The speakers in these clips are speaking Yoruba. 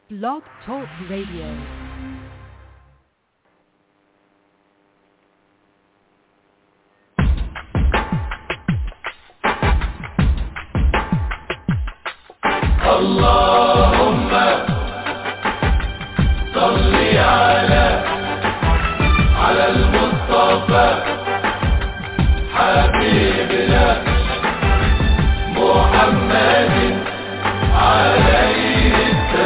Blog Talk Radio. اللهم صل على على المصطفى حبيبنا محمد عليه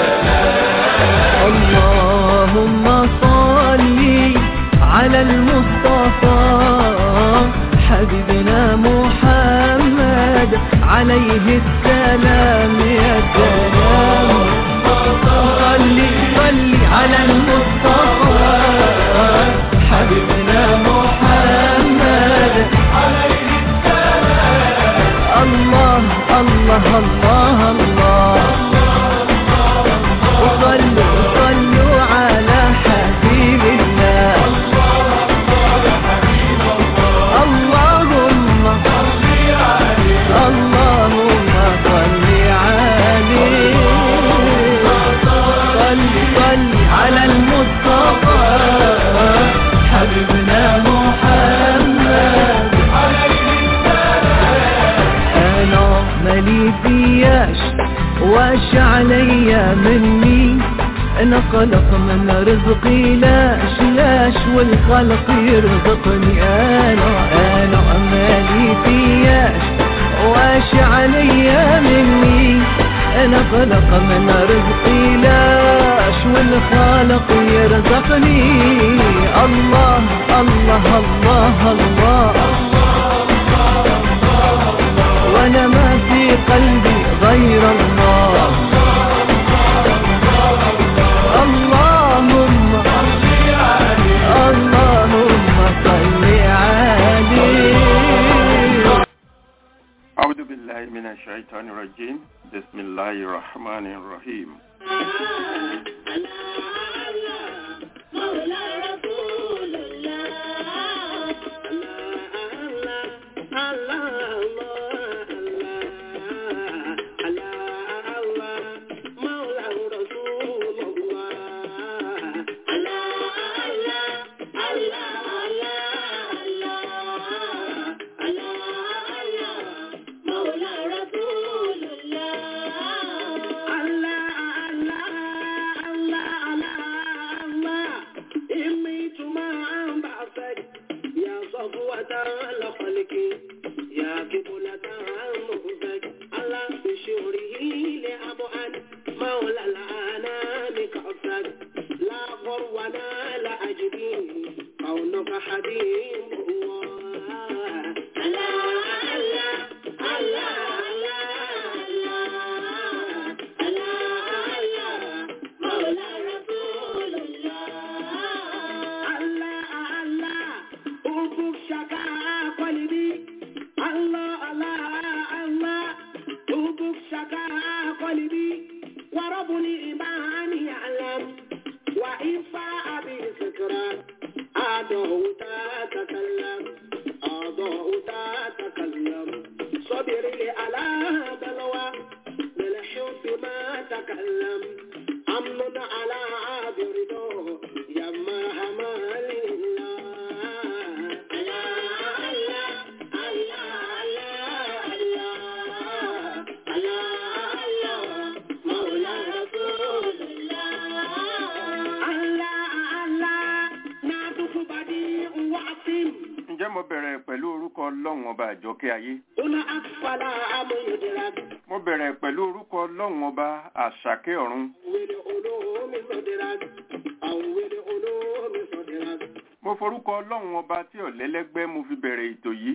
اللهم صل على المصطفى حبيبنا محمد عليه السلام يا سلام صل صل على المصطفى حبيبنا محمد عليه السلام الله الله الله الله وصلوا صلوا على حبيب الله اللهم اللهم صل عليه صل صل على المصطفى حبيبنا محمد انا مالي فياش واش عليا مني انا قلق من رزقي لاش لاش والخلق يرزقني انا انا مالي فياش واش عليا مني انا قلق من رزقي لاش والخالق يرزقني الله الله الله, الله وانا ما في قلبي غير الله اللهم اللهم صل عليه أعوذ بالله من الشيطان الرجيم بسم الله الرحمن الرحيم ǹjẹ́ mo bẹ̀rẹ̀ pẹ̀lú orúkọ ọlọ́run ọba àjọkẹ́ ayé mo bẹ̀rẹ̀ pẹ̀lú orúkọ ọlọ́run ọba àṣàkẹ́ ọ̀run mo forúkọ ọlọ́run ọba tí ọ̀lẹ́lẹ́gbẹ́ mo fi bẹ̀rẹ̀ ètò yìí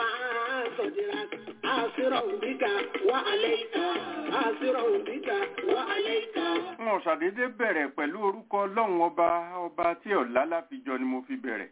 n ò ṣàdédé bẹ̀rẹ̀ pẹ̀lú orúkọ ọlọ́run ọba ọba tí ọ̀lá láfijọ ni mo fi bẹ̀rẹ̀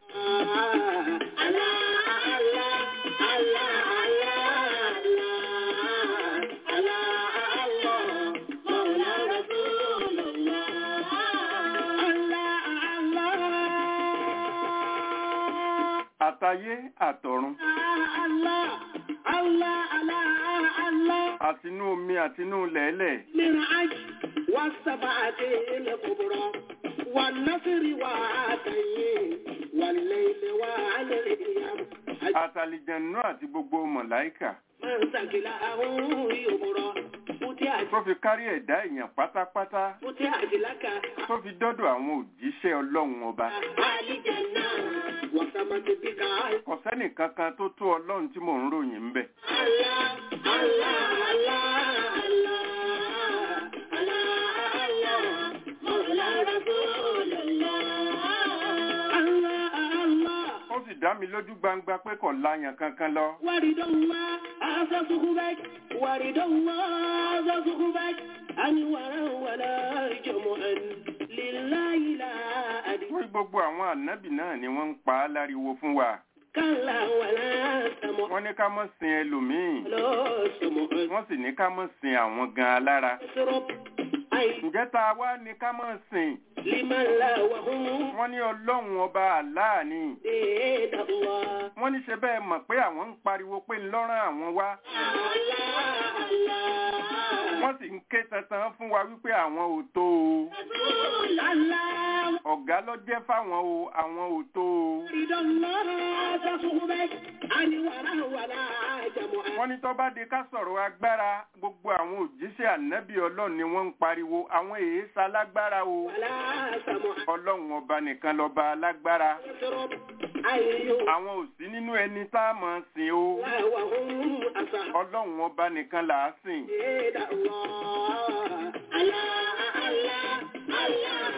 àtayé àtọ̀run Allah, Allah, Allah, Allah. àtinú omi àtinú lẹ̀ẹ́lẹ̀ من عجل والسبعة الكبرى والنصر وعاتين والليل والأيام àtàlìjẹ̀nú àti gbogbo mọ̀láìkà من ثقله يبرى فتحت tó fi kárí ẹ̀dá èèyàn pátápátá فتحت لك tó fi dọ́dọ̀ àwọn òjíṣẹ́ ọlọ́run ọba الجنة وسمت بك kò sẹ́nì kankan tó tó ọlọ́run tí mò ń ròyìn ń bẹ̀ الله الله الله الله الله مولى رسول الله الله الله ó sì dá mi lójú gbangba pé kò láyàn kankan lọ ورد الله هذا صحبك ورد الله هذا صحبك أنورا ولا جمعا لله لا أدري wọ́n gbogbo àwọn ànábì náà ni wọ́n ń pa á láriwo fún wa كلا ولا سمع wọ́n ní ká mọ́ sin ẹlòmíì لا سمع wọ́n sì ní ká mọ́ sin àwọn gan alára اسرب أي ǹjẹ́ tá a wá ní ká mọ́ sìn لمن لا وهم wọ́n ní ọlọ́run ọba àláà ni بيد الله wọ́n ní ṣe bẹ́ẹ̀ mọ̀ pé àwọn ń pariwo pé ńlọ́rán àwọn wá الله الله wọ́n sì ń ké tantan fún wa wípé àwọn ò tó o رسول الله ọ̀gá ló jẹ́ fáwọn o àwọn ò tó o ورد الله هذا صحبك أنورا ولا جمعا wọ́n ní tó bá di ká sọ̀rọ̀ agbára gbogbo àwọn òjíṣẹ́ ànábì ọlọ́run ni wọ́n ń pariwo àwọn èèṣà lágbára o ولا سمع ọlọ́run ọba nìkan lọ́ba alágbára اسرب أيها àwọn ò sí nínú ẹni tá a máa sìn o وهم أصحاب ọlọ́run ọba nìkan là á sìn بيد الله الله الله الله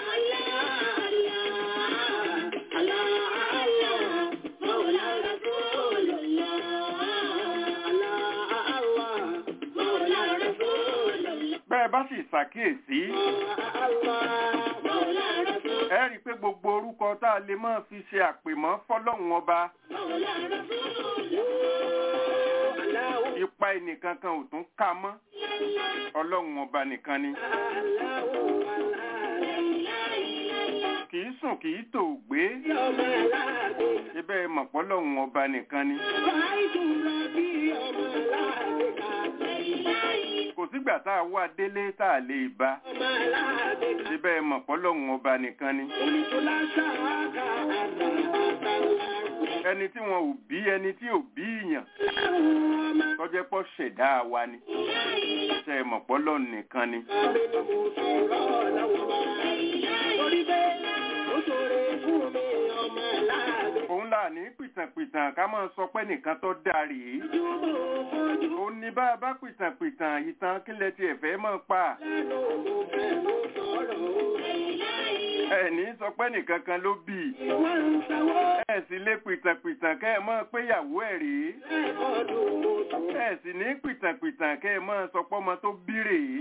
الله الله الله مولى رسول الله الله الله مولى رسول الله bẹ́ẹ̀ bá sì ṣàkíyèsí الله مولى رسول ẹ rí i pé gbogbo orúkọ tá a lè máa fi ṣe àpèmọ́ fọlọ́run ọba مولى رسول الله ipa ẹnìkan kan ò tún ká mọ́ ọlọ́run ọba nìkan ni kì í sùn kì í tò gbé ibẹ̀ mọ̀pọ́lọ́run ọba nìkan ni kò sígbà tá a wá délé tá a lè bá ibẹ̀ mọ̀pọ́lọ́run ọba nìkan ni ẹni tí wọn ò bí ẹni tí ò bí ìyàn tọ́jẹ́ pọ̀ ṣẹ̀dá wa ni ṣe mọ̀pọ́lọ́run nìkan ni òun là ní pìtànpìtàn ká máa sọ pé nìkan tó dáa rèé òun ní bá a bá pìtànpìtàn ìtàn kílẹ̀ tiẹ̀ fẹ́ máa pa ẹ ní sọ pé nìkan kan ló bì í ẹ sì lé pìtànpìtàn kẹ́ ẹ máa pé ìyàwó ẹ̀ rèé ẹ sì ní pìtànpìtàn kẹ́ ẹ máa sọ pé ọmọ tó bí rèé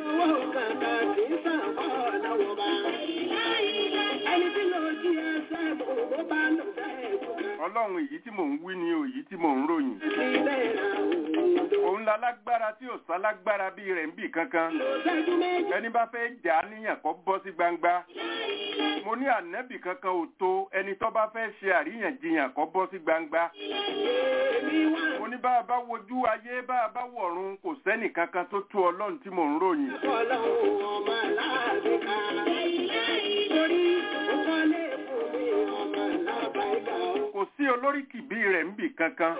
ọlọ́run èyí tí mò ń wí ni o èyí tí mò ń ròyìn òun la lágbára tí ò sá lágbára bí rẹ̀ ń bì kankan ẹni bá fẹ́ jà á níyàn kó bọ́ sí gbangba mo ní ànẹ́bì kankan ò tó ẹni tó bá fẹ́ ṣe àríyànjiyàn kó bọ́ sí gbangba mo ní bá a bá wojú ayé bá a bá wọ̀run kò sẹ́nì kankan tó tó ọlọ́run tí mò ń ròyìn kò sí olórí kìbí rẹ̀ ń bì kankan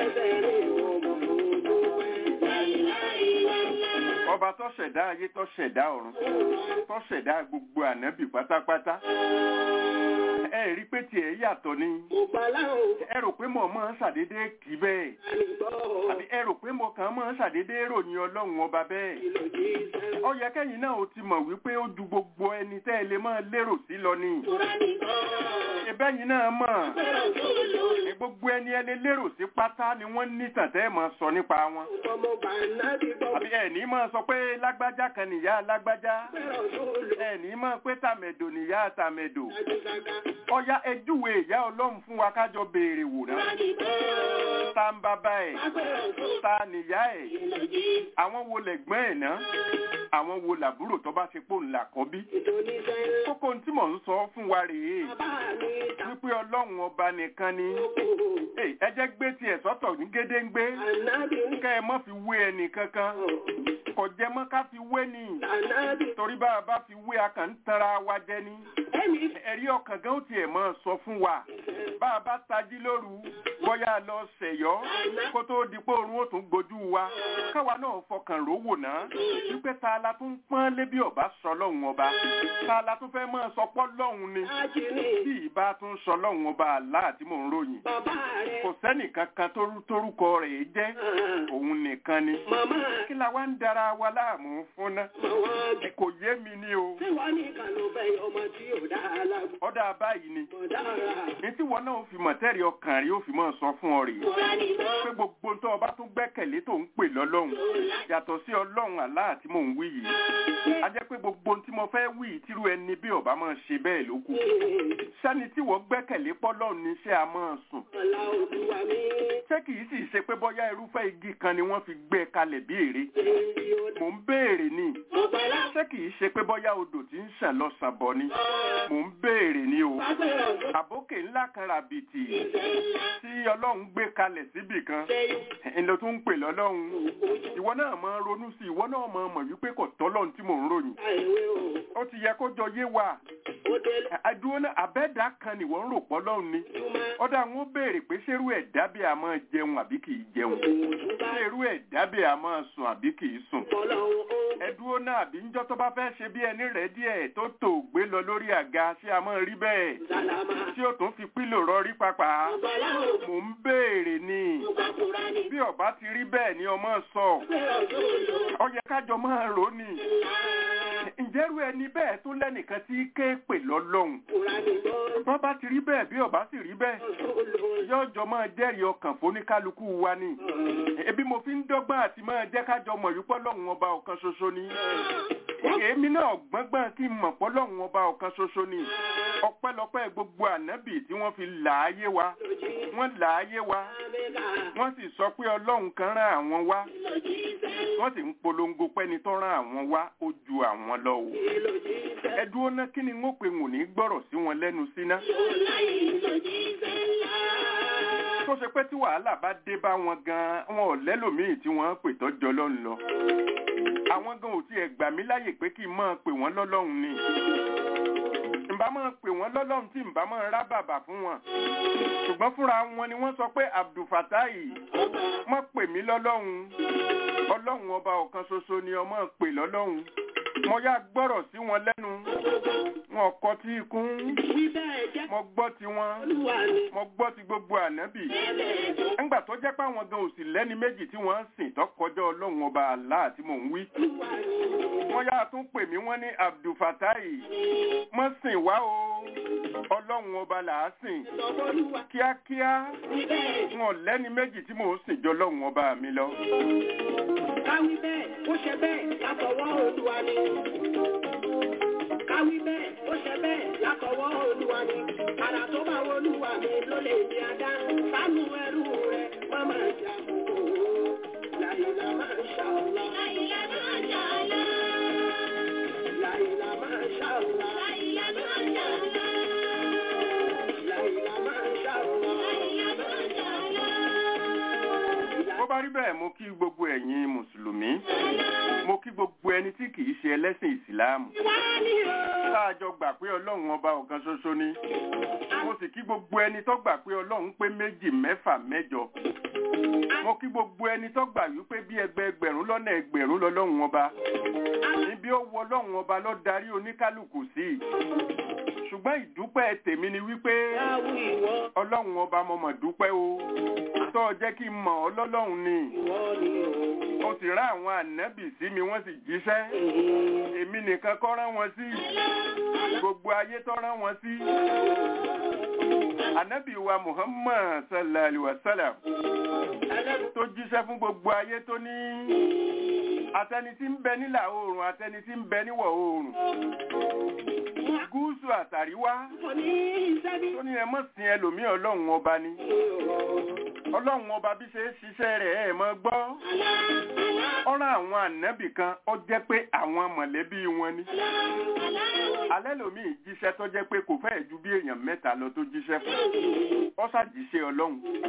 ọba tó ṣẹ̀dá ayé tó ṣẹ̀dá ọ̀run tó ṣẹ̀dá gbogbo ànábì pátápátá ẹ rí pé tiẹ̀ yàtọ̀ ni ẹ rò pé mo máa ń ṣàdédé kì í bẹ́ẹ̀ àbí ẹ rò pé mo kàn máa ń ṣàdédé ròyìn ọlọ́run ọba bẹ́ẹ̀ ó yẹ kẹ́yìn náà ó ti mọ̀ wípé ó ju gbogbo ẹni tẹ́ ẹ lè máa lérò sí lọ ni ìbẹ́yìn náà mọ̀ ní gbogbo ẹni ẹni lérò sí pátá ni wọ́n ní tàn tẹ́ ẹ máa sọ nípa wọn àbí ẹ ní máa sọ pé lágbájá kan nìyá lágbájá ẹ ní máa pé tàmẹ̀dò nìyá tàmẹ̀dò ọya ẹjúwe ìyá ọlọ́run fún wa kájọ béèrè wò náà ta ń bàbá ẹ̀ ta nìyá ẹ̀ àwọn wo lẹ̀gbọ́n ẹ̀ náà àwọn wo làbúrò tó bá ṣe pò ńlá kọ́ bí kókó tí mò ń sọ fún wa rèé wípé ọlọ́run ọba nìkan ni Ẹ ẹ jẹ́ gbé tiẹ̀ sọ́tọ̀ ní gédéǹgbé kẹ́ ẹ mọ́ fi wé ẹnì kankan kò jẹ́ mọ́ ká fi wé ni torí bá a bá fi wé a kàn ń tanra wa jẹ ni ẹ̀rí ọkàn gan ó tiẹ̀ mọ́ sọ fún wa bá a bá tají lóru bóyá lọ ṣẹ̀yọ́ kó tó di pé oorun ó tún gbójú wa káwa náà fọkàn rówò náà wípé ta la tún pọ́n lé bí ọba sọ lọ́hùn ọba ta la tún fẹ́ mọ́ sọpọ́ lọ́hùn ni bí ìbá tún sọ lọ́hùn ọba àlá tí mò ń ròyìn kò sẹ́nìkan kan tó- tórúkọ rẹ̀ jẹ́ òun nìkan ni kí la wá ń dara wa láàmú fún ná kò yé mi ni o ọ̀dà báyìí ni ní tí wọn náà fi mọ̀tẹ́rì ọkàn rí ó fi mọ̀ sọ fún ọ rèé pé gbogbo tó ọba tún gbẹ́kẹ̀lé tó ń pè lọ́lọ́run yàtọ̀ sí ọlọ́run àlá tí mò ń wí yìí a jẹ́ pé gbogbo tí mo fẹ́ wí tírú ẹni bí ọba máa ṣe bẹ́ẹ̀ ló kù sani tí wọ́n gbẹ́kẹ̀lé pọ́lọ́run ní ṣé a máa sùn ṣé kìí sì ṣe pé bóyá irúfẹ́ igi kan ni wọ́n fi gbé kalẹ̀ bí ère mò ń béèrè ni ṣé kìí ṣe pé bóyá odò tí ń ṣàn lọ sàn bọ̀ ni mò ń béèrè ni o àbókè ńlá kan ràbìtì tí ọlọ́run gbé kalẹ̀ síbì kan ńlọ tó ń pè lọ́lọ́run ìwọ náà máa ronú sí ìwọ náà máa mọ̀ wípé kò tọ́lọ́run tí mò ń ròyìn ó ti yẹ kó jọ yé wa àdúró náà àbẹ́dá kan nìwọ ń rò pọ́ lọ́run ni ọ̀dà wọn ó béèrè pé ṣérú ẹ̀dá bí a máa jẹun àbí kì í jẹun ṣérú ẹ̀dá bí a máa sùn àbí kì í sùn ẹdúró náà àbí ńjọ́ tó bá fẹ́ ṣe bí ẹni rẹ̀ díẹ̀ tó tò gbé lọ lórí àga ṣé a máa rí bẹ́ẹ̀ tí ó tún fi pílò rọrí papà mò ń béèrè ni bí ọba ti rí bẹ́ẹ̀ ni ọmọ sọ ọ yẹ kájọ máa rò ní ǹjẹ́rú ẹni bẹ́ẹ̀ tó lẹ́nìkan tí ké pè lọ́lọ́hun bọ́ bá ti rí bẹ́ẹ̀ bí ọba sì rí bẹ́ẹ̀ yóò jọ máa jẹ́rìí ọkàn fóníkálukú wa ni ebi mo fi ń dọ́gbọ́n àti máa jẹ́ kájọ mọ̀ wípé lọ́hùn ọba ọ̀kan ṣoṣo ni èmi náà gbọ́ngbọ́n kí n mọ̀ pọ́ lọ́hùn ọba ọ̀kan ṣoṣo ni ọpẹ́lọpẹ́ gbogbo ànábì tí wọ́n fi là á yé wa wọ́n là á yé wa wọ́n sì sọ pé ọlọ́run kan rán àwọn wá wọ́n sì ń polongo pẹ́ni tó rán àwọn wá ó ju àwọn lọ o ẹ dúró ná kí ni n ó pe wò ní gbọ́rọ̀ sí wọn lẹ́nu síná tó ṣe pé tí wàhálà bá dé bá wọn gan wọn ò lẹ́lòmíì tí wọ́n pè tọ́jọ́ lọ́run lọ àwọn gan ò tiẹ̀ gbà mí láyè pé kí n máa pè wọ́n lọ́lọ́run ni ǹbá máa pè wọ́n lọ́lọ́run tí ǹbá máa rá bàbà fún wọn ṣùgbọ́n fúnra wọn ni wọ́n sọ pé abdulfatai wọ́n pè mí lọ́lọ́run ọlọ́run ọba ọ̀kan ṣoṣo ni ọmọ pè lọ́lọ́run mo yá gbọ́rọ̀ sí wọn lẹ́nu wọn kọ tí ikún mo gbọ́ ti wọn mo gbọ́ ti gbogbo ànábì ńgbà tó jẹ́ pé àwọn gan òsì lẹ́ni méjì tí wọ́n ń sìn tó kọjá ọlọ́run ọba àlá tí mò ń wí wọ́n yá tún pè mí wọ́n ní abdulfatai mọ́ sìn wá o ọlọ́run ọba là á sìn kíákíá wọn lẹ́ni méjì tí mò ń sìn jọ ọlọ́run ọba mi lọ. Káwí bẹ́ẹ̀, ó ṣe bẹ́ẹ̀ látọwọ́ Olúwa ni. Káwí bẹ́ẹ̀, ó ṣe bẹ́ẹ̀ látọwọ́ Olúwa ni. Àrà tó bá wọ Olúwa mi ló lè di adá. Sánú ẹrú rẹ̀, má máa jà kó. Láyìnlá máa ń ṣàlá. Láyìnlá máa ń ṣàlá. Láyìnlá máa ń ṣàlá. Láyìnlá máa ń ṣàlá. Láyìnlá máa ń ṣàlá. Láyìnlá máa ń ṣàlá. bó bá rí bẹ́ẹ̀ mo kí gbogbo ẹ̀yin mùsùlùmí mo kí gbogbo ẹni tí kìí ṣe ẹlẹ́sìn ìsìláàmù sáàjọ gbà pé ọlọ́run ọba ọ̀kan ṣoṣo ni mo sì kí gbogbo ẹni tó gbà pé ọlọ́run pé méjì mẹ́fà mẹ́jọ mo kí gbogbo ẹni tó gbà wípé bí ẹgbẹ́ ẹgbẹ̀rún lọ́nà ẹgbẹ̀rún lọ́lọ́run ọba níbi ó wọ ọlọ́run ọba ló darí oníkálukú sí ṣùgbọ́n ìdúpẹ́ tèmi ni wípé ọlọ́run ọba mo mọ̀ dúpẹ́ o tó jẹ́ kí n mọ̀ ọ́ lọ́lọ́run ni ó sì rán àwọn ànábì sí mi wọ́n sì jíṣẹ́ èmi nìkan kọ́ rán wọn sí gbogbo ayé tó rán wọn sí ànábì wa Muhammad sallallahu alaihi wa sallam tó jíṣẹ́ fún gbogbo ayé tó ní atẹni tí ń bẹ nílà oòrùn atẹni tí ń bẹ níwọ̀ oòrùn gúúsù gúúsù àtàríwá Kò ní iṣẹ́ bí. tó ní ẹ mọ̀ sí ẹlòmíì ọlọ́run ọba ni ọlọ́run ọba bí ṣe é ṣiṣẹ́ rẹ̀ ẹ̀ mọ́ gbọ́ ọ̀rọ̀ àwọn ànábì kan ó jẹ́ pé àwọn mọ̀lẹ́bí wọn ni alẹ́ lòmíì jíṣẹ́ tó jẹ́ pé kò fẹ́ẹ̀ ju bí èèyàn mẹ́ta lọ tó jíṣẹ́ fún ọ ṣàjíṣẹ́ ọlọ́run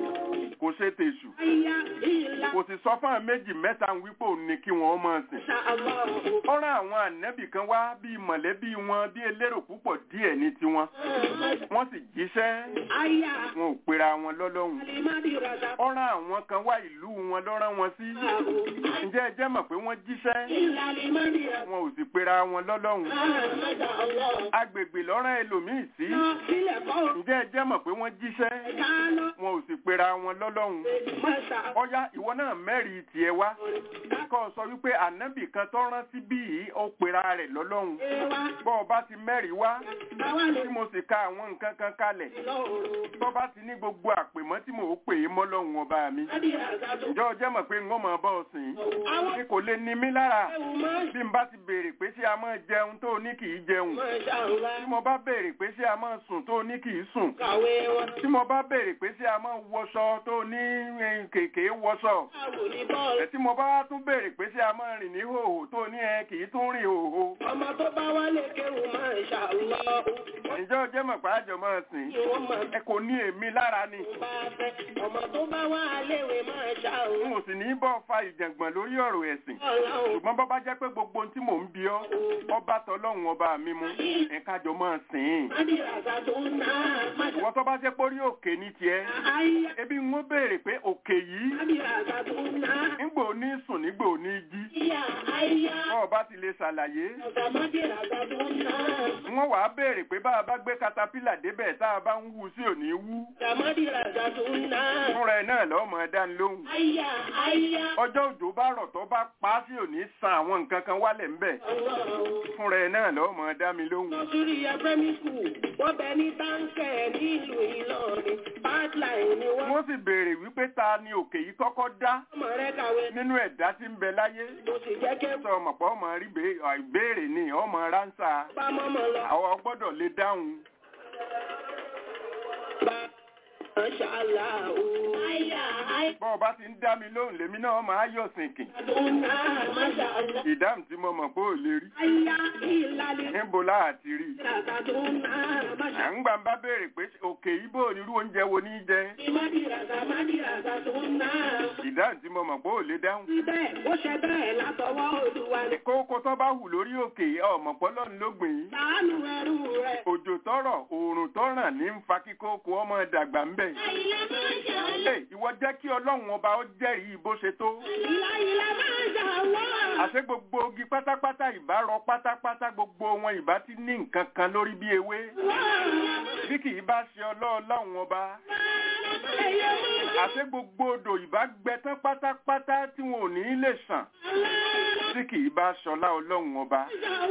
kò ṣe tèṣù Ayá ìlà. kò sì sọ fún àwọn méjì mẹ́ta ń wípé òun ni kí wọ́n máa sìn Ṣàlọ́. ọ̀rọ̀ àwọn ànábì kan wá bíi mọ̀lẹ́bí wọn bí elérò púpọ̀ díẹ̀ ní tiwọn wọ́n sì jíṣẹ́ Ayá. wọn ò pera wọn lọ́lọ́run Alimadi Raza. ọ̀rọ̀ àwọn kan wá ìlú wọn lọ́rán wọn sí ǹjẹ́ ẹ jẹ́ mọ̀ pé wọ́n jíṣẹ́ Ìlà Alimadi Raza. wọn ò sì pera wọn lọ́lọ́run Àmàdà Allah. agbègbè lọ́rán ẹlòmíì sí Lọ sílẹ̀ kọ́. ǹjẹ́ ẹ jẹ́ mọ̀ pé wọ́n jíṣẹ́ Ká lọ. wọn ò sì pera wọn lọ́lọ́run Mọ̀ṣá. ọ̀yá ìwọ náà mẹ́rìí tiẹ̀ wá kọ́ sọ wípé ànábì kan tó rán sí bí yìí ó pera rẹ̀ lọ́lọ́run Ewa. bọ́ ọ bá ti mẹ́rìí wá Àwa lè tí mo sì ka àwọn nǹkan kan kalẹ̀ lọ́rùn. tó bá ti ní gbogbo àpèmọ́ tí mò ń pè é mọ́lọ́run ọba mi Adi Raza tó. ǹjọ́ jẹ́ mọ̀ pé ń mọ̀ bọ́ ọ̀sìn Àwọn ni kò lè ní mí lára ẹ̀wù máa ń bí n bá ti béèrè pé ṣé a máa jẹun tó ní kì í jẹun Mọ̀ṣá Allah. tí mo bá béèrè pé ṣé a máa sùn tó ní kì í sùn Kàwé wọn. tí mo bá béèrè pé ṣé a máa wọṣọ tó ní eh, kèké wọṣọ Báwo ni bọ́ọ̀lù? ẹ tí mo bá wá tún béèrè pé ṣé a máa rìn ní hòhò tó ní ẹ kì í tún rìn hòhò Ọmọ tó bá wálé kéwù máa ń ṣàlọ́. ǹjọ́ jẹ́ mọ̀ pé àjọ máa sìn Kí wọ́n máa ẹ kò ní èmi lára ni bá fẹ́. Ọmọ tó bá wá léwe máa n ṣàlọ́. ò sì ní bọ́ fa ìjàngbọ̀n lórí ọ̀rọ̀ ẹ̀sìn Ọlọ́run. ṣùgbọ́n bọ́ bá jẹ́ pé gbogbo ohun tí mò ń bi ọ́ ọba tọlọ́run ọba mi mú ẹ̀ka jọ máa sìn ín Adi Raza tó ń ná. Mọ̀ṣá. ìwọ tó bá jẹ́ pórí òkè ní tiẹ̀ Ayá. ebi ń wọ́n béèrè pé òkè yìí Adi Raza tó ń ná. nígbò ní sùn nígbò ní jí Ayá. Ayá. ọba ti lè ṣàlàyé Ọ̀sàmọ́dé Raza tó ń ná. wọ́n wàá béèrè pé bá a bá gbé katapila débẹ̀ tá a bá ń wú sí òní wú Ọ̀sàmọ́dé Raza tó ń ná. fúnra ẹ̀ náà lọ́mọ dání lóhùn Ayá. Ayá. ọjọ́ òjò bá rọ̀ tó bá pa á sí òní san àwọn nǹkan kan wálẹ̀ ńbẹ̀ Ọlọ́run. fúnra ẹ̀ náà lọ́mọ dá mi lóhùn Lọ́sùrí Ẹgbẹ́mí Skul, wọ́n bẹ ní táǹkẹ̀ nílùú Ìlọrin, pipeline ni wọ́n. wọ́n sì béèrè wípé ta ni òkè yìí kọ́kọ́ dá Ọmọ rẹ̀ kàwé nínú ẹ̀dá tí ń bẹ láyé mo sì jẹ́ kí sọ ọmọ pọ̀ ọmọ rí bè- ọ̀, ìbéèrè ni ọmọ ránṣà bá mọ́mọ́ lọ. àwọn gbọ́dọ̀ lè dáhùn Bá ṣàlà o. Àyà bọ́ ọba ti ń dá mi lóhùn lèmi náà máa yọ̀ sìnkìn àdúnà máṣàlá. ìdáhùn tí mo mọ̀ pé ò lè rí Àyà ìlàlẹ̀ níbo láàtì rí àdúnà à máṣàlá. ń gbà ń bá béèrè pé òkè ibo onírú oúnjẹ wo ní í jẹ Ìmọ̀dìràgà mádìràgà tó ń ná. ìdáhùn tí mo mọ̀ pé ò lè dáhùn Síbẹ̀ ó ṣe bẹ́ẹ̀ látọwọ́ Olúwa ni. kókó tó bá hù lórí òkè ọmọ pọ́lọ́ ló gbìn ín Ṣàánú ẹrú rẹ̀. òjò tọrọ oòrùn tó ràn ní ń fa kíkókó ọmọ dàgbà ń bẹ̀. Àyà máṣàlá. Ẹ, ìwọ jẹ́ kí ọlọ́run ọba ó jẹ́rìí bó ṣe tó. Ìlà ìlà máṣàlá. àṣé gbogbo ogi pátápátá ìbá rọ pátápátá gbogbo wọn ìbá ti ní nǹkan kan lórí bí ewé. bí kì í bá ṣe ọlọ́ọ̀lọ́run ọba. àṣé gbogbo odò ìbá gbẹ tán pátápátá tí wọn ò ní lè sàn. tí kì í bá ṣọlá ọlọ́run ọba.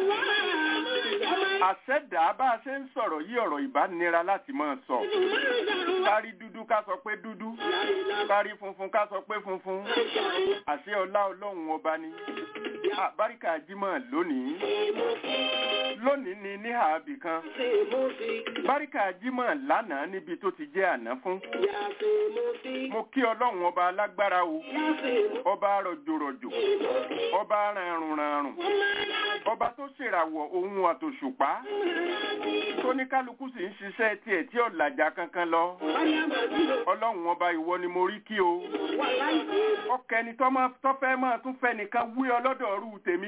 àṣẹ̀dá bá a ṣe ń sọ̀rọ̀ yí ọ̀rọ̀ ìbá nira láti máa sọ. kárí dúdú ká sọ pé dúdú. kárí funfun ká sọ pé funfun. àṣẹ ọlá ọlọ́run ọba ni. Ah, báríkà jímọ̀ lónìí. lónìí ni ní ààbì kan. báríkà jímọ̀ lánàá níbi tó ti jẹ́ àná fún. mo kí ọlọ́run ọba alágbára o. ọba rọ̀jòrọ̀jò. ọba ràrùnràrùn. ọba tó ṣèràwọ̀ ohun àtòṣùpá. tó ní kálukú sì ń ṣiṣẹ́ tiẹ̀ tí ọ̀làjà kankan lọ. ọlọ́run ọba ìwọ ni mo rí kí o. ọkẹni tọ́fẹ́ máa tún fẹ́ nìkan wí ọlọ́dọ̀ ọ̀rú tèmi.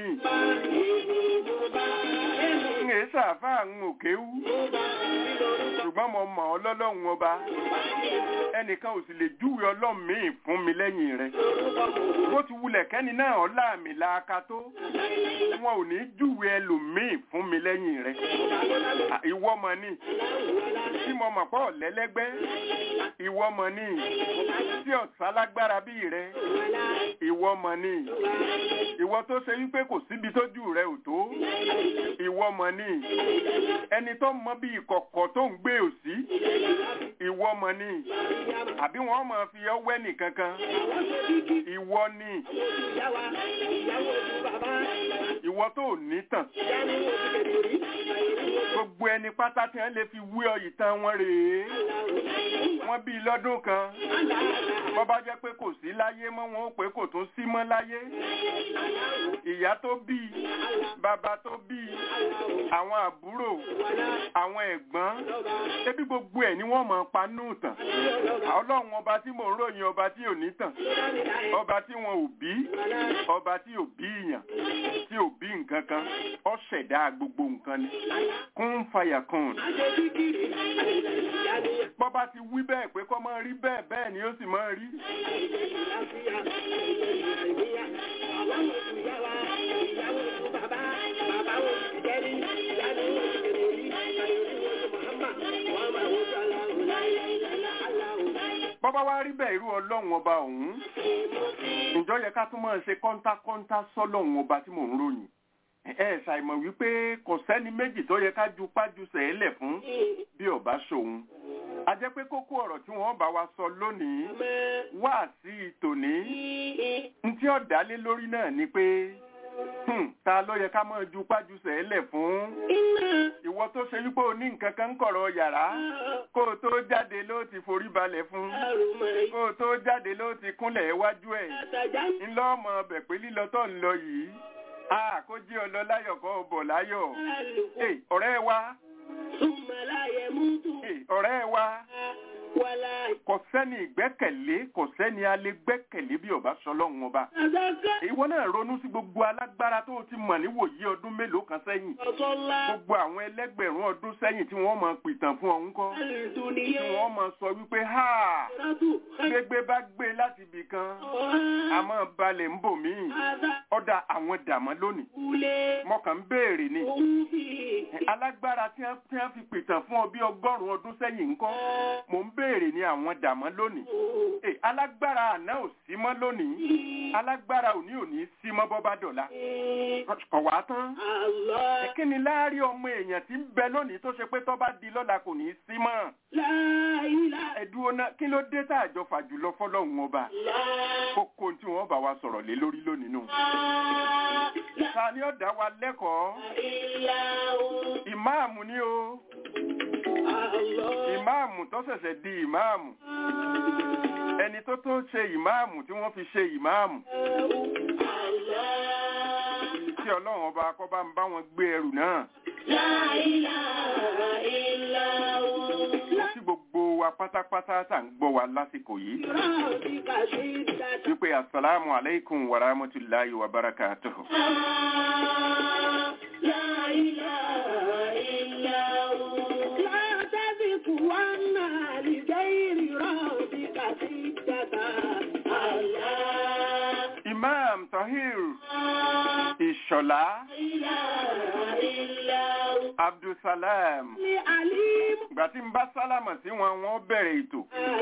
ń èé sàáfà ń òkéwú. ṣùgbọ́n mo mọ̀ ọ́ lọ́lọ́run ọba. ẹnìkan ò sì lè júwe ọlọ́run míì fún mi lẹ́yìn rẹ̀. bó ti wulẹ̀ kẹ́ni náà ọlá mi láaka tó. wọn ò ní júwe ẹlòmíì fún mi lẹ́yìn rẹ̀. À, ìwọ mọ̀ ni tí mo mọ̀ pọ̀ lẹ́lẹ́gbẹ́. ìwọ mọ̀ ni tí ọ̀sán lágbára bíi rẹ̀. ìwọ mọ̀ ni ìwọ tó ṣe wípé kò síbi tójú rẹ ò tó ìwọ mọ̀ ni ẹni tó mọ bí ìkọ̀kọ̀ tó ń gbé òsí ìwọ mọ̀ ni àbí wọ́n máa fi ọwẹ́ nìkankan ìwọ ni ìwọ tó ní tàn gbogbo ẹni ẹni pátá tí wọ́n lè fi wí ọ ìtàn wọn rèé wọ́n bí i lọ́dún kan bọ́ bá jẹ́ pé kò sí láyé mọ́ wọn ó pé kò tún sí mọ́ láyé ìyá tó bí i bàbá tó bí i àwọn àbúrò àwọn ẹ̀gbọ́n ṣébí gbogbo ẹ̀ ni wọ́n mọ̀ pa nù tàn ọlọ́run ọba tí mò ń ròyìn ọba tí ò ní tàn ọba tí wọn ò bí ọba tí ò bí ìyàn tí ò bí nǹkan kan ó ṣẹ̀dá gbogbo nǹkan ni kún fàyà kan bọ́ba ti wí bẹ́ẹ̀ pé kọ́ máa rí bẹ́ẹ̀ bẹ́ẹ̀ ni ó sì máa rí bọ́ba wá rí bẹ́ẹ̀ irú ọlọ́run ọba ọ̀hún ǹjọ́ yẹ ká tún máa ṣe kọ́ńtákọ́ńtá sọ́lọ́run ọba tí mò ń ròyìn ẹ ṣàìmọ̀ wípé kò sẹ́ni méjì tó yẹ ká ju pájú sẹ́ẹ̀lẹ̀ fún bí ọba ṣòun a jẹ́ pé kókó ọ̀rọ̀ tí wọ́n bá wa sọ lónìí wá sí tòní ntí ọ̀dálé lórí náà ni pé Hmm, ta ló yẹ ká máa ju pájú sẹ́ẹ̀lẹ̀ fún ìwọ tó ṣe wípé o ní nǹkan kan ń kọ̀rọ̀ yàrá kó o tó jáde ló ti forí balẹ̀ fún kó o tó jáde ló ti kúnlẹ̀ iwájú ẹ̀ ńlọ ọmọ ọbẹ̀ pé lílọ tó ń lọ yìí a kó jí ọ lọ láyọ̀ kó o bọ̀ láyọ̀ Ẹ, ọ̀rẹ́ wa Ẹ, ọ̀rẹ́ wa kò sẹ́ni ìgbẹ́kẹ̀lé kò sẹ́ni alẹ́ gbẹ́kẹ̀lé bí ọba sọlọ́run ọba ìwọ náà ronú sí gbogbo alágbára tó o ti mọ̀ níwòyí ọdún mélòó kan sẹ́yìn gbogbo àwọn ẹlẹ́gbẹ̀rún ọdún sẹ́yìn tí wọ́n máa pìtàn fún ọ̀hún kọ́ tí wọ́n máa sọ wípé ha gbégbé bá gbé láti ibì kan a máa balẹ̀ ń bò míì ọ̀dà àwọn dàmọ́ lónìí mọ̀kàn ń béèrè ni alágbára tí wọ́n tí wọ́n fi pìtàn fún ọ bí ọgọ́rùn-ún ọdún sẹ́yìn ńkọ́ mò ń béèrè ni àwọn dàmọ́ lónìí Ẹ, alágbára àná ò sí mọ́ lónìí alágbára òní ò ní sí mọ́ bọ́ bá dọ̀la kọ̀ wá tán Ẹ, kí ni láàárín ọmọ èèyàn tí ń bẹ lónìí tó ṣe pé tó bá di lọ́la kò ní í sí mọ́ ẹ̀dùn ọ̀nà kí ló dé tá àjọ fàjùlọ fọlọ́hún ọba kókó tí wọ́n bá wa sọ̀rọ̀ lé lórí lónìí nù. ta ni ó dá wa lẹ́kọ̀ọ́ ìmáàmù ni o ìmáàmù tó ṣẹ̀ṣẹ̀ di ìmáàmù ẹni tó tó ṣe ìmáàmù tí wọ́n fi ṣe ìmáàmù tí ọlọ́run ọba kọ́ bá ń bá wọn gbé ẹrù náà mo kí gbogbo wa pátápátá tá à ń gbọ́ wa lásìkò yìí wípé asalaamu aleykum wa rahmatulahi wa barakatuhu. imam tahir ìṣọ̀lá abdulsalam ìgbà tí ń bá sálámà sí wọn wọn bẹ̀rẹ̀ ètò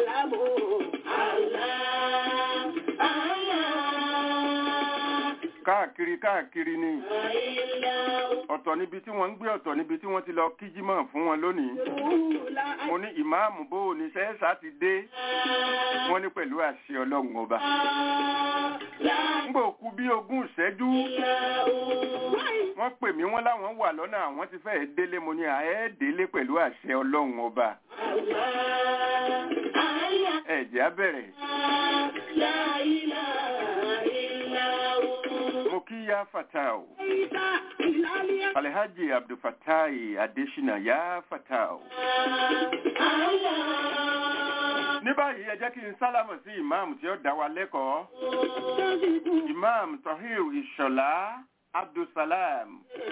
káàkiri káàkiri ni ọ̀tọ̀ níbi tí wọ́n ń gbé ọ̀tọ̀ níbi tí wọ́n ti lọ kíjímọ̀ fún wọn lónìí mo ní ìmáàmù bó o ní sẹ́ẹ̀sà ti dé wọ́n ní pẹ̀lú àṣẹ ọlọ́run ọba ńgbà òkú bí ogún ìṣẹ́jú wọ́n pè mí wọ́n láwọn wà lọ́nà àwọn ti fẹ́ẹ̀ délé mo ní àẹ́ délé pẹ̀lú àṣẹ ọlọ́run ọba ẹ̀jẹ̀ á bẹ̀rẹ̀ mo kí yá fatao alhaji abdulfatai adesina yá fatao ní báyìí ẹ jẹ́ kí n sálámù sí ìmáàmù tí ó dá wa lẹ́kọ̀ọ́ imam tahir ìṣọ̀lá abdulsalam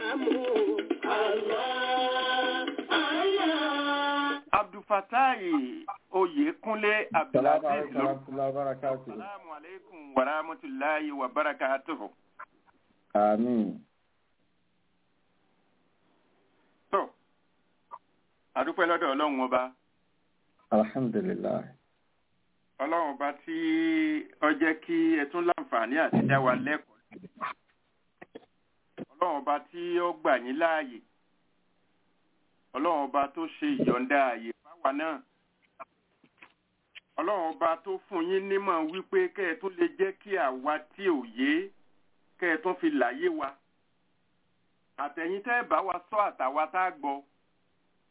abdulfatai oyèkúnlé abdulaziz lórúkọ salamu aleykum wa rahmatulahi wa barakatuhu. Àmín. tó adúpẹ́ lọ́dọ̀ ọlọ́run ọba Alhamdulillah. ọlọ́run ọba tí ó jẹ́ kí ẹ tún láǹfààní àti dá wa lẹ́kọ̀ọ́ ọlọ́run ọba tí ó gbà yín láàyè ọlọ́run ọba tó ṣe ìyọ̀ǹda ààyè fáwa náà ọlọ́run ọba tó fún yín nímọ̀ wípé kẹ́ ẹ tún lè jẹ́ kí àwa tí ò yé kẹ́ ẹ tún fi láyé wa àtẹ̀yìn tẹ́ ẹ bá wa sọ àtàwa tá a gbọ́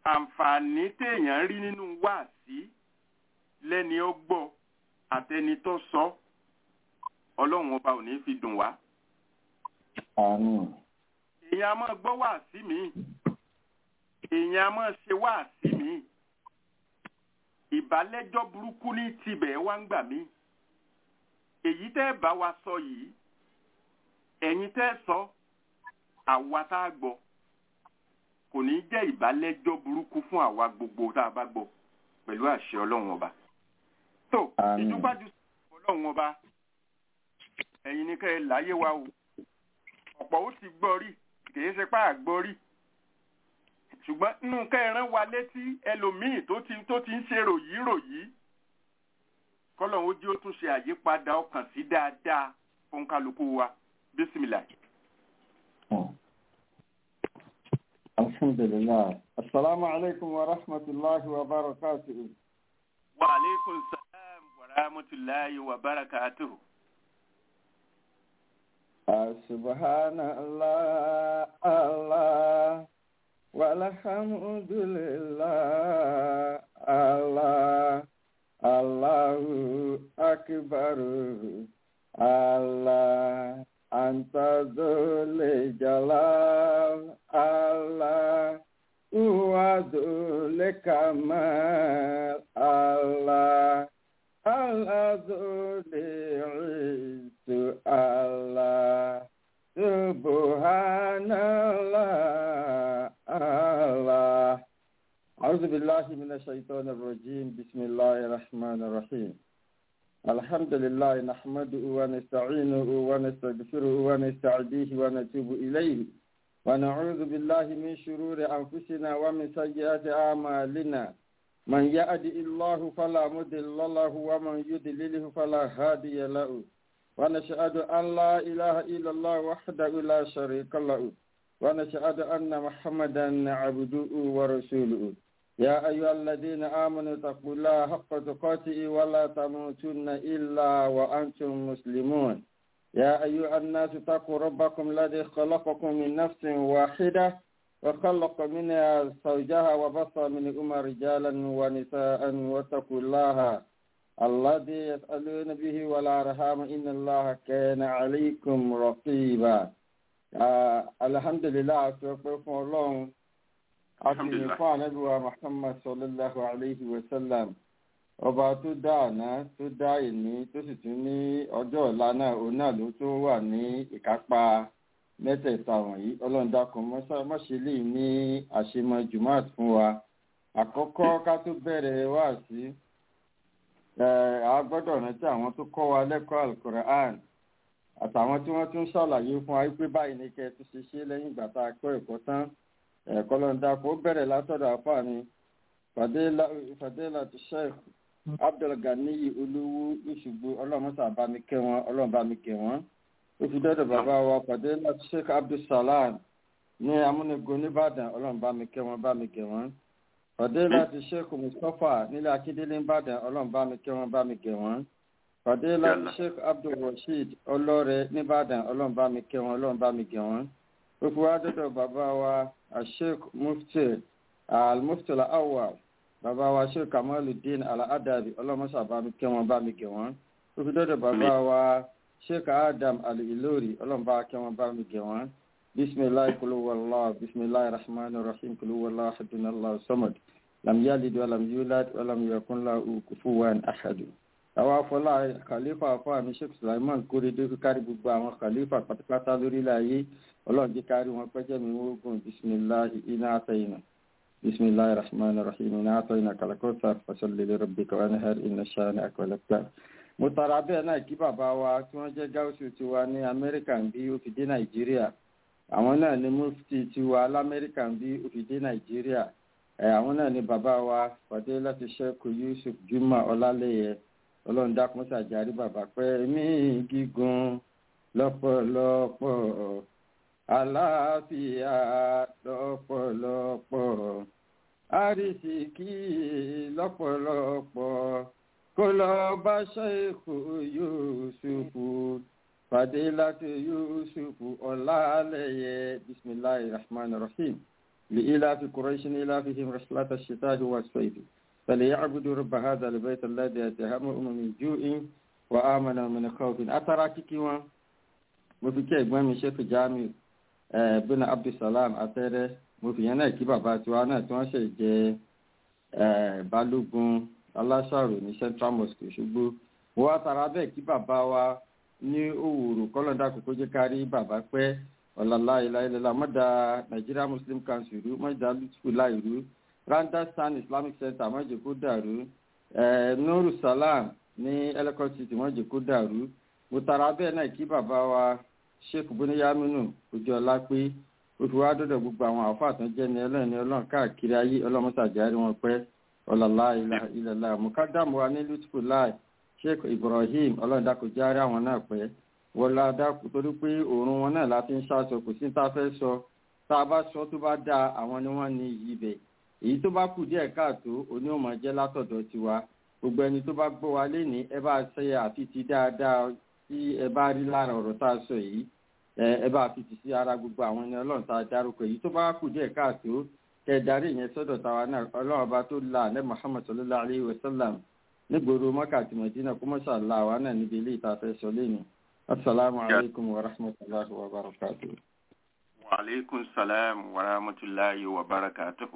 àǹfààní téèyàn rí nínú wáàsí lẹ́ni ó gbọ́ àtẹni tó sọ ọlọ́run ọba ò ní fi dùn wá. àmín èèyàn a máa gbọ́ wáàsí mi èèyàn a máa ṣe wáàsí mi ìbálẹ́jọ́ burúkú ní tibẹ̀ wá ń gbà mí èyí tẹ́ bá wa sọ yìí ẹ̀yin tẹ́ sọ àwa tá a gbọ́ kò ní jẹ́ ìbálẹ́jọ́ burúkú fún àwa gbogbo tá a bá gbọ́ pẹ̀lú àṣẹ ọlọ́run ọba tó Àmín. ìdúpájú sí ọlọ́run ọba ẹ̀yin ní kẹ́ ẹ láyé wa o ọ̀pọ̀ ó ti gbọ́ rí kìí ṣe pá àgbọ́ rí ṣùgbọ́n nínú kẹrin wa létí ẹlòmíì tó ti tó ti ń ṣe ròyí ròyí kọ́lọ́hún ó jí ó tún ṣe àyípadà ọkàn sí dáadáa fún kálukú wa bísímìlà. alhamdulilah asalaamu alaykum wa rahmatulahi wa barakatuhu. wa aleykum salaam wa rahmatulahi wa barakatuhu. subhanallah allah walhamdulillah allah allahu akbar allah anta dhul jalal allah huwa dhul kamal allah العز الله سبحان الله الله أعوذ بالله من الشيطان الرجيم بسم الله الرحمن الرحيم الحمد لله نحمده ونستعينه ونستغفره ونستعديه ونتوب إليه ونعوذ بالله من شرور أنفسنا ومن سيئات أعمالنا من يهد الله فلا مضل له ومن يضلله فلا هادي له ونشهد أن لا إله إلا الله وحده لا شريك له ونشهد أن محمدا عبده ورسوله يا أيها الذين آمنوا اتقوا الله حق تقاته ولا تموتن إلا وأنتم مسلمون يا أيها الناس اتقوا ربكم الذي خلقكم من نفس واحدة وخلق منها زوجها وبص منهما رجالا ونساء واتقوا الله الذي يسألون به والأرحام إن الله كان عليكم رقيبا آه الحمد لله أتوقف الله أتوقف fún ànábìwá Muhammad sallallahu alayhi wa sallam ọba tó dá àná tó dá ìní tó sì tún ní ọjọ́ ọ̀la náà òun náà ló tún wà ní ìkápá mẹ́tẹ̀ẹ̀ta wọ̀nyí ọlọ́run dákun mọ́ṣẹ́ lè ní àṣemọ jumat fún wa àkọ́kọ́ ká tó bẹ̀rẹ̀ wá sí a gbọ́dọ̀ rántí àwọn tó kọ́ wa lẹ́kọ̀ọ́ alukoran àtàwọn tí wọ́n tún ṣàlàyé fún wa pé báyìí ní kẹ́ ẹ tún ṣe ṣe lẹ́yìn ìgbà tá a kọ́ ẹ̀kọ́ tán ẹ̀kọ́ lọ́n dákun ó bẹ̀rẹ̀ látọ̀dọ̀ àfààní fàdélà tó sheikh abdulganiyi olówó ìṣùgbọ́ ọlọ́run sábà mi kẹ́ wọn ọlọ́run bá mi kẹ́ wọn ó fi dọ́dọ̀ bàbá wa pàdé láti sheikh abdulsalam ní amúnigun nìbàdàn ọlọ́run bá mi kẹ́ wọn bá mi kẹ́ wọn pàdé láti sheikh mustapha nílẹ̀ akíndélé nìbàdàn ọlọ́run bá mi kẹ́ wọn bá mi kẹ́ wọn pàdé láti sheikh abdulrasheed ọlọ́rẹ̀ nìbàdàn ọlọ́run bá mi kẹ́ wọn ọlọ́run bá mi kẹ́ wọn ó fi wá dọ́dọ̀ bàbá wa sheikh mufti al-mufti al-awwal bàbá wa sheikh kamaluddin al-adabi ọlọ́run sábà mi kẹ́ wọn bá mi kẹ́ wọn ó fi dọ́dọ̀ bàbá wa sheikh adam al-ilori ọlọ́mọba akẹ́wọ̀n bá mi gẹ̀ wọ́n bisimilahi kuluwala bisimilahi rahman rahim kuluwala hadunallah samad lam yalid walam yulad walam yakun lahu kufuwan ahadu. àwọn afọlá khalifa afọàmì sheikh sulaiman kórèdé kárí gbogbo àwọn khalifa pátápátá lórílẹ̀ ayé ọlọ́run jẹ́ kárí wọn pẹ́jẹ́ mi wógùn bisimilahi iná àtẹ̀yìnà bisimilahi rahman rahim iná àtẹ̀yìnà kàlàkọ́sà fasalli rabbika wanhar inna shani'aka walabtar mo tara bẹ́ẹ̀ náà kí bàbá wa tí wọ́n jẹ́ gáúsù tiwa ní amẹ́ríkà ń bí ó fi dé nàìjíríà àwọn náà ni mufti tiwa lamẹ́ríkà ń bí ó fi dé nàìjíríà ẹ̀ àwọn náà ni bàbá wa pàdé láti ṣẹ́kù yusuf juma ọlálẹ́yẹ ọlọ́run dákun ṣàjárí bàbá pẹ́ mí gígùn lọ́pọ̀lọpọ̀ àlàáfíà lọ́pọ̀lọpọ̀ àrísìkí lọ́pọ̀lọpọ̀ kó lọ bá ṣẹ́ẹ̀kù yusufu fàdé láti yusufu ọ̀làlẹ́yẹ bisimilahi rahman rahim لإلاف قريش إلافهم رحلة الشتاء والصيف فليعبدوا رب هذا البيت الذي أتهمهم من جوع وآمنوا من خوف أترى كيكي mo fi kí ẹ̀gbọ́n mi ṣètò jamiu bínú abdulsalam atẹ́rẹ́ mo fi yẹn náà kí bàbá tiwa náà tí wọ́n ṣe jẹ́ balógun aláṣàrò ní central mosque ṣùgbọ́ mo wá tara bẹ́ẹ̀ kí bàbá wa ní òwúrò kọ́lọ́dà kókó jẹ́ kárí bàbá pẹ́ ọ̀làlá ìlàìlẹ́la mọ́dà nigeria muslim council rú mọ́dà lùtùkù láìrú randastan islamic center mọ́jẹ̀ kó dàrú nuru salam ní eleko city mọ́jẹ̀ kó dàrú mo tara bẹ́ẹ̀ náà kí bàbá wa sheikh buniyaminu ojú ọlá pé oṣù wa dọ́dọ̀ gbogbo àwọn àfáà tó ń jẹ́ ní ẹlẹ́rìn ní ọlọ́run káàkiri ayé ọlọ́mọsàjárí wọn pẹ́ ọ̀làlá ìlàlá mukadamu wa ní lutfu láì sheikh ibrahim ọlọ́run dákò járe àwọn náà pẹ́ wọlá dákò torí pé òórùn wọn náà láti ń ṣàṣọ kò sí tá a fẹ́ sọ tá a bá sọ tó bá dáa àwọn ni wọ́n ní iyì ibẹ̀ èyí tó bá kù díẹ̀ káàtó oní ò máa jẹ́ látọ̀dọ̀ tiwa gbogbo ẹni tó bá gbọ́ wa lénìí ẹ bá ṣe àfi ti dáadáa tí ẹ bá rí lára ọ̀rọ̀ tá a sọ yìí ẹ bá fi tì sí ara gbogbo àwọn ẹni ọlọ́run tá a dárúkọ èyí tó bá kù díẹ̀ káàtó kẹ darí ìyẹn sọ́dọ̀ tàwa náà ọlọ́run ọba tó la ní muhammad sallallahu alayhi wa sallam nígboro mọ́kà àti mọ̀dínà kó mọ́ṣá la àwa náà níbi ilé ìta fẹ́ sọ lẹ́nu asalaamu alaykum wa rahmatulahi wa barakatu. wa aleykum salaam wa rahmatulahi wa barakatu.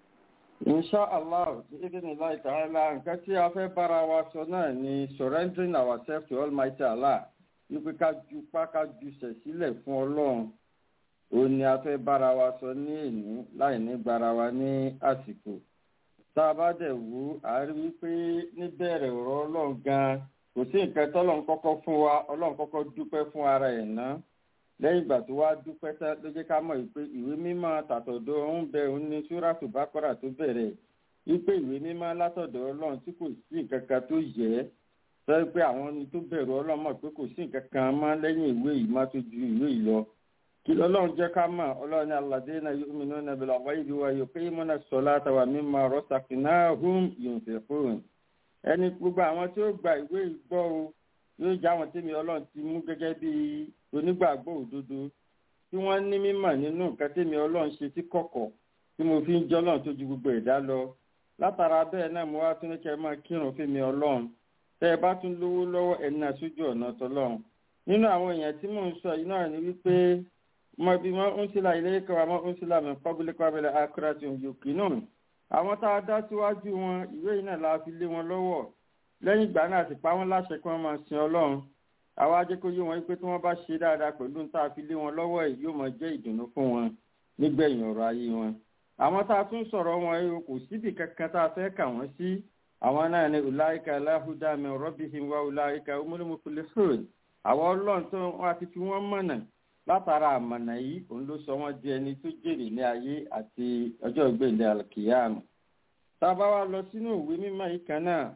insha allah ibn ilayi ta'ala nǹkan tí a fẹ́ bára wa sọ náà ni surrendering ourselves to almighty allah wípé ká ju pa ká ju sẹ̀ sílẹ̀ fún ọlọ́run òun ni a fẹ́ bára wa sọ ní èní láì ní gbára wa ní àsìkò tá a bá dẹ̀ wú a rí wípé níbẹ̀rẹ̀ ọ̀rọ̀ ọlọ́run gan kò sí nǹkan tọ́lọ́run kọ́kọ́ fún wa ọlọ́run kọ́kọ́ dúpẹ́ fún ara ẹ̀ ná lẹ́yìn ìgbà tó wá dúpẹ́ tán ló jẹ́ ká mọ̀ wípé ìwé mímọ́ tàtọ̀dọ̀ ń bẹ òun ní súrátù bákọ́rà tó bẹ̀rẹ̀ wípé ìwé mímọ́ látọ̀dọ̀ ọlọ́run tí kò sí nǹkan kan tó yẹ ẹ́ sọ pé àwọn ni tó bẹ̀rù ọlọ́run mọ̀ pé kò sí nǹkan kan mọ́ lẹ́yìn ìwé yìí má tó ju ìwé yìí lọ kí ọlọ́run jẹ́ ká mọ̀ ọlọ́run ní alladhina yu'minuna bil ghaibi wa yuqimuna as-salata wa mimma razaqnahum yunfiqun ẹni gbogbo àwọn tí ó gba ìwé ìgbọ́ o yóò já àwọn tèmi ọlọ́run ti mú gẹ́gẹ́ bí onígbàgbọ́ òdodo tí wọ́n ní mímọ̀ nínú nǹkan tèmi ọlọ́run ṣe tí kọ̀kọ̀ tí mo fi ń jọ́ ọlọ́run tó ju gbogbo ẹ̀dá lọ látara bẹ́ẹ̀ náà mo wá tún ní kẹ́ máa kírun fèmi ọlọ́run tẹ́ ẹ bá tún lówó lọ́wọ́ ẹni náà sójú ọ̀nà tọ́lọ́run nínú àwọn èèyàn tí mò ń sọ yìí náà ni wípé mo bí wọn ń sílá ilé ìkọwà mọ ń sílá mi public wabẹlẹ akérèsì òyòkè náà àwọn tá a dá síwájú wọn ìwé yìí náà la fi lé wọn lọ́wọ́ lẹ́yìn ìgbà náà sì pa wọ́n láṣẹ kí wọ́n máa sin ọlọ́run àwa jẹ́ kó yé wọn pé tí wọ́n bá ṣe dáadáa pẹ̀lú tá a fi lé wọn lọ́wọ́ yìí yóò máa jẹ́ ìdùnnú fún wọn nígbẹ̀yìn ọ̀rọ̀ ayé wọn àwọn tá a tún sọ̀rọ̀ wọn yìí kò síbi kankan tá a fẹ́ kà wọ́n sí àwọn náà ní ulaika aláhùdá mi rabbihim wa ulaika humul muflihun àwọn ọlọ́run tó wọn ti fi wọ́n mọ̀nà látara àmọ̀nà yìí òun ló sọ wọ́n di ẹni tó jèrè ní ayé àti ọjọ́ ìgbéǹde alkiyama tá a bá wá lọ sínú ìwé mímọ́ yìí kan náà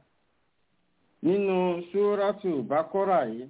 nínú sóràtù bákọ́rà yìí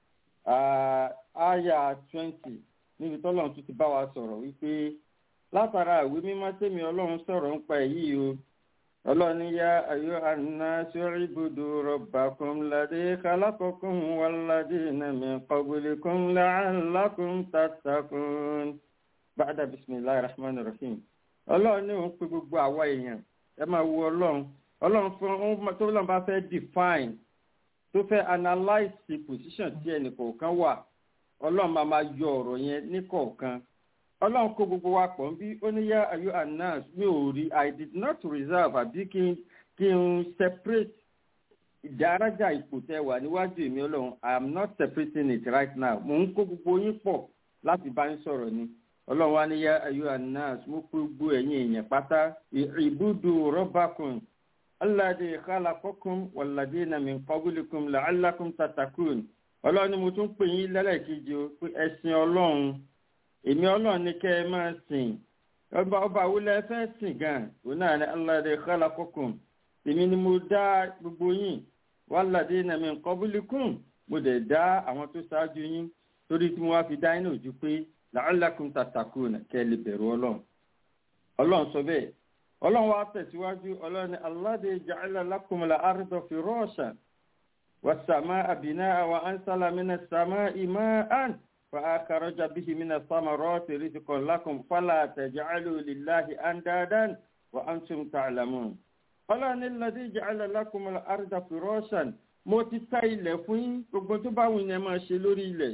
àyà twenty níbi tọ́lọ́run tún ti bá wa sọ̀rọ̀ wípé látara ìwé mímọ́ tèmi ọlọ́run sọ̀rọ̀ ń pa èyí o ọlọ́ni yá ayọ́ àná sórí ibùdó rọ̀bàkùn ládé kálákọ̀kùn wàládé nàmì kọ̀bùlẹ̀kùn làálàkùn tàtàkùn. bàdà bisimilahi rahman rahim ọlọ́run ní òun pe gbogbo àwa èèyàn ẹ máa wo ọlọ́run ọlọ́run fún tó lọ́n bá fẹ́ define tó fẹ́ analyse the position tí ẹnì kọ̀ọ̀kan wà ọlọ́run máa máa yọ ọ̀rọ̀ yẹn ní kọ̀ọ̀kan ọlọ́run kó gbogbo wa pọ̀ bí ó ní yá ayọ́ anas mi ò rí i did not reserve àbí kí n kí n separate ìdárájà ipò tẹ wà níwájú èmi ọlọ́run i am not separating it right now mò ń kó gbogbo yín pọ̀ láti bá yín sọ̀rọ̀ ni ọlọ́run wa ní yá ayọ́ anas mo kó gbogbo ẹ̀yin èèyàn pátá ìbúdó rọ́bàkùn aládé khalaqakum walladina min qablikum la'allakum tatakun ọlọ́run ni mo tún pè yín lẹ́lẹ́kejì o pé ẹ̀sìn ọlọ́run èmi ọlọ́run ní kẹ́ ẹ máa sìn ọba ọba awúlẹ̀ fẹ́ sìn gan òun náà ní aládé khalaqakum èmi ni mo dá gbogbo yín walladina min qablikum mo dẹ̀ dá àwọn tó ṣáájú yín torí tí mo wá fi dá yín náà ojú pé la'allakum tatakun kẹ́ ẹ lè bẹ̀rù ọlọ́run ọlọ́run sọ bẹ́ẹ̀ ọlọ́run wa tẹ̀síwájú ọlọ́run ní aládé ja'ala lakumul arda firashan was samaa binaa wa ansala minas samaa'i ma'an فأخرج به من الثمرات رزقا لكم فلا تجعلوا لله أندادا وأنتم تعلمون ọlọ́run nílọ́dí ìjàlẹ̀ lákùnmọ́ àrùdà fìrọ́ṣàn mo ti ta ilẹ̀ fún yín gbogbo tó bá wù yẹn máa ṣe lórí ilẹ̀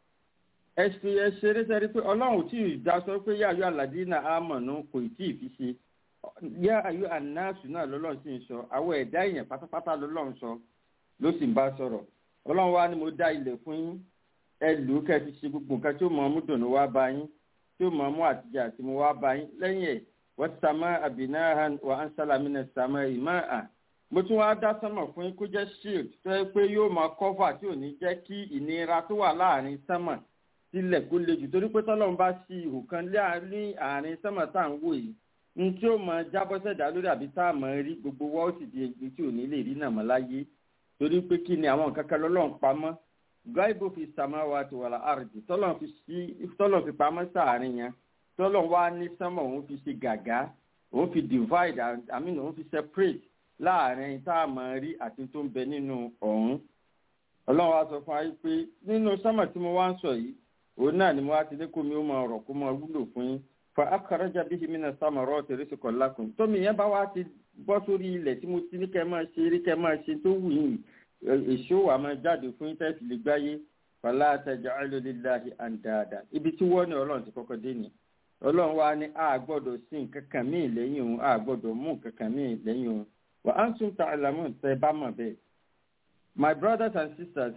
ẹ̀sìn ẹ̀ṣẹ̀ rẹ́sẹ̀rí pé ọlọ́run tí ì dá sọ pé yáyọ àlàdínà àmọ̀nù kò tí ì fi ṣe yá ayọ ànáàsù náà lọ́lọ́run sì ń sọ àwọn ẹ̀dá èèyàn pátápátá lọ́lọ́run sọ ló sì ń bá sọ̀rọ̀ ọlọ́run wá ní mo dá ilẹ̀ fún yín ẹ lù ú kẹ́ fi ṣe gbogbo nǹkan tí ó mọ̀ ọ́ mú dùnú wá bá yín tí ó mọ̀ ọ́ mú àtijọ́ àti mo wá bá yín lẹ́yìn ẹ̀ والسماء بناها وأنزل من السماء ماء mo tún wá dá sánmọ̀ fún yín kó jẹ́ shield tó yẹ pé yóò máa cover tí ò ní jẹ́ kí ìnira tó wà láàrin sánmọ̀ sílẹ̀ kó le jù torí pé tọ́lọ́run bá ṣí ihò kan láàrin àárín sánmọ̀ tá à ń wò yìí ní tí ó máa jábọ́ sẹ̀dá lórí àbí tá a máa rí gbogbo wọ́ọ̀ sì di egbò tí ò ní lè rí náà mọ́ láyé torí pé kí ni àwọn nǹkan kan lọ́lọ́run pamọ́ gáìbò fi sàmáwá ti wà láàrùn tọ́lọ́run fi pamọ́ sáàárín yẹn tọ́lọ̀ wá ní sánmọ̀ òun fi ṣe gàgá òun fi divide i mean òun fi separate láàrin tá a máa rí àti tó ń bẹ nínú ọ̀hún. ọlọ́run wa sọ fún wa pé nínú sánmọ̀ tí mo wá ń sọ yìí òun náà ni mo wá ti ní kó mi ó máa rọ̀ kó máa wúlò fún yín. fa akaraja bihi mina samara rizqan lakum tómi yẹn bá wá ti bọ́ sórí ilẹ̀ tí mo ti ní kẹ́ máa ṣe rí kẹ́ máa ṣe tó wù yín èso wa máa jáde fún yín tẹ́sí lè gbáyé fala taj'alu lillahi andada ibi tí wọ́n ní ọlọ́run ti kọ́kọ́ dé nìyẹn ọlọ́run wa ní a gbọ́dọ̀ sí nǹkan kan míì lẹ́yìn òun a gbọ́dọ̀ mú nǹkan kan míì lẹ́yìn òun wà á ń tún ta àlámù tẹ bá mọ̀ bẹ́ẹ̀. my brothers and sisters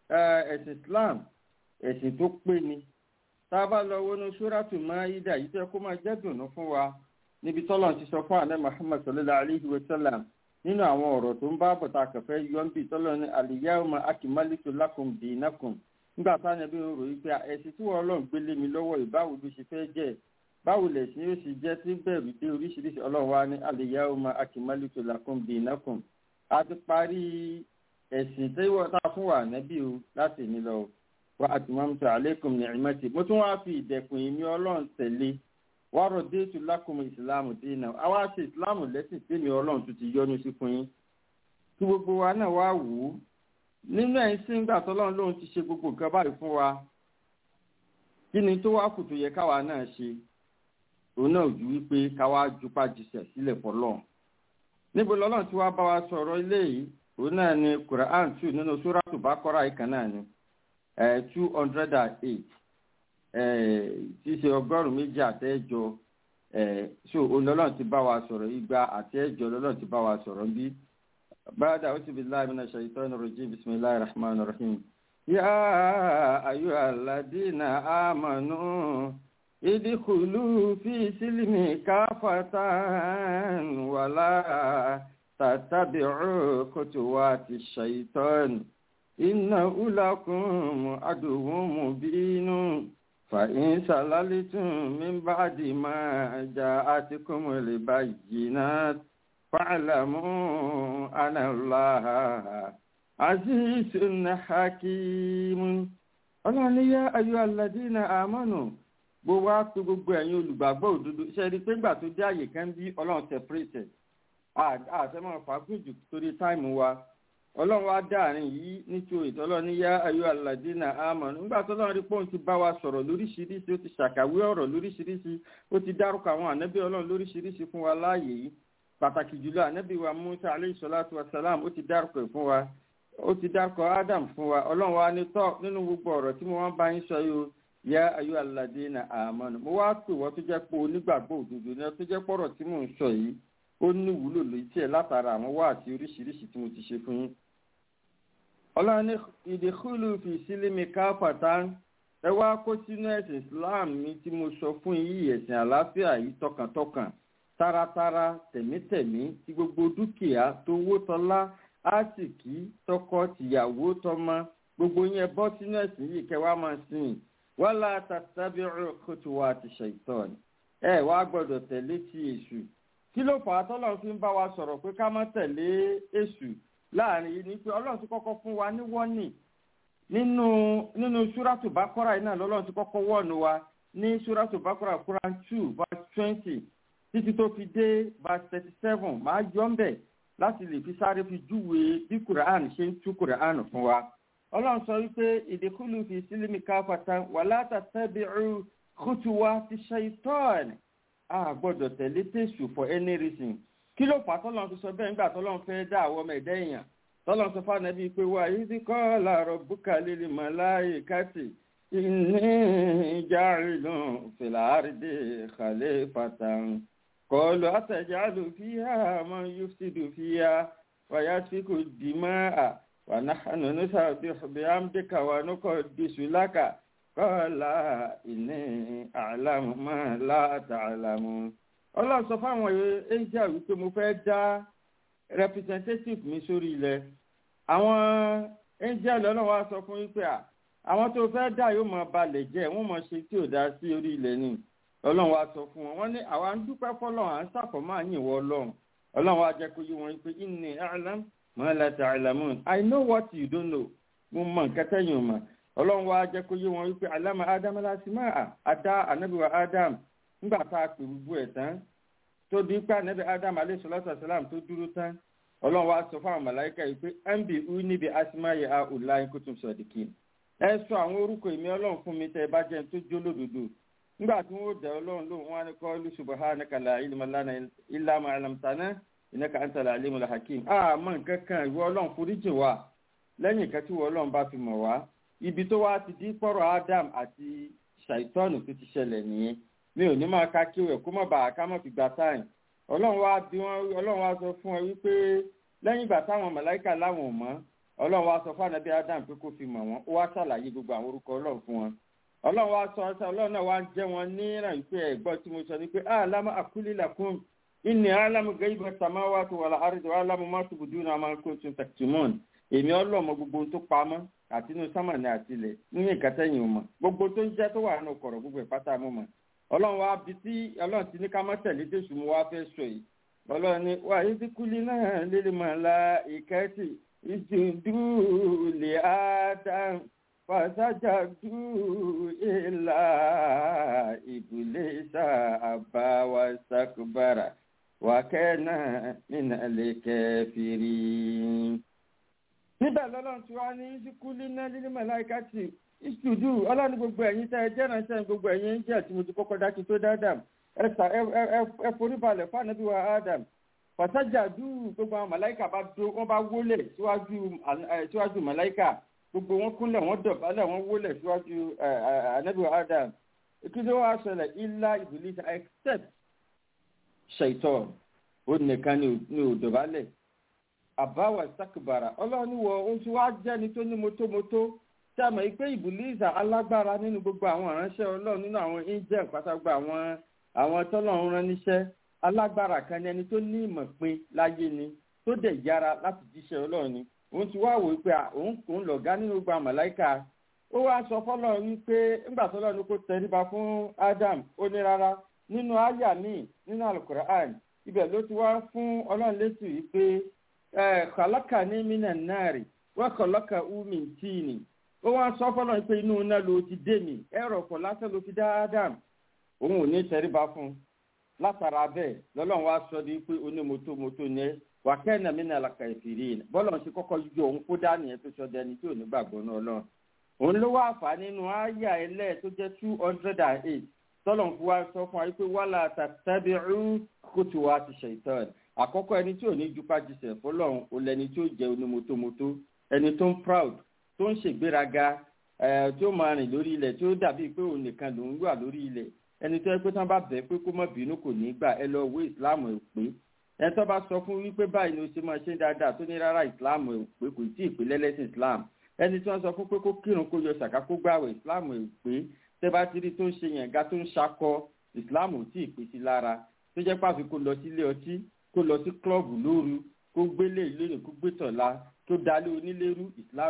ẹ̀sìn islam ẹ̀sìn tó pé ni tá a bá lọ wọnú sóràtù máyídà yìí tẹ́ kó máa jẹ́ dùnú fún wa níbi tọ́lọ̀ ti sọ fún àná muhammad sallallahu alayhi wa sallam nínú àwọn ọ̀rọ̀ tó ń bá bọ̀tà kẹfẹ́ yọ̀ǹbì tọ́lọ̀ ní al-yawma akmaltu lakum dinakum nígbà táwọn ẹbí ń ròyìn pé ẹ̀sìn tí wọ́n ọlọ́run gbélé mi lọ́wọ́ ìbáwo ló ṣe fẹ́ jẹ́ báwo lè ṣe yóò ṣe jẹ́ tí bẹ̀rù dé oríṣiríṣi ọlọ́run wa ní al-yawma akmaltu lakum dinakum a ti parí ẹ̀sìn tí wọ́n ta fún wa nẹ́bí o láti ní lọ wa atmamtu alaykum ni'mati mo tún wáá fi ìdẹ̀kùn ìmí ọlọ́run tẹ̀lé wa raditu lakum ìsìláàmù dínà àwa ṣe ìsìláàmù lẹ́sìn tèmi ọlọ́run tún ti yọ́nú sí fún yín kí gbogbo wa náà wá wò ó nínú ẹ̀ ń sí ńgbà tọ́lọ́run lóun ti ṣe gbogbo nǹkan báyìí fún wa kí ni tó wá kù tó yẹ káwa náà ṣe òun náà ju wípé káwa jupa jùsẹ̀ sílẹ̀ fọlọ́ níbo lọ́lọ́run tí wàá bá wa sọ̀rọ̀ ilé yìí òun náà ni Quran two nínú Suratu Baqara ìkan náà ni two hundred and eight tí ṣe ọgọ́rùn-ún méjì àtẹ́jọ so òun lọ́lọ́run ti bá wa sọ̀rọ̀ igba àtẹ́jọ lọ́lọ́run ti bá wa sọ̀rọ̀ bí. بعد أعوذ بالله من الشيطان الرجيم بسم الله الرحمن الرحيم يا أيها الذين آمنوا ادخلوا في سلم كافة ولا تتبعوا خطوات الشيطان إنه لكم عدو مبين فإن سللتم من بعد ما جاءتكم البينات فاعلموا أن الله عزيز حكيم ọlọ́run ní yá ayọ́ aládínà àmọ́nù gbogbo á tó gbogbo ẹ̀yin olùgbàgbọ́ òdodo ṣe rí pé gbà tó dé àyè kan bí ọlọ́run separate àtẹ́mọ̀ fàágùn jù torí táìmù wa ọlọ́run wá dáàrin yìí nítorí ìtọ́lọ́ ní yá ayọ́ aládínà àmọ́nù nígbà tó lọ́run rí pé òun ti bá wa sọ̀rọ̀ lóríṣiríṣi ó ti ṣàkàwé ọ̀rọ̀ lóríṣiríṣi ó ti dárúkọ àwọn ànábì ọlọ́run lóríṣiríṣi fún wa láàyè yìí pàtàkì jùlọ ànábì wa musa aleyhi salatu wa salam ó ti dárúkọ ẹ̀ fún wa ó ti dárúkọ adam fún wa ọlọ́run wa ní tọ́ nínú gbogbo ọ̀rọ̀ tí mo wá bá yín sọ yìí o yá ayọ́ aládínà àmọ́nù mo wá pè wọ́n tó jẹ́ pé onígbàgbọ́ òdodo ní tó jẹ́ pọ̀rọ̀ tí mò ń sọ yìí ó ní ìwúlò lóyún tí ẹ̀ látara àwọn wá àti oríṣiríṣi tí mo ti ṣe fún yín. ọlọ́run ní ìdíkùlù fi sílẹ̀mì káfàtà ẹ wá kó sínú ẹ̀sìn islam mi tí mo sọ fún yìí ẹ̀sìn àlàáfíà yìí tọkàntọkàn taratara tẹ̀mítẹ̀mí tí gbogbo dúkìá tó wó tọ́lá àsìkí tọkọ tìyàwó tọmọ gbogbo yẹn bọ́ sínú ẹ̀sìn yìí kẹwàá máa sìn wala tattabi'u khutuwati shaitan ẹ wá gbọ́dọ̀ tẹ̀lé ti èṣù kí ló fà á tọ́lọ́run fi ń bá wa sọ̀rọ̀ pé ká má tẹ̀lé èṣù láàrin yìí ni pé ọlọ́run ti kọ́kọ́ fún wa ní wọ́nì nínú nínú súrátù bákọ́rà yìí náà lọ́lọ́run ti kọ́kọ́ wọ́ọ̀nù wa ní súrátù bákọ́rà Quran two verse twenty títí tó fi dé verse thirty seven máa yọ ń bẹ̀ láti lè fi sáré fi júwe bí Quran ṣe ń tú Quran fún wa ọlọ́run sọ wípé ìdíkùlù fi sílímì káfàtà wà látàtàbíru kùtùwà ti ṣàìtọ́ọ̀n a gbọ́dọ̀ tẹ̀lé tẹ̀sù for any reason kí ló fà tọ́lọ́run fi sọ bẹ́ẹ̀ nígbà tọ́lọ́run fẹ́ dá àwọn ọmọ ẹ̀dá èèyàn tọ́lọ́run sọ fún ànábì pé wà yìí ti kọ́ làárọ̀ bùkà lílì màláyé káàtì إني جاعل في الأرض خليفة قالوا أتجعل فيها من يفسد فيها ويسفك الدماء ونحن نسبح بحمدك ونقدس لك قال إني أعلم ما لا تعلمون ọlọ́run sọ fáwọn angel wípé mo fẹ́ dá representative mi sórí ilẹ̀ àwọn angel ọlọ́run wa sọ fún wípé à àwọn tó fẹ́ dà yóò máa balẹ̀ jẹ́ wọ́n máa ṣe tí ò dá sí orí ilẹ̀ ni ọlọ́run wa sọ fún wọn wọ́n ní àwa ń dúpẹ́ fọlọ́run à ń sàfọ̀mọ́ àyìnwó ọlọ́run ọlọ́run wa jẹ́ kó yí wọn pé inni a'lam ma la ta'lamun I know what you don't know mo mọ nǹkan tẹ́yìn o mọ̀ ọlọ́run wa jẹ́ kó yí wọn wípé alama adam alásìmá àdá anabiwa adam ńgbà tá a pè gbogbo ẹ̀ tán tó di pé anabi adam alayhi salatu wasalam tó dúró tán ọlọ́run wa sọ fún àwọn màláíkà yìí pé mb u níbi asimáyé a ula kutum sadiqin ẹ sọ àwọn orúkọ èmi ọlọ́run fún mi tẹ́ ẹ bá jẹ́ tó jó lódodo nígbà tí wọ́n dẹ̀ ọlọ́run lóhùn wọn ni kọ́ lu subhanaka la ilma lana illa ma 'allamtana innaka antal alimul hakim a mọ nǹkan kan ìwọ ọlọ́run foríjì wa lẹ́yìn nǹkan tí ìwọ ọlọ́run bá fi mọ̀ wá ibi tó wá ti di pọ̀rọ̀ adam àti ṣàìtọ́nù tó ti ṣẹlẹ̀ nìyẹn mi ò ní máa ka kí ẹ̀ kó má bàa ká má fi gba táyìn ọlọ́run wá bí wọ́n ọlọ́run wá sọ fún ẹ wípé lẹ́yìn ìgbà táwọn màláíkà láwọn ò mọ̀ ọlọ́run wá sọ fún ànábì adam pé kó fi mọ̀ wọ́n ó wá ṣàlàyé gbogbo àwọn orúkọ ọlọ́run fún wọn ọlọ́run wá sọ ọsẹ ọlọ́run náà wá ń jẹ́ wọn ní ìrànwípé ẹ̀gbọ́n tí mo sọ ni pé àlámà àkúlì làkún ìní àlámù gẹ́gbẹ́ samawati wàlà àrídò àlámù mọ́tòbùdú náà máa ń kó tún tẹ̀tìmọ́n èmi ọlọ́mọ gbogbo tó pamọ́ àti inú sámàní àti ilẹ̀ nínú ìkẹtẹ́yìn mọ̀ gbogbo tó ń jẹ́ tó wà nínú kọ̀rọ̀ gbogbo ìpátá mọ́ mọ́ ọlọ́run wá bi tí ọlọ́run ti ní ká má tẹ̀lé jésù mo wá fẹ́ sọ yìí ọlọ́run ni wà á ti kúlí náà lílì mọ̀ la ìkẹ́tì ìjùdú lè ádám fàṣàjàdú ìlà ìbùlẹ̀ṣà àbáwá sàkúbàrà wàkẹ́nà mìnàlẹ̀ kẹfìrí. níbẹ̀ lọ́lọ́run tí wàá ní ìsìnkúlí náà lílì mọ̀ láìkàtì ìṣùdù ọlọ́run gbogbo ẹ̀yin tẹ́ ẹ jẹ́ ránṣẹ́ gbogbo ẹ̀yin ń jẹ́ tí mo ti kọ́kọ́ dákí tó dáadáa ẹ̀sà ẹ forí balẹ̀ fún ànábì wa Adam fàṣájàdú gbogbo àwọn màláìkà bá dó wọ́n bá wólẹ̀ síwájú síwájú màláìkà gbogbo wọn kúnlẹ̀ wọ́n dọ̀bálẹ̀ wọ́n wólẹ̀ síwájú ànábì wa Adam kí ló wá ṣẹlẹ̀ ilá Iblis except ṣèitọ́ ó nìkan ní ò dọ̀bálẹ̀ àbáwọ̀ sákìbàrà ọlọ́run wọ oṣù wa jẹ́ni tó ní mótómótó tí a mọ̀ pé ìbùlíìsà alágbára nínú gbogbo àwọn ìránṣẹ́ ọlọ́run nínú àwọn angel pátágbà àwọn àwọn tọ́lọ́run rán níṣẹ́ alágbára kan ní ẹni tó ní ìmọ̀ pin láyé ni tó dẹ̀ yára láti jíṣẹ́ ọlọ́run ni òun ti wá wò ó pé òun kò ń lọ̀gá nínú gbogbo àmàláìka ó wá sọ fọlọ́run wípé ńgbà tọ́lọ́run kó tẹríba fún Adam ó ní rárá nínú àyà míì nínú alukur'an ibẹ̀ ló ti wá fún ọlọ́run létí wípé kọ̀lọ́kà ní mínà náà rè wọ́n kọ̀lọ́kà umi tíìnì ó wá sọ fọlọ́run pé inú iná ló ti dé mi ẹ̀rọ ọ̀pọ̀ lásán ló fi dá Adam òun ò ní tẹríba fún un látara bẹ́ẹ̀ lọ́lọ́run wá sọ di pé onímọ́tòmọ́tò ni wà kẹ́hìn náà mìíràn làkà ìfìrí yìí bọ́lọ̀ ṣe kọ́kọ́ yọ òun kó dání ẹ̀ tó sọ dẹni tí ò ní gbàgbọ́ náà lọ́run òun ló wá fà nínú àyà ẹlẹ́ tó jẹ́ two hundred and eight tọ́lọ̀ fún wa sọ fún wa pé wàhálà tàbí'u kótó wa ti ṣe ìtọ́ ẹ̀ àkọ́kọ́ ẹni tí ò ní jupa jisẹ̀ fọlọ́run ò lẹni tí ó jẹ́ onímọ́tòmọ́tò ẹni tó ń proud tó ń ṣègbéraga tí ó máa rìn lórí ilẹ̀ tí ó dàbí pé òun nìkan lòún wà lórí ilẹ̀ ẹni tó yẹ pé tán bá bẹ̀ pé kó má bínú kò ní gbà ẹ lọ wé ìsìláàmù ẹ̀ pé ẹni tó bá sọ fún wípé báyìí ni o ṣe máa ṣe dáadáa tó ní rárá ìsìláàmù ẹ̀ pé kò tí ì pé lẹ́lẹ́sìn ìsìláàmù ẹni tí wọ́n sọ fún pé kó kírun kó yọ ṣàká kó gbàwẹ̀ ìsìláàmù ẹ̀ pé tẹ́ bá ti rí tó ń ṣe yànga tó ń ṣakọ ìsìláàmù ò tí ì pé sí lára tó jẹ́ pàfi kó lọ sílé ọtí kó lọ sí klọ́ọ̀bù lóru kó gbélé ìlú kó gbé tọ̀la tó dalé onílérú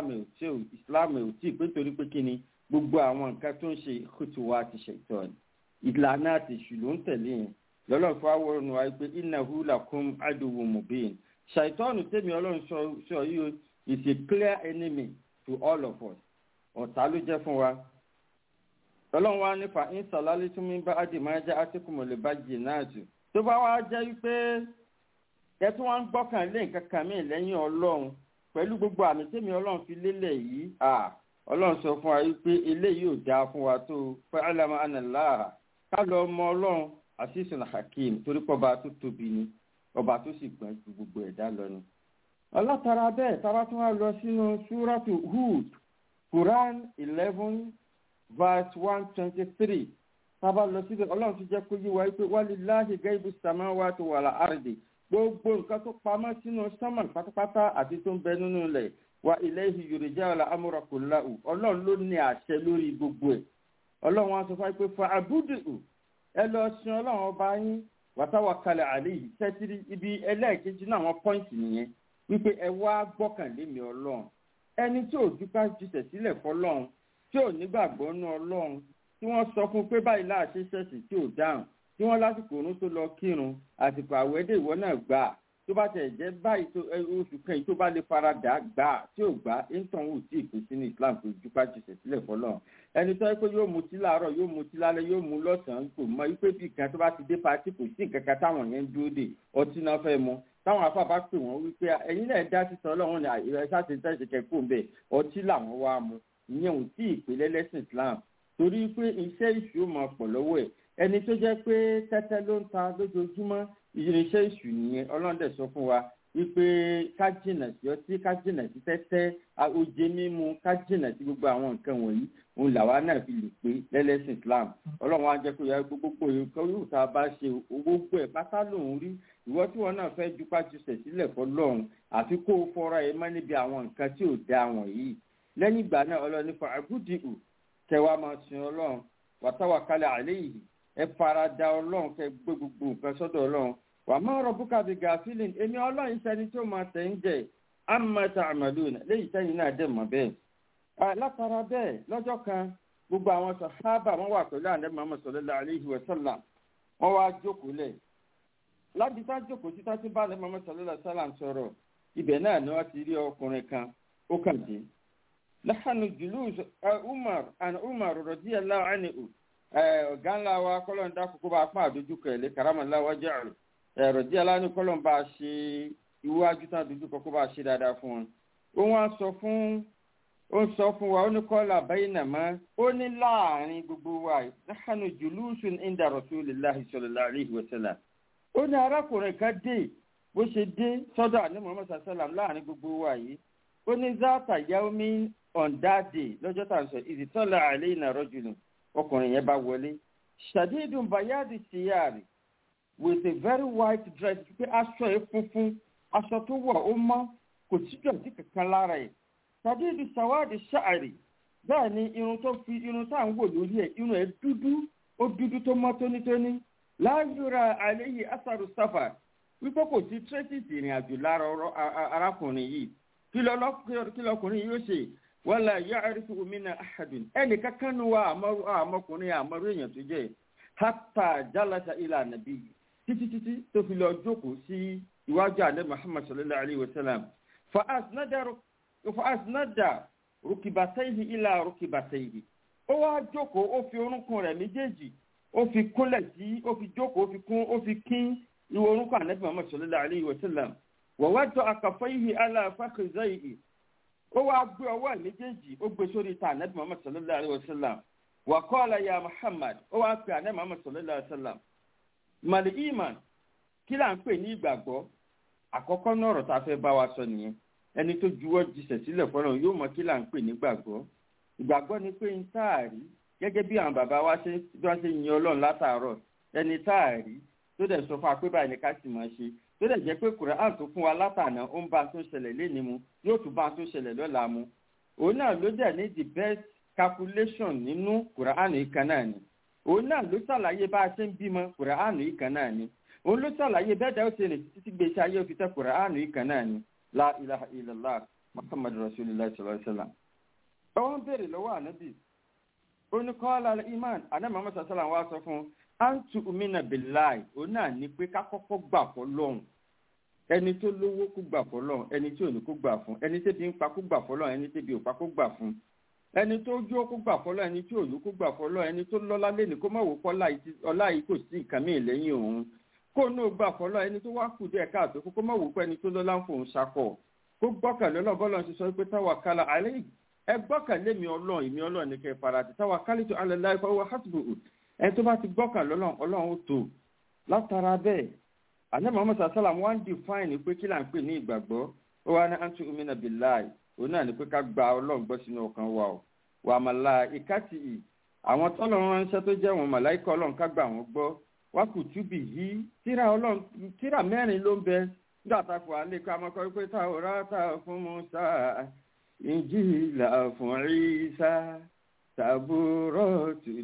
ìsìláàmù ẹ̀ ò tí ì pé nítorí pé kíni gbogbo àwọn nǹkan tó ń ṣe kótó ti ṣe ìtọ́ ni ìlànà àti ìṣùlù ń tẹ̀lé yẹn lọ́lọ́run fún àwọn ọ̀nà wa pé innahu lakum aduwwun mubin ṣàìtọ́nù tèmi ọlọ́run sọ yìí is a clear enemy to all of us ọ̀tá ló jẹ́ fún wa. lọ́lọ́run wa nípa ìsàlálẹ́ tún mí bá àdì máa jẹ́ àtìkùmọ̀ lè bá jì náà jù. tó bá wá jẹ́ wípé ẹ tún wá ń gbọ́kàn lé nǹkan kan mí lẹ́yìn ọlọ́run pẹ̀lú gbogbo àmì tẹ́mi ọlọ́run fi lélẹ̀ yìí ọlọ́run sọ fún wa wípé eléyìí ò dáa fún wa tó fa'alama anàláà ká lọ mọ ọlọ́run asisun hakim torí pé ọba tó tóbi ni ọba tó sì gbọ́n ju gbogbo ẹ̀dá lọ ni. ọlọ́tara bẹ́ẹ̀ tábà tún wá lọ sínú súrátù hud quran eleven verse one twenty three tábà lọ síbẹ̀ ọlọ́run ti jẹ́ kó yí wa wípé walillahi gaibu samawati wal ardi gbogbo nǹkan tó pamọ́ sínú sánmà pátápátá àti tó ń bẹ nínú ilẹ̀ wa ilayhi yurja'u amra kullahu ọlọ́run ló ní àṣẹ lórí gbogbo ẹ̀ ọlọ́run wa sọ fún wa pé fa abudu ẹ lọ sin ọlọ́run ọba yín wàtàwàkalẹ̀ àléyìí tẹ́tìrì ibi ẹlẹ́ẹ̀kejì náà àwọn pọ́ìntì nìyẹn wípé ẹ wá gbọ́kànlé mi ọlọ́run ẹni tí ò dúpẹ́ jùsẹ̀ sílẹ̀ fọlọ́run tí ò nígbàgbọ́ nú ọlọ́run tí wọ́n sọ fún pé báyìí láàṣẹ ṣẹ̀ṣì tí ò dáhùn tí wọ́n lásìkò òun tó lọ kírun àsìkò àwẹ̀dẹ̀ ìwọ náà gbà tó bá tẹ̀ jẹ́ báyìí tó oṣù kẹ́yìn tó bá lè faradà gbà tí ò gbà intan wù tí ìpín sínú Islam kò dúpẹ́ jùsẹ̀ sílẹ̀ fọlọ́run ẹni tó yẹ pé yóò mutí láàárọ̀ yóò mutí lálẹ́ yóò mu lọ́sàn-án kò mọ wípé bí kan tó bá ti dé pati kò sí nǹkan kan táwọn yẹn ń dúró dè ọtí náà fẹ́ mu táwọn afá bá pè wọ́n wípé ẹ̀yin náà dá sísọ ọlọ́run ní àìrẹ́ sáṣẹ tẹ̀sí kẹ́kọ̀ọ́ ń bẹ̀ ọtí làwọn wá mu ìyẹn ò tí ì pé lẹ́lẹ́sìn Islam torí pé iṣẹ́ ìṣù máa pọ̀ lọ́wọ́ ẹ̀ ẹni tó jẹ́ pé tẹ́tẹ́ ló ń ta lójoojúmọ́ irinṣẹ́ ìṣù nìyẹn ọlọ́run dẹ̀ sọ fún wa wípé ká jìnà sí ọtí ká jìnà sí tẹ́tẹ́ oje mímu ká jìnà sí gbogbo àwọn nǹkan wọ̀nyí òun làwa náà fi lè pé lẹ́lẹ́sìn Islam ọlọ́run á jẹ́ kó yẹ gbogbo nǹkan yóò tá a bá ṣe gbogbo ẹ̀ pátá lòun rí ìwọ tí wọn náà fẹ́ jupá jùsẹ̀ sílẹ̀ fọlọ́run àfi kó o fọ́ra ẹ mọ́ níbi àwọn nǹkan tí ò da wọ̀nyí lẹ́yìn ìgbà náà ọlọ́run ní fàágùdìhù kẹwàá máa sin ọlọ́run wàtáwàkálẹ̀ àlẹ́ yìí ẹ fara da ọlọ́run kẹ gbé gbogbo nǹkan sọ́dọ̀ ọlọ́run wà má rọ̀bùkà bí gàfílìn èmi ọlọ́run sẹni tó máa tẹ̀ ń jẹ àmọ́ta àmàlùn léyìí sẹ́yìn náà dẹ̀ mọ́ bẹ́ẹ̀. látara bẹ́ẹ̀ lọ́jọ́ kan gbogbo àwọn sàhábà wọn wà pẹ̀lú àná Muhammad sallallahu alaihi wa sallam wọn wá jókòó lẹ̀ láti tá jókòó títà tí bá àná Muhammad sallallahu alaihi wa sallam sọ̀rọ̀ ibẹ̀ náà ni wọ́n ti rí ọkùnrin kan ó kàn dé. láhàánú julus Umar and Umar radiyallahu anhu ọ̀gá ńlá wa kọ́lọ́ńdà kókó bá pọ́n àdójúkọ̀ ẹ̀ lé karamallahu wajhahu ẹ̀rọ díẹ̀ lánàá kọ́lọ̀ bá a ṣe iwájú tán dúdú kọ́ kó bá a ṣe dáadáa fún wọn. ó wá sọ fún ó ń sọ fún wa ó ní kọ́lá baynama ó ní láàrin gbogbo wa nahnu julusun inda rasulillahi sallallahu alaihi wa sallam. ó ní arákùnrin kan dé bó ṣe dé sọ́dọ̀ àní muhammad sallam láàrin gbogbo wa yìí. ó ní zata yaomi on that day lọ́jọ́ tá à ń sọ ìdítọ́lá alayna rajulun ọkùnrin yẹn bá wọlé. shadidun bayadi siyari with a very white dress pé aṣọ ẹ funfun aṣọ tó wọ̀ ó mọ́ kò sí dọ̀tí kankan lára ẹ̀ tàbí ibi sàwádìí ṣáàrì bẹ́ẹ̀ ni irun tó fi irun tá à ń wò lórí ẹ̀ irun ẹ̀ dúdú ó dúdú tó mọ́ tónítóní láyúra àléyé asaru sáfà wípé kò sí traces ìrìn àjò lára arákùnrin yìí kí lọkùnrin yìí yóò ṣe wala ya'rifu minna ahadun ẹnì kankan nu wa àmọkùnrin àmọrú èèyàn tó jẹ́ hatta jalasa ila nàbí títí títí tó fi lọ jókòó sí iwájú àdé muhammad sallallahu alayhi wa sallam fa asnada rukibatayhi ila rukibatayhi ó wá jókòó ó fi orúnkún rẹ̀ méjèèjì ó fi kúnlẹ̀ sí ó fi jókòó ó fi kún ó fi kín ìwọ orúnkún àdé muhammad sallallahu alayhi wa sallam wa wada'a kaffayhi ala fakhidhayhi ó wá gbé ọwọ́ ẹ̀ méjèèjì ó gbé sórí ta àdé muhammad sallallahu alayhi wa sallam wa qala ya muhammad ó wá pe àdé muhammad sallallahu alayhi wa sallam màlì iman kí là ń pè ní ìgbàgbọ́ àkọ́kọ́ náà ọ̀rọ̀ tá a fẹ́ bá wa sọ nìyẹn ẹni tó juwọ́ jisẹ̀ sílẹ̀ fọlọ́run yóò mọ kí là ń pè ní ìgbàgbọ́ ìgbàgbọ́ ni pé ń táàrí gẹ́gẹ́ bí àwọn bàbá wa ṣe bí wọ́n ṣe yin ọlọ́run látàárọ̀ ẹni táàrí tó dẹ̀ sọ fún wa pé báyìí ni ká sì máa ṣe tó dẹ̀ jẹ́ pé kùrán tó fún wa látàná ó ń bá a tó ṣẹlẹ̀ léni mu yóò tún bá a tó ṣẹlẹ̀ lọ́la mu òun náà ló dẹ̀ ní the best calculation nínú kùrán yìí kan náà ni òun náà ló ṣàlàyé bá a ṣe ń bímọ kùrán yìí kan náà ni òun ló ṣàlàyé bẹ́ẹ̀ dá ó ṣe rìn títí gbèsè ayé òfin tẹ kùrán yìí kan náà ni la ilaha illallah muhammadu rasulillah sallallahu alaihi wa sallam. ọwọ́n béèrè lọ́wọ́ ànábì ó ní kọ́lá iman ànábì muhammad sallam wá sọ fún antu umina billahi òun náà ní pé ká kọ́kọ́ gbà fọ́ lọ́hùn ẹni tó lówó kó gbà fọ́ lọ́hùn ẹni tí ò ní kó gbà fún ẹni tẹ́bi ń pa kó gbà fọ́ lọ́hùn ẹni tẹ́bi ò pa kó gbà fún ẹni tó jó kó gbà fọ́ lọ́hùn ẹni tí ò ní kó gbà fọ́ lọ́hùn ẹni tó lọ́lá lẹ́ni kó má wò kọ́ ọlá yìí kò sí nǹkan mìíràn lẹ́yìn òun kó náà gbà fọlọ́ ẹni tó wá kù díẹ̀ káàtó kó má wò pé ẹni tó lọ́lá ń fòun ṣakọ̀ kó gbọ́kànlé ọlọ́run bọ́lá ti sọ pé tawakkala alayhi ẹ gbọ́kànlé mi ọlọ́run èmi ọlọ́run ní kẹ́ ẹ fara ti tawakkaltu ala Allahi fa huwa hasbuhu ẹ tó bá ti gbọ́kànlé ọlọ́run ọlọ́run ó tó látara bẹ́ẹ̀ ànábì Muhammad sallam wọ́n ń define pé kí là ń pè ní ìgbàgbọ́ ó wá ní antu umina billahi òun náà ní pé ká gba ọlọ́run gbọ́ sínú ọkàn wa o wà malaikati ì àwọn tọ́lọ́run ránṣẹ́ tó jẹ́ wọn màláìkà ọlọ́run ká gbà wọ́n gbọ́ wá kùtùbì yìí tíra ọlọ́run tíra mẹ́rin ló ń bẹ nígbà tá a fọ alẹ́ ká máa kọ́ pé Taurata fún Musa Injila fún Isa Taburatu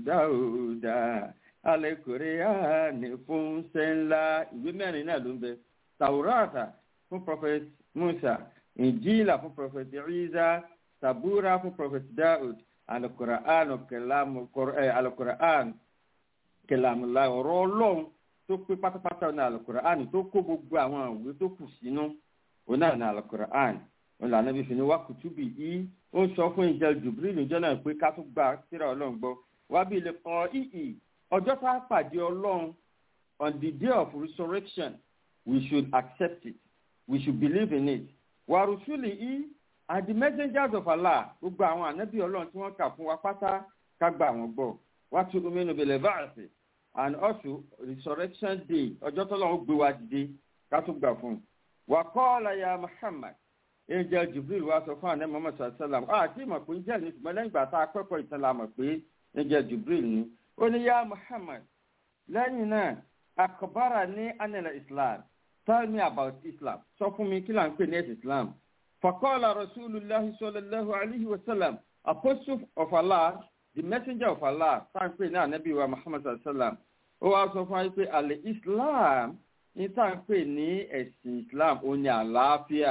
Dáúdà Al-Qur'ani fún sẹ́ńlá ìwé mẹ́rin náà ló ń bẹ Taurata fún prophet Musa Injila fún prophet Isa Tabura fún prophet Daud Al-Qur'an kẹlámù Al-Qur'an kẹlámùlá ọ̀rọ̀ ọlọ́run tó pé pátápátá ní Al-Qur'an tó kó gbogbo àwọn ìwé tó kù sínú òun náà ní Al-Qur'an òun lànà bí fìní wá kùtùbì yìí ó sọ fún ìjẹ Jibril níjọ́ náà pé ká tó gba tírà ọlọ́run gbọ́ wá bí ilé kọ́ ìhì ọjọ́ tá a pàdé ọlọ́run on the day of resurrection we should accept it we should believe in it wàrúsùlì yìí and the messengers of Allah gbogbo àwọn ànábì ọlọ́run tí wọ́n kà fún wa pátá ká gbà wọ́n gbọ́ wá tún omi inú bẹ̀lẹ̀ báàsì and also resurrection day ọjọ́ tó lọ́wọ́ gbé wa dìde ká tún gbà fún un. wà qala ya Muhammad angel Jibril wa sọ fún ànábì Muhammad sallam ah àti ìmọ̀ pé jẹ́ ní ṣùgbọ́n lẹ́yìn ìgbà tá a kọ́kọ́ ìtàn la mọ̀ pé angel Jibril ni ó ní ya Muhammad lẹ́yìn náà akbara ní anila Islam tell me about Islam sọ fún mi kí là ń pè ní ẹ̀sìn Islam. فقال رسول الله صلى الله عليه وسلم apostle of Allah the messenger of Allah táǹpé ní ànábì wa Muhammad sallallahu alaihi wa sallam ó wá sọ fún wa pé àlè Islam ní táǹpé ní ẹ̀sìn Islam ó ní àlàáfíà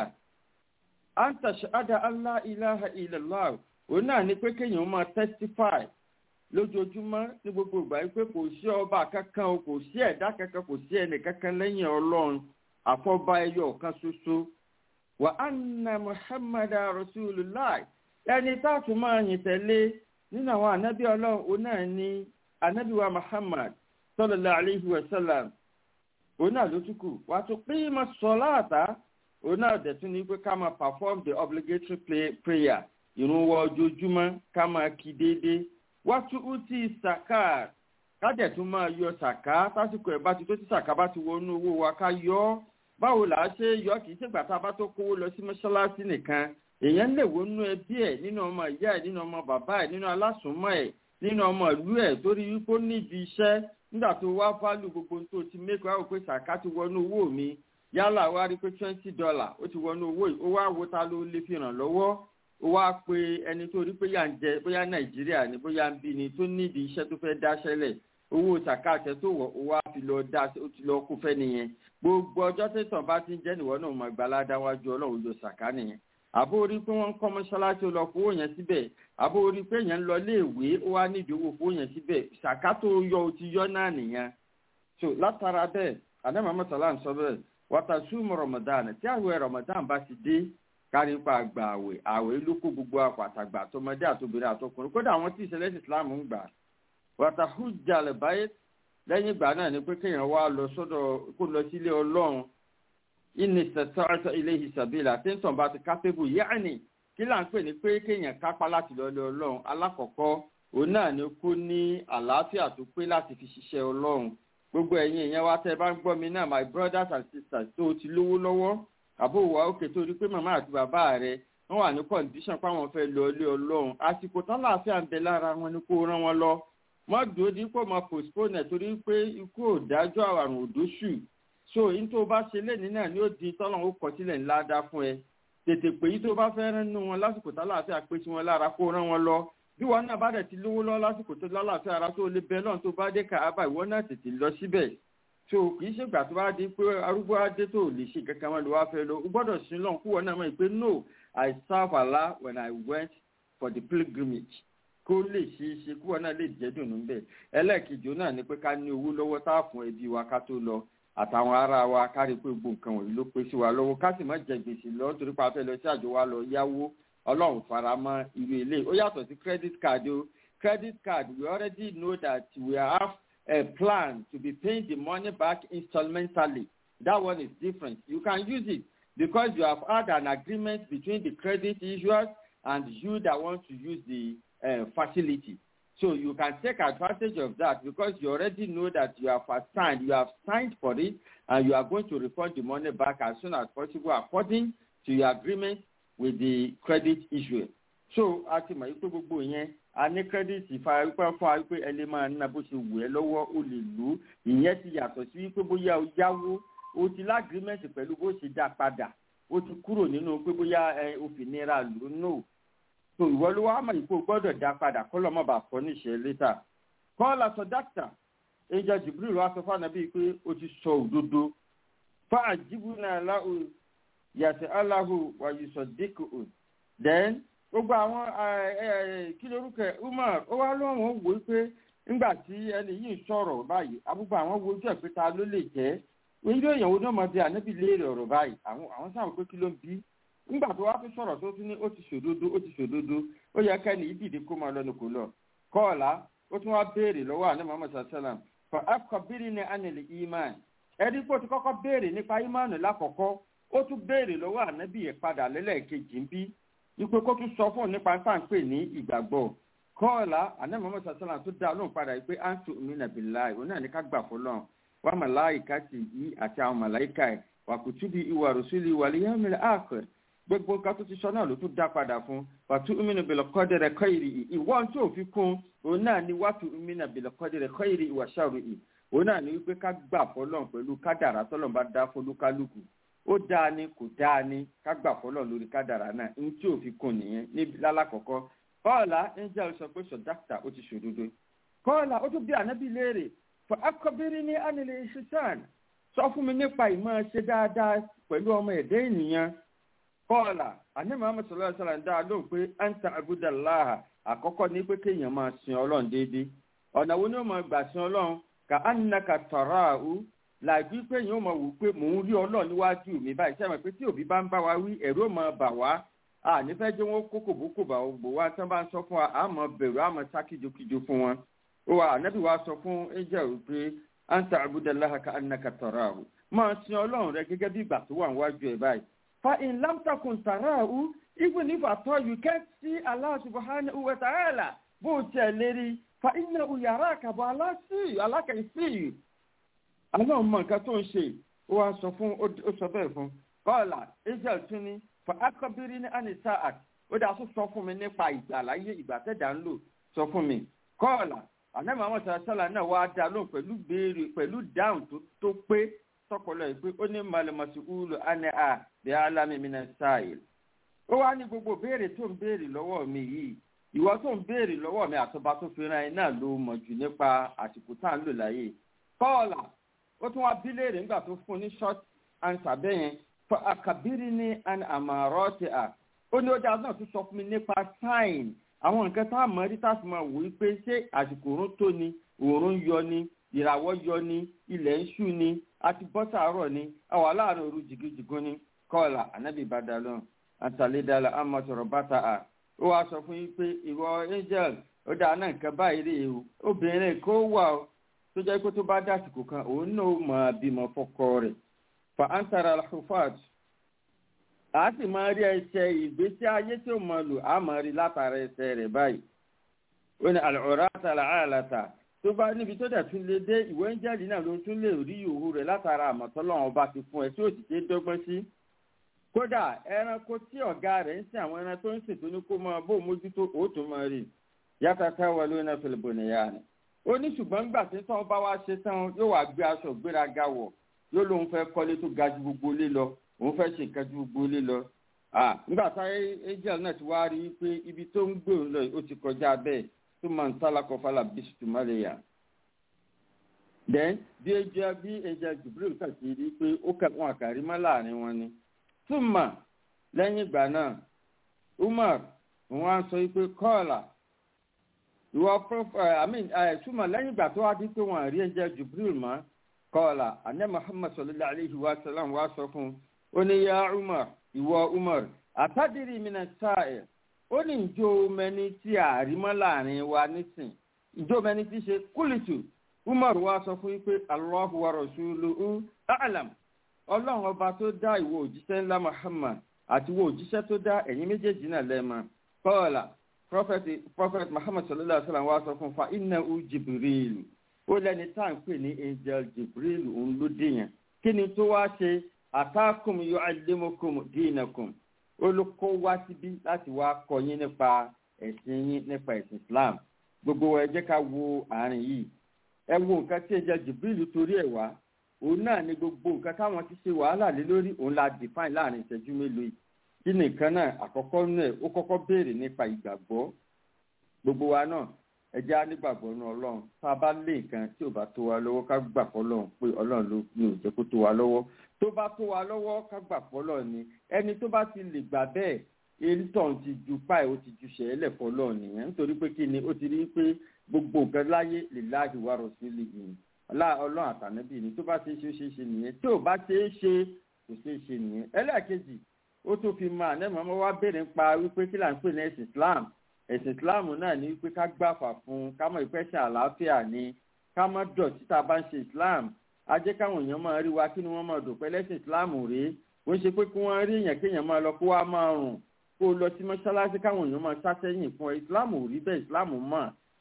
anta shahada Allah ilaha illallah òun náà ní pé kéèyàn máa testify lójoojúmọ́ ní gbogbo ìgbà yìí pé kò sí ọba kankan o kò sí ẹ̀dá kankan kò sí ẹnì kankan lẹ́yìn Ọlọ́run àfọ̀bá ẹyọ kan ṣoṣo wa anna muhammadu rasulullah ẹni táàtù máa yìn tẹ̀lé nínú àwọn ànábì ọlọ́run òun náà ní ànábì wa muhammad sallallahu alayhi wa sallam òun náà ló túkù wàá tún pín mọ́ sọ́láàtà òun náà dẹ̀ tún ní pé ká máa perform the obligatory play, prayer ìrun wọ ojoojúmọ́ ká máa kí déédéé wàá tún ú tí sàkà ká dẹ̀ tún máa yọ sàkà tásìkò ẹ̀ bá ti tó tí sàkà bá ti wọnú owó wa ká yọ ọ́ báwo là á ṣe yọ kì í ṣègbà tá a bá tó kówó lọ sí mọ́ṣáláṣí nìkan èèyàn lè wo nínú ẹbí ẹ̀ nínú ọmọ ìyá ẹ̀ nínú ọmọ bàbá ẹ̀ nínú alásùnmọ́ ẹ̀ nínú ọmọ ìlú ẹ̀ torí wípé ó níbi iṣẹ́ nígbà tó wá fálù gbogbo tó ti mẹ́kọ̀ọ́ àwọn pé sàká ti wọnú owó mi yálà wá rí pé twenty dollar ó ti wọnú owó yìí ó wá wo ta ló lè fi ràn lọ́wọ́ ó wá pe ẹni tó rí pé yà ń jẹ bóyá nàìjíríà ni bóyá ń bí ni tó níbi iṣẹ́ tó fẹ́ dáṣẹ́lẹ̀ owó sàkáàtẹ tó wọ owó á fi lọ dá ó ti lọ kó fẹ́ nìyẹn gbogbo ọjọ́ tẹ̀sán bá ti ń jẹ́ nìwọ náà mọ̀ gbalada wájú ọlọ́run yóò sàká nìyẹn àbó orí pé wọ́n ń kọ́ mọ́ṣáláṣí ó lọ fowó yẹn síbẹ̀ àbó orí pé yẹn ń lọ léèwé ó wá nídìí owó fowó yẹn síbẹ̀ sàká tó yọ ó ti yọ náà nìyẹn so látara bẹ́ẹ̀ àdàmà mọ́sálà ń sọ bẹ́ẹ̀ wàtà súnmọ́ rọmọdán tí àwẹ̀ rọmọdán bá ti dé kárí pa àgbà àwẹ̀ àwẹ̀ ló kó gbogbo àpàtàgbà àtọmọdé àtobìnrin àtọkùnrin kódà àwọn tí ìṣẹ̀lẹ̀ ìsìlámù ń gbà wàtà hujja lè báyé lẹ́yìn ìgbà náà ni pé kéèyàn wá lọ sọ́dọ̀ kó lọ sílé ọlọ́run ìní sẹ̀tọ́rọ̀tọ̀ ilé ìsàbílà tẹ́ńtọ̀n bá ti kápẹ́bù yáàní kí là ń pè ní pé kéèyàn kápá láti lọ lé ọlọ́run alákọ̀ọ́kọ́ òun náà ni kó ní àlàáfíà tó pé láti fi ṣiṣẹ́ ọlọ́run gbogbo ẹ̀yin èèyàn wa tẹ́ ẹ bá ń gbọ́ mi náà my brothers and sisters tó o ti lówó lọ́wọ́ àbó wa òkè tó rí pé màmá àti bàbá rẹ wọ́n wà ní condition páwọn fẹ́ lọ lé ọlọ́run àsìkò tán láàfíà ń bẹ lára wọn ni kó rán wọn lọ mọ́ dúró dípò máa postpone ẹ̀ torí pé ikú ò dájọ́ àrùn òdóṣù so yín tó bá ṣe lẹ́ni náà ni ó di tọ́lọ̀ ó kọ sílẹ̀ ńlá dá fún ẹ tètè pé yí tó bá fẹ́ rán nínú wọn lásìkò tá láàfíà pé sí wọn lára kó rán wọn lọ bí wọn náà bá dẹ̀ ti lówó lọ lásìkò tó lálàáfíà ara tó lè bẹ náà tó bá dé kàábà ìwọ náà tètè lọ síbẹ̀ so kì í ṣègbà tó bá di pé arúgbó adé tó lè ṣe kankan wọn ló wá fẹ́ lọ o gbọ́dọ̀ sin lọ́n kúwọ́ náà mọ̀ pé no I serve Allah when I went for the pilgrimage kó lè ṣe é ṣe kúwọ́ náà lè jẹ́ dùnú bẹ́ẹ̀ ẹlẹ́ẹ̀kejì náà ni pé ká ní owó lọ́wọ́ tá a fún ẹbí wa ká tó lọ àtàwọn ará wa ká rí i pé gbogbo nǹkan wọ̀nyí ló pé sí wa lọ́wọ́ ká sì má jẹ gbèsè lọ torí pa fẹ́ lọ sí àjọ wa lọ yáwó ọlọ́run fara mọ́ irú ilé ó yàtọ̀ sí credit card o credit card we already know that we have a plan to be paying the money back installmentally that one is different you can use it because you have had an agreement between the credit issuers and you that want to use the uh, facility. So you can take advantage of that because you already know that you have signed, you have signed for it, and you are going to refund the money back as soon as possible according to your agreement with the credit issuer. So a ti mọ̀ yí pé gbogbo yẹn a ní credit ìfarapẹ́ fún wa pé ẹ lè máa ná bó ṣe wù ẹ́ lọ́wọ́ o lè lò ó ìyẹn ti yàtọ̀ sí wípé bóyá o yáwó o ti lágrímẹ̀ntì pẹ̀lú bó ṣe dá padà o ti kúrò nínú pé bóyá ẹ o fi nira lò ó no so ìwọ ló wá mọ̀ yìí pé o gbọ́dọ̀ dá padà kọ́ lọ́mọ bá fọ́ níṣẹ́ létà kọ́ọ̀lá sọ dákítà ẹja jibril wá sọ fún anabi pé o ti sọ òdodo fún àjíbù náà láhù yàtọ̀ aláhù wàyùsọ̀ díkù then gbogbo àwọn kí lorúkọ umar ó wá lóhùn wò ó pé nígbà tí ẹni yìí ń sọ̀rọ̀ báyìí abúgbò àwọn wo ojú ẹ̀ pé ta ló lè jẹ́ oúnjẹ èèyàn wo náà máa di ànábì léèrè ọ̀rọ̀ báyìí àwọn àwọn sáà pé kí ló ń bí nígbà tó wá fi sọ̀rọ̀ tó tún ní ó ti ṣòdodo ó ti ṣòdodo ó yẹ kẹ́ni ìdìdí kó máa lọ́nu kò lọ kọ́ọ̀lá ó tún wá béèrè lọ́wọ́ àná muhammad sallam for akọbírí ní anìlì iman ẹni pé ó ti kọ́kọ́ béèrè nípa iman lákọ̀ọ́kọ́ ó tún béèrè lọ́wọ́ ànábì yẹn padà lẹ́lẹ́kejì ń bí wípé kó tún sọ fún òun nípa pàǹpẹ́ ní ìgbàgbọ́ kọ́ọ̀lá àná muhammad sallam tó dá lóhùn padà wípé antu minabila ìwọ náà ní ká gbà fọlọ́n wà màláìka sì yí àti àwọn màláìka ẹ̀ wà kùtùbí ìwà rùsùlì wà lè yẹ́mìlẹ̀ àkọ́ gbogbo nǹkan tó ti sọ náà ló tún dá padà fún wàtú umina bìlẹ̀ kọ́dẹ̀rẹ̀ kọ́ìrì ì ìwọ́n tó fi kún òun náà ni wàtú umina bìlẹ̀ kọ́dẹ̀rẹ̀ kọ́ìrì ìwà ṣàrò ì òun náà ni wípé ká gbà fọlọ́n pẹ̀lú kádàrá tọ́lọ́n bá dá fún olúkálùkù ó dáa ni kò dáa ni ká gbà fọlọ́n lórí kádàrá náà ní tí ò fi kún nìyẹn níbi lálàkọ́kọ́ kọ́ọ̀lá angel sọ pé sọ dákítà ó ti ṣòdodo kọ́ọ̀lá ó tún bí ànábì léèrè fún akọbírí ní ánilẹ̀ ìṣiṣàn sọ fún mi nípa ìmọ̀ ṣe dáadáa pẹ̀lú ọmọ ẹ̀dẹ́ ènìyàn kọ́ọ̀là àní muhammed sallallahu alayhi wa sallam dáa lóhùn pé anta abudallaha àkọ́kọ́ ní pé kéèyàn máa sin ọlọ́run déédéé ọ̀nà wo ni ó máa gbà sin ọlọ́run ka annaka tarahu làbí pé èèyàn ó máa wù pé mò ń rí ọlọ́run níwájú mi báyìí sẹ́wọ̀n pé tí òbí bá ń bá wa wí ẹ̀rú ó máa bà wá a nífẹ̀ẹ́ jẹ́ wọn kó kòbókò bá bò wá tí wọ́n bá ń sọ fún wa a máa bẹ̀rù a máa sá kíjokíjo fún wọn ó wà ànábì wa sọ fún angel pé anta abudallaha ka annaka tarahu máa sin ọlọ́run rẹ gẹ́gẹ́ bí ìgbà tó wà níwájú ẹ̀ báyìí fa in lam takun tarahu even if at all you can't see Allah subhanahu wa ta'ala bó o tẹ̀ lérí fa innahu yaraka bọ̀ Allah see you Allah can see you. Allah mọ nǹkan tó ń ṣe ó wá sọ fún ó sọ bẹ́ẹ̀ fún kọ́ọ̀là angel tún ní fa akọbírí ní anisa at ó dáa tó sọ fún mi nípa ìgbà láyé ìgbà tẹ̀dá ń lò sọ fún mi kọ́ọ̀là ànábì àwọn sàlá náà wá dá lóhùn pẹ̀lú béèrè pẹ̀lú dáhùn tó pé tọpọlọ yìí pé ó ní malimasi ulu ane a bí alami mina sáyil ó wá ní gbogbo béèrè tó ń béèrè lọ́wọ́ mi yìí ìwọ tó ń béèrè lọ́wọ́ mi àtọba tó fi ran ẹ náà ló mọ̀ jù nípa àsìkò tá à ń lò láyé kọ́ọ̀là ó tún wá bí léèrè nígbà tó fún ní short answer bẹ́yẹn fún àkàbírí ní an àmàrọ́ ti à ó ní ó dáa náà tún sọ fún mi nípa sign àwọn nǹkan tá a mọ̀ rí tá a fi máa wò ó pé ṣé àsìkò òórùn tó ni òórùn yọ ni ìràwọ̀ yọ ni ilẹ̀ ń ṣú ni àti bọ́sàárọ̀ ni àwa láàrin òru jìgìjìgún ni kọ́ọ̀là ànábì badalon àtàlédàlà àmọ̀tọ̀rọ̀ bàtà à ó wàá sọ fún yín pé ìwọ angel ó dáa náà nǹkan báyìí rè o obìnrin kó wà ó tó jẹ́ pé tó bá dásìkò kan òun náà mọ̀ bímọ fọkọ rẹ̀ fa antara alhufat a sì máa rí ẹsẹ̀ ìgbésí ayé tí ó máa lò á máa rí látara ẹsẹ̀ rẹ̀ báyìí ó ní àlùrà àtàlà àlàtà tó bá níbi tó dẹ̀ tún lè dé ìwé ń jáde náà ló tún lè rí ìhòòhò rẹ̀ látara àmọ̀tọ́lọ́wọ́n ọba ti fún ẹ tí ó sì ṣe dọ́gbọ́n sí. kódà ẹranko tí ọ̀gá rẹ̀ ń sin àwọn ẹran tó ń sìn tó ní kó máa bó mójútó òótọ́ máa rí yàtọ̀ táwọn ló náà fẹlẹ̀ bò nìyá ni. ó ní ṣùgbọ́n gbà tí tán bá wá ṣe tán yóò wá gbé aṣọ gbéraga wọ̀ yóò lóun fẹ́ kọ́lé tó ga ju gbogbo ilé lọ òun fẹ́ ṣe nǹkan ju gbogbo ilé lọ. nígbà táyé angel náà ti wá rí i pé ibi tó ń gbé òun lọ ó ti kọjá bẹ́ẹ̀ tuma ntalakọ fala bisi tuma le ya then bí ẹjẹ bí ẹjẹ jubril kàti rí pé ó kà wọn àkàrí má láàrin wọn ni tuma lẹ́yìn ìgbà náà umar wọn á sọ pé kọ́ọ̀là ìwọ prọfẹ àmín tuma lẹ́yìn ìgbà tó wá di pé wọn àrí ẹjẹ jubril mọ́ kọ́ọ̀là àná muhammad sallallahu alayhi wa sallam wá sọ fún ó ní ya umar ìwọ umar àtàdírí mi náà sáà ẹ̀ ó ní ìjó mẹni tí àrímọ́ láàrin wa nísìn ìjó mẹni tí ṣe kúlìtù umar wa sọ fún yín pé allahu wa rasuluhu a'lam ọlọ́run ọba tó dá ìwọ òjíṣẹ́ ńlá muhammad àti ìwọ òjíṣẹ́ tó dá ẹ̀yin méjèèjì náà lẹ́ẹ̀mọ́ kọ́ọ̀là prophet prophet muhammad sallallahu alaihi wa sallam wá sọ fún fa inna u jibril ó lẹ́ni tá à ń pè ní angel jibril òun ló dé yẹn kí ni tó wá ṣe atakum yu'allimukum dinakum ó ló kó wá síbí láti wá kọ́ yín nípa ẹ̀sìn yín nípa ẹ̀sìn islam gbogbo ẹ jẹ́ ká wo àárín yìí ẹ wo nǹkan tí angel jibril torí ẹ̀ wá òun náà ni gbogbo nǹkan táwọn ti ṣe wàhálà lé lórí òun la define láàrin ìṣẹ́jú mélòó yìí kí nìkan náà àkọ́kọ́ nù ẹ̀ ó kọ́kọ́ béèrè nípa ìgbàgbọ́ gbogbo wa náà ẹ jẹ́ á nígbàgbọ́ nù ọlọ́run tá a bá lé nǹkan tí ò bá tó wa lọ́wọ́ ká gbà fọlọ́run pé ọlọ́run ló ní ò jẹ́ kó tó wa lọ́wọ́ tó bá tó wa lọ́wọ́ ká gbà fọlọ́run ni ẹni tó bá ti lè gbà bẹ́ẹ̀ elton ti ju páì ó ti ju ṣẹ̀ẹ́lẹ̀ fọlọ́run nìyẹn nítorí pé kí ni ó ti rí pé gbogbo nǹkan láyé lè láàyè wá rọ̀ sí lìyìn ọlọ́run àtànábì ni tó bá ṣe é ṣe ó ṣe é ṣe nìyẹn tí ò bá ṣe é ṣe kò ṣe é ṣe nìyẹn ẹlẹ́ẹ̀kejì ó tún fi máa nẹ́ẹ̀mọ́ ọmọ wa béèrè ń pa wípé kí là ń pè ní ẹ̀sìn islam ẹ̀sìn islam náà ní wípé ká gbàfà fún un ká mọ̀ ìpẹ́sẹ̀ àlàáfíà ni ká mọ̀ dọ̀tí tá a bá ń ṣe islam á jẹ́ káwọn èèyàn máa rí wa kí ni wọ́n máa dùn pẹ́ lẹ́sìn islam rèé ó ń ṣe pé kí wọ́n rí èèyàn kéèyàn máa lọ kó wá máa rùn kó lọ sí mọ́ṣáláṣí káwọn èèyàn máa sátẹ́yìn fún ẹ islam ò rí bẹ́ẹ̀ islam mọ̀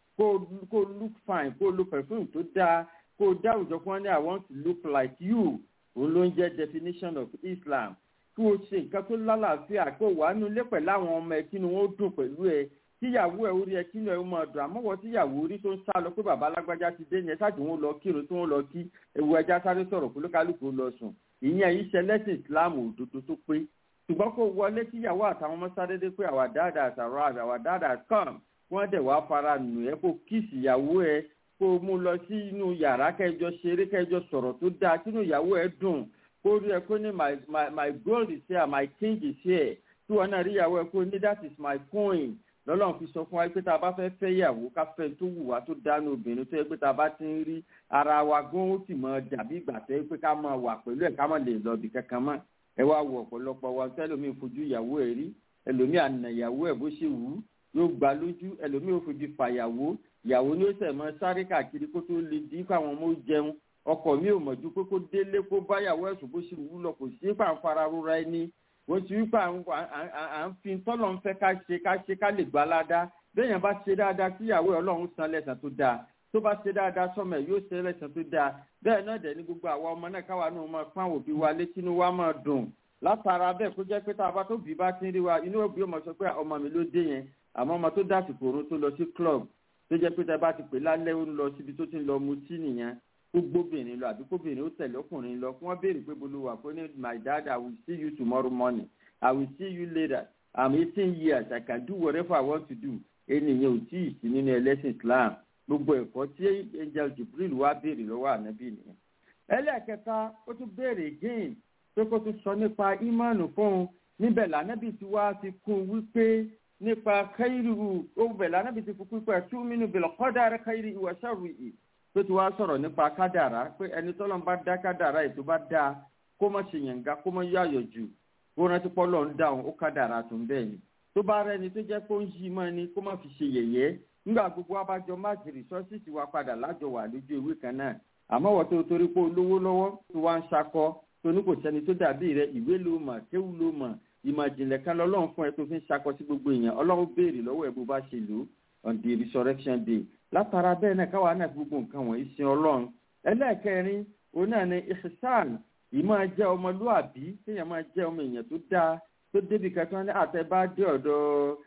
kó look fine kó lo perfume tó dáa kó dá àwùjọ kí wọ́n ní i want to look like you òun ló ń jẹ́ definition of islam kí o ṣe nǹkan tó lálàáfíà kó wàá nu ilé pẹ̀lú àwọn ọmọ ẹ kí ni wọ́n dùn pẹ̀lú ẹ tíyàwó ẹ orí ẹ kí ni ẹ máa dùn àmọ́wọ́ tíyàwó orí tó ń sá lọ pé bàbá alágbájá ti dé yẹn ṣáàtì wọn lọ kírun tí wọn lọ kí ewu ẹja sáré sọ̀rọ̀ kó lókàlùkù lọ sùn ìyẹn yìí ṣe lẹ́sìn islam òdodo tó pé ṣùgbọ́n kó wọlé tíyàwó àtàwọn ọmọ sáré dé pé our dad has arrived our dad has come wọ́n dẹ̀ wá fara nù ẹ́ kó kíìsì ìyàwó ẹ kó mú lọ sí inú yàrá kẹjọ ṣeré kẹjọ sọ̀rọ̀ tó dáa sínú ìyàwó ẹ dùn kó rí ẹ kó ní my my my gold is here my king is here tí wọn náà rí ìyàwó ẹ kó ní that is my coin lọ́lọ́run fi sọ fún wa pé tá a bá fẹ́ fẹ́ ìyàwó ká fẹ́ tó wù wá tó dánú obìnrin tó yẹ pé tá a bá ti ń rí ara wa gan ó sì mọ dàbí ìgbà tó yẹ pé ká máa wà pẹ̀lú ẹ̀ ká má lè lọ ibì kankan mọ́ ẹ wá wo ọ̀pọ̀lọpọ̀ wa tẹ́lómi fojú ìyàwó ẹ̀ rí ẹlòmí àna ìyàwó ẹ̀ bó ṣe wù ú yóò gbà lójú ẹlòmí ò fojú fàyàwó ìyàwó ni ó sẹ̀ mọ́ sáré káàkiri kó tó lè dín káwọn ọmọ jẹun ọkọ mi ò mọ̀jú pé kó délé kó báyàwó ẹ̀sùn bó ṣe wù lọ kò sí pàǹfàrà rúra ẹni wọ́n ti wípé à ń fi tọ́lọ̀ ń fẹ́ ká ṣe ká ṣe ká lè gbá ládá béèyàn bá ṣe dáadáa síyàwó ẹ̀ ọlọ́run san lẹ́sàn tó dáa tó bá ṣe dáadáa sọ́mọ ẹ̀ yóò ṣe lẹ́sàn tó dáa bẹ́ẹ̀ náà dẹ̀ ní gbogbo àwa ọmọ náà káwa náà máa pọ́n àwọn òbí wa létí inú wa máa dùn látara bẹ́ẹ̀ kó jẹ́ pé tá a bá tó bí bá ti ń rí wa inú òbí ọmọ sọ pé ọmọ mi ló dé yẹn àmọ́ ọmọ tó dásìkò orun tó lọ sí club tó jẹ́ pé tá a bá ti pè lálẹ́ ó ń lọ síbi tó ti ń lọ mutí nìyẹn gbóbìnrin lọ àbí kóbìnrin ó tẹ̀lé ọkùnrin lọ kí wọ́n béèrè pé bolówà kó ní my dad i will see you tomorrow morning i will see you later i'm eighteen years i can do whatever i want to do ènìyàn ò tí ì sí nínú ẹlẹ́sìn islam gbogbo ẹ̀kọ́ tí angel jibril wá béèrè lọ́wọ́ ànábì nìyẹn. ẹlẹ́ẹ̀kẹta ó tún béèrè again pé kó tún sọ nípa ìmánu fún un níbẹ̀ lànàbì tí wàá fi kún un wípé nípa káyìrì ó bẹ̀ lànàbì tí fi kún pé tú mínú bìlọ̀ kọ́dà káyìrì ìwà ṣàrù yìí pé tí wàá sọ̀rọ̀ nípa kádàrá pé ẹni tọ́lọ́ bá dá kádàrá ètò bá dá kó má ṣe yànga kó má yáyọ̀ jù kó rántí pọ́lọ́ ń dáhùn ó kádàrá tó ń bẹ́ẹ̀ ni tó bá rẹni tó jẹ́ pé ó ń yí mọ́ ni kó má fi ṣe yẹ̀yẹ́ nígbà gbogbo abájọ máàkì rìsọ́ọ̀sì wa padà lájọ wà lójú ewé kan náà àmọ́ wọ́n tó torí pé olówó lọ́wọ́ tó wá ń ṣakọ tó ní kò sẹ́ni tó dàbí rẹ ìwé ló mọ̀ kéwù ló mọ̀ ìmọ̀ ìjìnlẹ̀ kan lọ́lọ́run fún ẹ tó fi ń ṣakọ sí gbogbo èèyàn ọlọ́run béèrè lọ́wọ́ ẹ bó bá ṣe lò on the resurrection day látara bẹ́ẹ̀ náà káwa náà fi gbogbo nǹkan wọ̀nyí sin ọlọ́run ẹlẹ́ẹ̀kẹrin òun náà ni ihsan ìmọ̀ jẹ́ ọmọlúàbí kéèyàn máa jẹ́ ọmọ èèyàn tó dáa tó débi kẹtọ́ ní àtẹ̀bá dé ọ̀dọ̀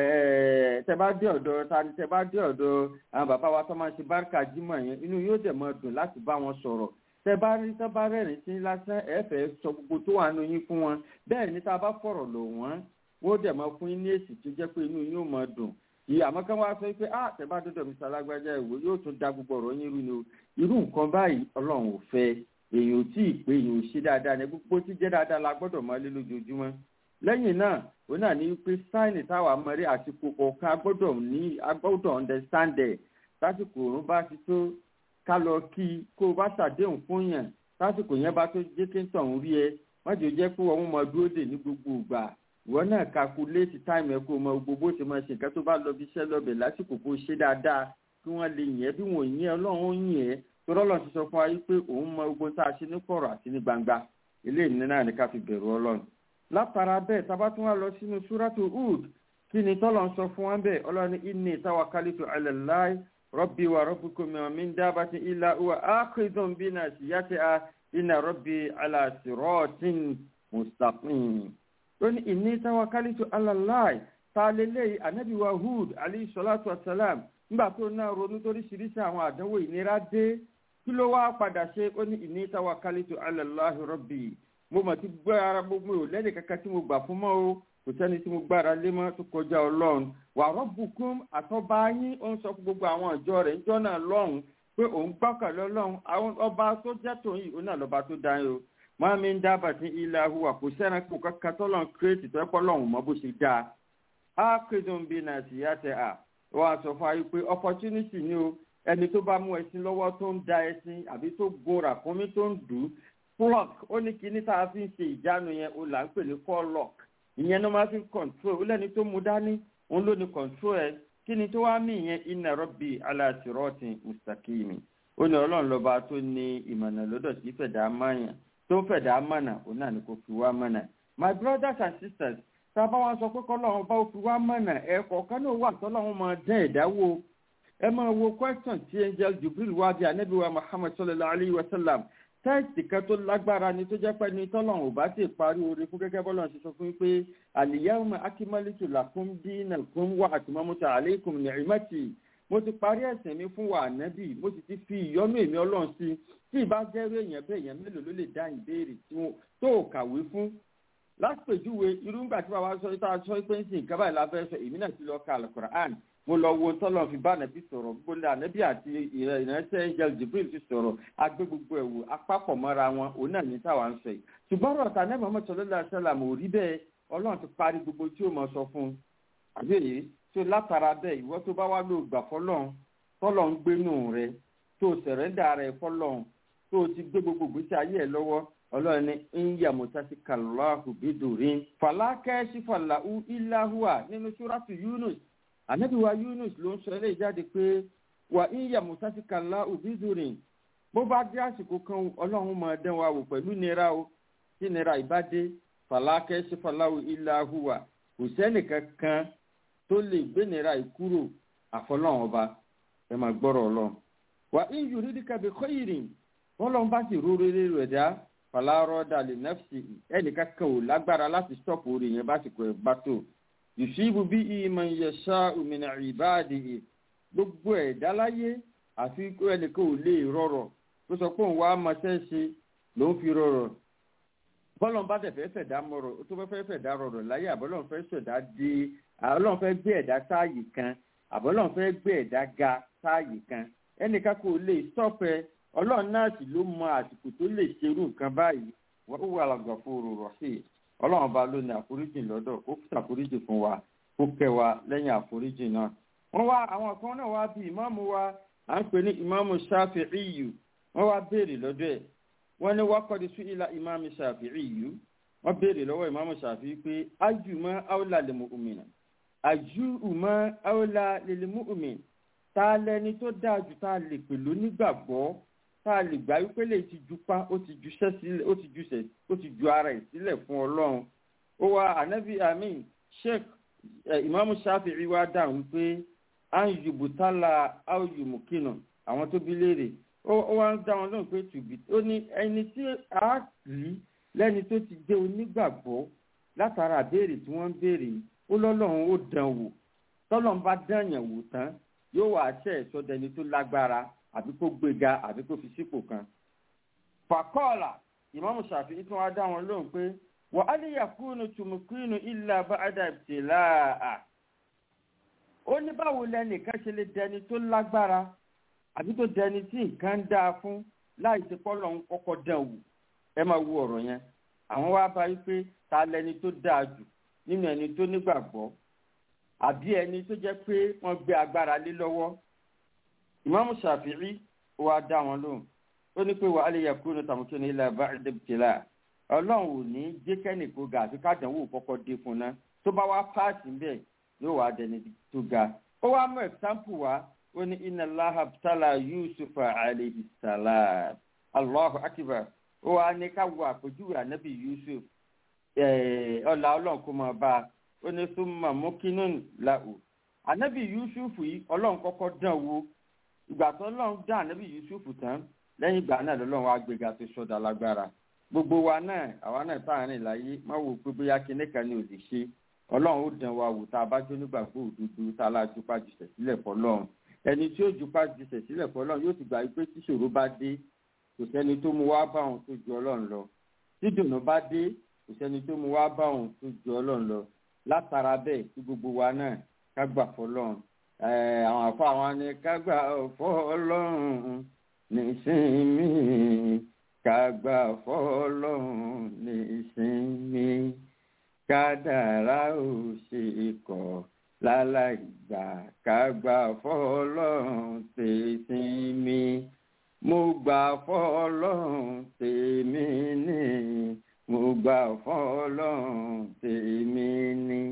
tẹ̀bá dé ọ̀dọ̀ tani tẹ̀bá dé ọ̀dọ̀ àwọn bàbá wa tó máa ń ṣe bárkà jímọ̀ yẹn inú yóò dẹ̀ máa dùn láti bá wọn sọ̀rọ̀ tẹ̀bá rí tẹ́bá rẹ̀rìn sí lásán ẹ̀fẹ̀ sọ gbogbo tó wà nínú yín fún wọn bẹ́ẹ̀ ni tá a bá fọ̀rọ̀ lò wọ́n wọ́n dẹ̀ máa fún yín ní èsì tó jẹ́ pé inú yín yóò máa dùn ìyá àmọ́ kán wá sọ pé ah tẹ̀bá dọ́dọ̀ mi sàlágbájá ìwò yóò tún da gbogbo ọ̀rọ̀ yín rú ni o irú nǹkan báyìí ọlọ́run ò fẹ́ èèyàn ò tí ì pé èèyàn ò ṣe dáadáa ní gbogbo tí jẹ́ dáadáa la gbọ́dọ̀ máa lé lójoojúmọ́ lẹ́yìn náà ó náà ní pé sáìnì táwa mọ̀rí àsìkò kọ̀ọ̀kan agbọ́dọ̀ ní agbọ́dọ̀ understand ẹ̀ lásìkò òun bá ti tó ká lọ kí kó o bá ṣàdéhùn fún yàn lásìkò yẹn bá tó jẹ́ kí n tàn rí ẹ má jò jẹ́ pé wọ́n mọ dúró dè ní gbogbo ìgbà ìwọ náà calculate time ẹ kó o mọ gbogbo ṣe máa ṣe nǹkan tó bá lọ bí iṣẹ́ lọ́bẹ̀ lásìkò kó o ṣe dáadáa kí wọ́n lè yìn ẹ́ bí wọ́n yìn ẹ́ ọlọ́run ó yìn ẹ́ torọ́lọ́ ti sọ fún wa pé òun mọ gbogbo tá a ṣe ní kọ̀rọ̀ àti ní gbangba eléyìí ní náà ní ká fi bẹ̀rù ọlọ́run látara bẹ́ẹ̀ tá a bá tún wá lọ sínú súrátù Hud kí ni tọ́lọ̀ ń sọ fún wa bẹ́ẹ̀ ọlọ́run inni tawakkaltu ala Allahi rabbi wa rabbikum min dabbatin illa huwa akhidhun bi nasiyatiha inna rabbi ala siratin mustaqim ó ní inni tawakkaltu ala Allahi ta lélẹ́yìí anabi wa Hud alayhi salatu wa salam nígbà tó náà ronú toríṣiríṣi àwọn àdánwò ìnira dé kí ló wá padà ṣe ó ní inni tawakkaltu ala Allahi rabbi mo mọ̀ tí gbọ́ ara gbogbo ò lẹ́nu kankan tí mo gbà fún mọ́ o kò sẹ́ni tí mo gbára lé mọ́ tó kọjá ọlọ́run wa rabbukum àtọ́ba yín ó ń sọ fún gbogbo àwọn ìjọ rẹ̀ níjọ́ náà lọ́hùn pé òun gbọ́kànlé ọlọ́run àwọn ọba tó jẹ́ tòun yìí òun náà lọ́ba tó dá yín o máa mi ń dábàá sí ilẹ̀ ahuwa kò sẹ́ni kò kankan tọ́lọ́run kírètì tó ẹ̀pọ̀ lọ́hùn mọ́ bó ṣe dáa á kéde ń bí nàìjíríà tẹ à wọ́n á sọ fún ayé pé opportunity ni o ẹni tó bá mú ẹṣin lọ́wọ́ tó ń da ẹṣin àbí tó gun ràkúnmí tó ń dùn flock ó ní kíní tá a fi ń ṣe ìjánu yẹn o là ń pè ní call lock ìyẹn ló máa fi ń control ó lẹ́ni tó mú dání òun ló ní control ẹ kí ni tó wá mí ìyẹn inna rabbi ala siratin mustaqimi ó ní ọlọ́run lọ́ba tó ní ìmọ̀nà lọ́dọ̀ tí fẹ̀dá mọ̀yàn tó fẹ̀dá mọ̀nà òun náà ni kò fi wá mọ̀nà my brothers and sisters tá a bá wọn sọ pé kọ́lọ́run bá fi wá mọ̀nà ẹ̀ kọ̀ọ̀kan náà wà tọ́lọ́run máa dán ẹ̀dá wo ẹ máa wo question tí angel jubril wá bí anabi wa muhammad sallallahu alayhi wa sallam tẹ́ẹ̀sì kan tó lágbára ni tó jẹ́ pé ní tọ́lọ́run ò bá ti parí oore fún gẹ́gẹ́ bọ́lá ṣe sọ fún yín pé al-yawma akmaltu lakum dinakum wa atmamtu alaykum ni'mati mo ti parí ẹ̀sìn mi fún wa ànábì mo sì ti fi ìyọ́nú èmi ọlọ́run sí tí ìbá jẹ́rú èèyàn bẹ́ẹ̀ èèyàn mélòó ló lè dá ìbéèrè tó o kàwé fún lápèjúwe irú ńgbà tí bàbá sọ tá a sọ pé ń sìn nǹkan báyìí la fẹ́ sọ èmi náà ti lọ ka al-Qur'an mo lọ wo tọ́lọ̀ fi bá ànábì sọ̀rọ̀ gbọ́dọ̀ ànábì àti ìrẹsẹ̀ angel jibril ti sọ̀rọ̀ agbé gbogbo ẹ̀wò apapọ̀ mọ́ra wọn òun náà ní táwa ń sọ yìí ṣùgbọ́n ọ̀rọ̀ tà nẹ́ẹ̀mọ́ sallallahu alaihi wasallam ò rí bẹ́ẹ̀ ọlọ́run ti parí gbogbo tí ó mọ̀ sọ fún un àbí èyí tó látara bẹ́ẹ̀ ìwọ tó bá wá lò gbà fọlọ́run tọ́lọ̀ ń gbénú rẹ tó sẹ̀rẹ́ndà rẹ fọlọ́run tó ti gbé gbogbo ìgbésí ayé ẹ̀ lọ́wọ́ ọlọ́run ní ìyá mọ̀tàsí kàlọ́hù bídòrín fàlákẹ́ sífàlàhù ìlàhùwà nínú súrátù yunus ànábì wa yunus ló ń sọ eléyìí jáde pé wà ìyá mọ̀tàsí kàlọ́hù bídòrín bó bá dé àsìkò kan ọlọ́run máa dán wa wò pẹ̀lú nira o tí nira ìbádé fàlákẹ́ sífàlàhù ìlàhùwà kò sẹ́nì kankan tó lè gbé nira ìkúrò àfọlọ́run ọba ẹ máa gbọ́rọ̀ ọlọ́run wà ìyù rídìkàbí kọ́yìrìn wọ́n lọ́n bá sì rú rere rẹ̀ dá falárọ́ dalẹ̀ nẹ́fṣì ẹnìkan kan ò lágbára láti stọ́ọ̀pù orí yẹn básìkò ẹ̀ bá tó yusufu bí ìmọ̀ ìyẹ̀ṣà òmìnira ìbáàdì gbogbo ẹ̀dá láyé àfi ẹnìkan ò lè rọrọ̀ tó sọ pé òun wá máṣẹ́ ṣe ló ń fi rọrọ̀ bọ́lọ̀n bá dẹ̀ fẹ́ fẹ̀dá mọ̀rọ̀ tó fẹ́ fẹ́ fẹ̀dá rọrọ̀ láyé àbọ́lọ́n fẹ́ ṣẹ̀dá dé àbọ́lọ́n fẹ́ gbé ẹ̀dá sáàyè kan àbọ́lọ́n fẹ́ gbé ẹ̀dá ga sáàyè kan ẹnìkan kò lè stọ́ọ̀pẹ́ ọlọ́run náà sì ló mọ àsìkò tó lè ṣerú nǹkan báyìí wọ́n wà lọ́gàfóró rọ̀ṣì ọlọ́run bá ló ní àforíjì lọ́dọ̀ ó fi àforíjì fún wa ó kẹ́ wa lẹ́yìn àforíjì náà. wọ́n wá àwọn kan náà wá bí ìmáàmù wa à ń pè ní ìmáàmù Ṣáfi'íyù wọ́n wá béèrè lọ́dọ̀ ẹ̀ wọ́n ní wákọ́dí sí ilà ìmáàmù Ṣáfi'íyù wọ́n béèrè lọ́wọ́ ìmáàmù Ṣáfi'í pé ajùmọ̀ áwòlà lil mu'mina ajùmọ̀ áwòlà lil mu'min ta lẹni tó dáa jù tá a lè pè lónígbàgbọ́ tá a lè gbà wípé lè ti ju pa ó ti juṣẹ́ sílẹ̀ ó ti juṣẹ́ ó ti ju ara ẹ̀ sílẹ̀ fún ọlọ́run ó wá anabi amin sheikh imaamu shafi'i wá dáhùn wípé an yubutala aw yumukina àwọn tó bí léèrè ó wá ń dá wọn lóhùn pé tùbí ó ní ẹni tí a rí lẹ́ni tó ti jẹ́ onígbàgbọ́ látara àbéèrè tí wọ́n ń béèrè ó lọ́lọ́run ó dán wò tọ́lọ́run bá dán yàn wò tán yóò wá ṣe ìsọdẹni tó lágbára àbí kó gbéga àbí kó fi sípò kan. fàkọ́ọ̀là ìmáàmù Ṣàfi'í tí wọ́n dá wọn lóhùn pé wà á lè yàkúnú tùmùkúnú illa ba'da ibtila'a. ó ní báwo lẹnìkan ṣe lè dẹni tó lágbára àbí tó dẹni tí nǹkan ń dáa fún láì ṣe pọ́lọ̀ ń kọ́kọ́ dán wò ẹ máa wo ọ̀rọ̀ yẹn. àwọn wá bá yí pé ta lẹni tó dáa jù nínú ẹni tó nígbàgbọ́ àbí ẹni tó jẹ́ pé wọ́n gbé agbára lé lọ́wọ́ ìmáàmù ṣàfìrí wa dá wọn lóhùn ó ní pé wàá lè yẹ kúrò ní tàmùkí ní ilẹ̀ bá ẹ̀dẹ́bìtìlá ọlọ́run ò ní jẹ́ kẹ́nì kó ga àfi kádànwó kọ́kọ́ dé fún ná tó bá wá páàsì ń bẹ̀ yóò wá dẹni tó ga ó wá mú ẹ̀sáǹpù wá ó ní inna Allaha btala Yusufa alayhi salam Allahu akbar ó wá ní ká wo àpèjúwe ànábì yusuf ọlà ọlọ́run kó máa bá a ó ní súnmọ́ mọ́kínú làwù ànábì yusuf yìí ọlọ́run kọ́kọ́ dán wo ìgbà tó ọlọ́run dán ànábì yusuf tán lẹ́yìn ìgbà náà lọ́lọ́run wá gbéga tó sọ́dà lágbára gbogbo wa náà àwa náà tá à ń rìn láyé má wò pé bóyá kinní kan ni ò lè ṣe ọlọ́run ó dán wa wò tá a bá jó nígbàgbọ́ òdodo tá a lá jupa jùsẹ̀ sílẹ̀ fọlọ́run ẹni tí ó jupa jùsẹ̀ sílẹ̀ fọlọ́run yóò ti gbà pé tíṣòro bá dé kò sẹ́ni tó mu wá bá òun tó ju ọlọ́run lọ tídùnnú bá dé kò sẹ́ni tó mu wá bá òun tó ju ọlọ́run lọ látara bẹ́ẹ̀ tí gbogbo wa náà ká gbà fọlọ́run àwọn àfọ àwọn ni ká gbà fọlọ́run nísìnyí ká gbà fọlọ́run nísìnyí kádàrá ò ṣe kọ̀ láláì gbà ká gbà fọlọ́run tèsínmi mo gbà fọlọ́run tèmi ní mo gbà fọlọ́run tèmi ní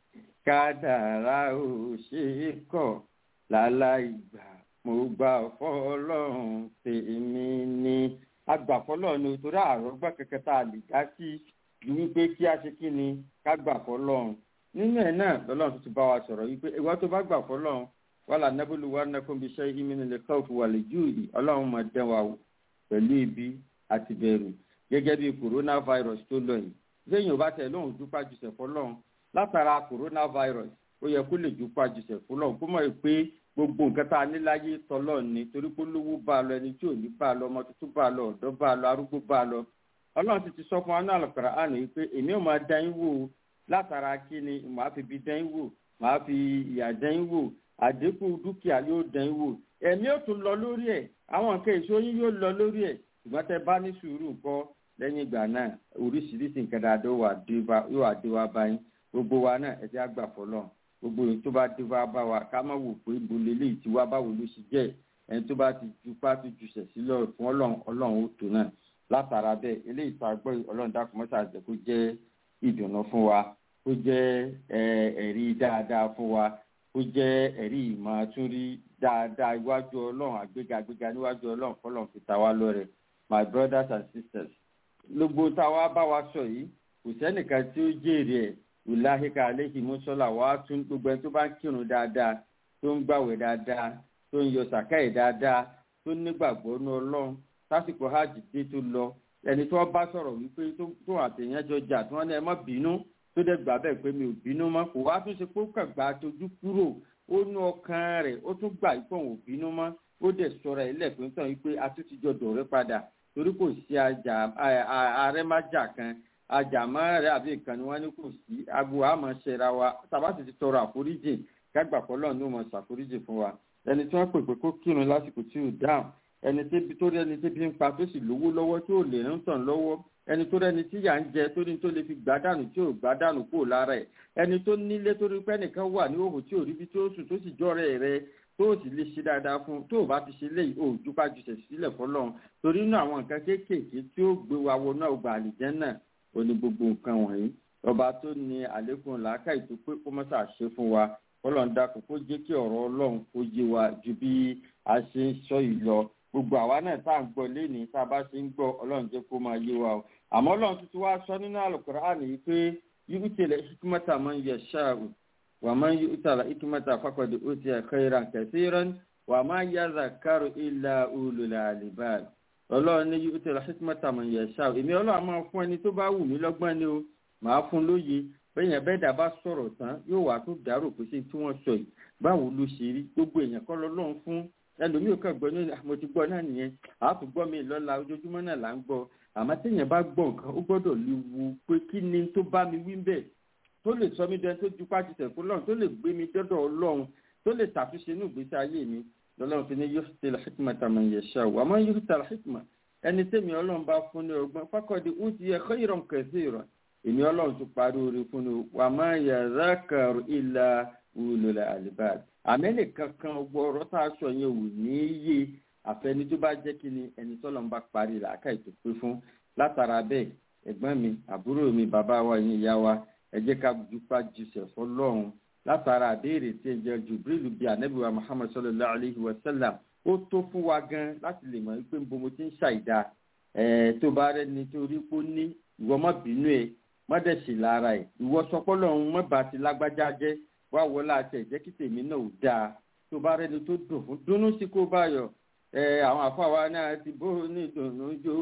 kádàrá ò ṣe kọ̀ láláì gbà mo gbà fọlọ́run tèmi ní agbàfọlọ́ ni torí àrọ́gbà kẹ̀kẹ́ tá a lè dá sí ju wípé kí a ṣe kí ni ká gbà fọlọ́run nínú ẹ̀ náà lọ́lọ́run tó ti bá wa sọ̀rọ̀ wípé ìwà tó bá gbà fọlọ́run wàhálà nẹ́bùlù wà nẹ́kùn bí iṣẹ́ ìmínú lè kọ́ òfin wà lè jù yìí ọlọ́run máa dán wa wò pẹ̀lú ibi àti bẹ̀rù gẹ́gẹ́ bí coronavirus tó lọ yìí lẹ́yìn òbá tẹ̀ lóhùn dúpá jùsẹ̀ fọlọ́run látara coronavirus ó yẹ kó lè dúpá jùsẹ̀ fọlọ́run kó mọ̀ pé gbogbo nǹkan tá a ní láyé tọ́lọ́ ni torí pé olówó bá a lọ ẹni tí ò ní bá a lọ ọmọ tuntun bá a lọ ọ̀dọ́ bá a lọ arúgbó bá a lọ ọlọ́run ti ti sọ fún wa náà lọ́kàrà àná yìí pé èmi ò máa dán yín wò látara kí ni màá fi bí dán yín wò màá fi ìyà dán yín wò àdínkù dúkìá yóò dán yín wò ẹ̀mí ò tún lọ lórí ẹ̀ àwọn nǹkan èso yín yóò lọ lórí ẹ̀ ṣùgbọ́n tẹ bá ní sùúrù kọ́ lẹ́yìn ìgbà náà oríṣiríṣi nǹkan dáadáa yóò wà dé wá báyìí gbogbo wa náà ẹ jẹ́ àgbà fọlọ́ gbogbo èyí tó bá dé wá bá wa ká má wò pé ibo lélẹ́yìí tí wá báwo ló ṣe jẹ́ ẹni tó bá ti ju pátí ju sẹ̀ sílẹ̀ fún ọlọ́run ọlọ́run ó tó náà látara bẹ́ẹ̀ eléyìí tá a gbọ́ ọlọ́run dákun mọ́tà àjẹ́ kó jẹ́ ìdùnnú fún wa kó jẹ́ ẹ̀rí dáadáa fún wa kó jẹ́ ẹ̀rí ìmọ̀ àtúrí dáadáa iwájú ọlọ́run àgbéga àgbéga níwájú ọlọ́run fọlọ́run fi ta wá lọ́rẹ̀ my brothers and sisters gbogbo táwa bá wa sọ yìí kò sẹ́nìkan tí ó jèrè ẹ̀ ìlàhíkà àléhì mọ́sọ́là wà á tún gbogbo ẹni tó bá ń kírun dáadáa tó ń gbàwẹ̀ dáadáa tó ń yọ sàkáì dáadáa tó nígbàgbọ́ ní ọlọ́run sásìkò hajj dé tó lọ ẹni tó bá sọ̀rọ̀ wípé tó àtẹ̀yìn jọ jà tí wọ́n ní ẹ má bínú tó dẹ̀ gbà bẹ́ẹ̀ pé mi ò bínú mọ́ kò wá tún ṣe pé ó kàn gbà tójú kúrò ó ní ọkàn rẹ̀ ó tún gbà pé òun ò bínú mọ́ ó dẹ̀ sọ̀rọ̀ ẹ̀ lẹ́ẹ̀pẹ́ tán wípé a tún ti jọ dọ̀rẹ́ padà torí kò sí arẹ́májà kan ajàmọ́ rẹ̀ àbí ìkànnì wọn ní kò sí agbo àmọ́ ṣẹra wa tàbá sì ti tọrọ àforíjì kágbà pọ́lọ́ ní òun ṣàforíjì fún wa ẹni tí wọ́n pè pé kó kírun lásìkò tí ò dáhùn ẹni tí tó rí ẹni tí bí ń pa tó sì lówó lọ́wọ́ tí ò lè ń tàn lọ́wọ́ ẹni tó rẹni tí yà ń jẹ tó ní tó lè fi gbádànù tí ò gbádànù kúrò lára ẹ̀ ẹni tó nílé tó rí pé ẹnìkan wà ní òhò tí ò rí bí tó sùn tó sì jọ́rẹ̀ rẹ tó sì lè ṣe dáadáa fún tó o bá ti ṣe léyìí o jùpá jùṣẹ̀ sílẹ̀ fọlọ́run torí inú àwọn nǹkan kéékèèké tí ó gbé wa wọnú ọgbà àlìjẹ́ náà ó ní gbogbo nǹkan wọ̀nyí ọba tó ní àlékún làákàyè tó pé kó mọ́sà ṣe fún wa ọlọ́run dákun kó jẹ́ kí ọ̀rọ̀ ọlọ́run kó yé wa ju bí a ṣe ń sọ yìí lọ gbogbo àwa náà tá à ń gbọ́ lénìí tá a bá ṣe ń gbọ́ ọlọ́run jẹ́ kó máa yé wa o àmọ́ ọlọ́run tuntun wá sọ nínú àlùkùránì yìí pé yìí tẹ̀lé hikimata máa ń yẹ ṣáàrù wà máa ń yí tàlà hikimata faqad utiya khairan kathiran wà máa ń yá zakaru illa ulul albab ọlọ́run ní yìí tẹ̀lé hikimata máa ń yẹ ṣáàrù èmi ọlọ́run máa fún ẹni tó bá wù mí lọ́gbọ́n ni o màá fún lóye bẹ́ẹ̀ yẹn bẹ́ẹ̀ dà bá sọ̀rọ̀ tán yóò wá tó dàrú pé ṣé tí wọ́n sọ yìí báwo ló ṣe rí gbogbo èèyàn kọ́ lọ́lọ́run fún ẹlòmíì kàn gbọ́ ní mo ti gbọ́ náà nìyẹn àátú gbọ́ mi lọ́la ojoojúmọ́ náà là ń gbọ́ àmọ́ téèyàn bá gbọ́ nǹkan ó gbọ́dọ̀ lè wu pé kí ni tó bá mi wí bẹ́ẹ̀ tó lè sọ mí dẹni tó ju pàṣẹ tẹ̀kọ́ lọ́run tó lè gbé mi dọ́dọ̀ ọlọ́run tó lè ṣàtúnṣe ní ìgbésí ayé mi lọ́lọ́run fi ní yóò ti la hikma tàmí yẹ ṣá o àmọ́ yóò ti la hikma ẹni tẹ́mi ọlọ́run bá fún ní ọgbọ́n fákọ̀dé ó ti yẹ khayran kathiran èmi ọlọ́run tó parí orí fún ní wà má yazakaru illa ulul albab àmẹ́lẹ̀ kankan gbọ́ ọ̀rọ̀ tá a sọ yẹn ò ní í yé àfẹni tó bá jẹ́ kí ni ẹni tọ́lọ́ ń bá parí làákà ètò pé fún látara bẹ́ẹ̀ ẹ̀gbọ́n mi àbúrò mi bàbá wa yín ìyá wa ẹ jẹ́ ká jupa jùsẹ̀ fọlọ́run látara àbẹ́rẹ́ tí ẹ jẹ́ jubrilu bíi anabiwa muhammad sallallahu alayhi wa sallam ó tó fún wa gan láti lè mọ̀ pé nbomo ti ń ṣàìdá ẹ̀ tó bá rẹ ni torí pé ó ní ìwọ má bínú ẹ má dẹ̀ sì lára ẹ̀ ìwọ sọpọ́lọ́ ọ̀hún má bàa ti lágbájá jẹ́ wá wọlé àti ẹ̀jẹ̀ kí tèmi náà ò dáa tó bá rẹ ni tó dùn fún dúnú sí kó bá yọ ẹ àwọn àfáwa náà ti bó ní dùnú jó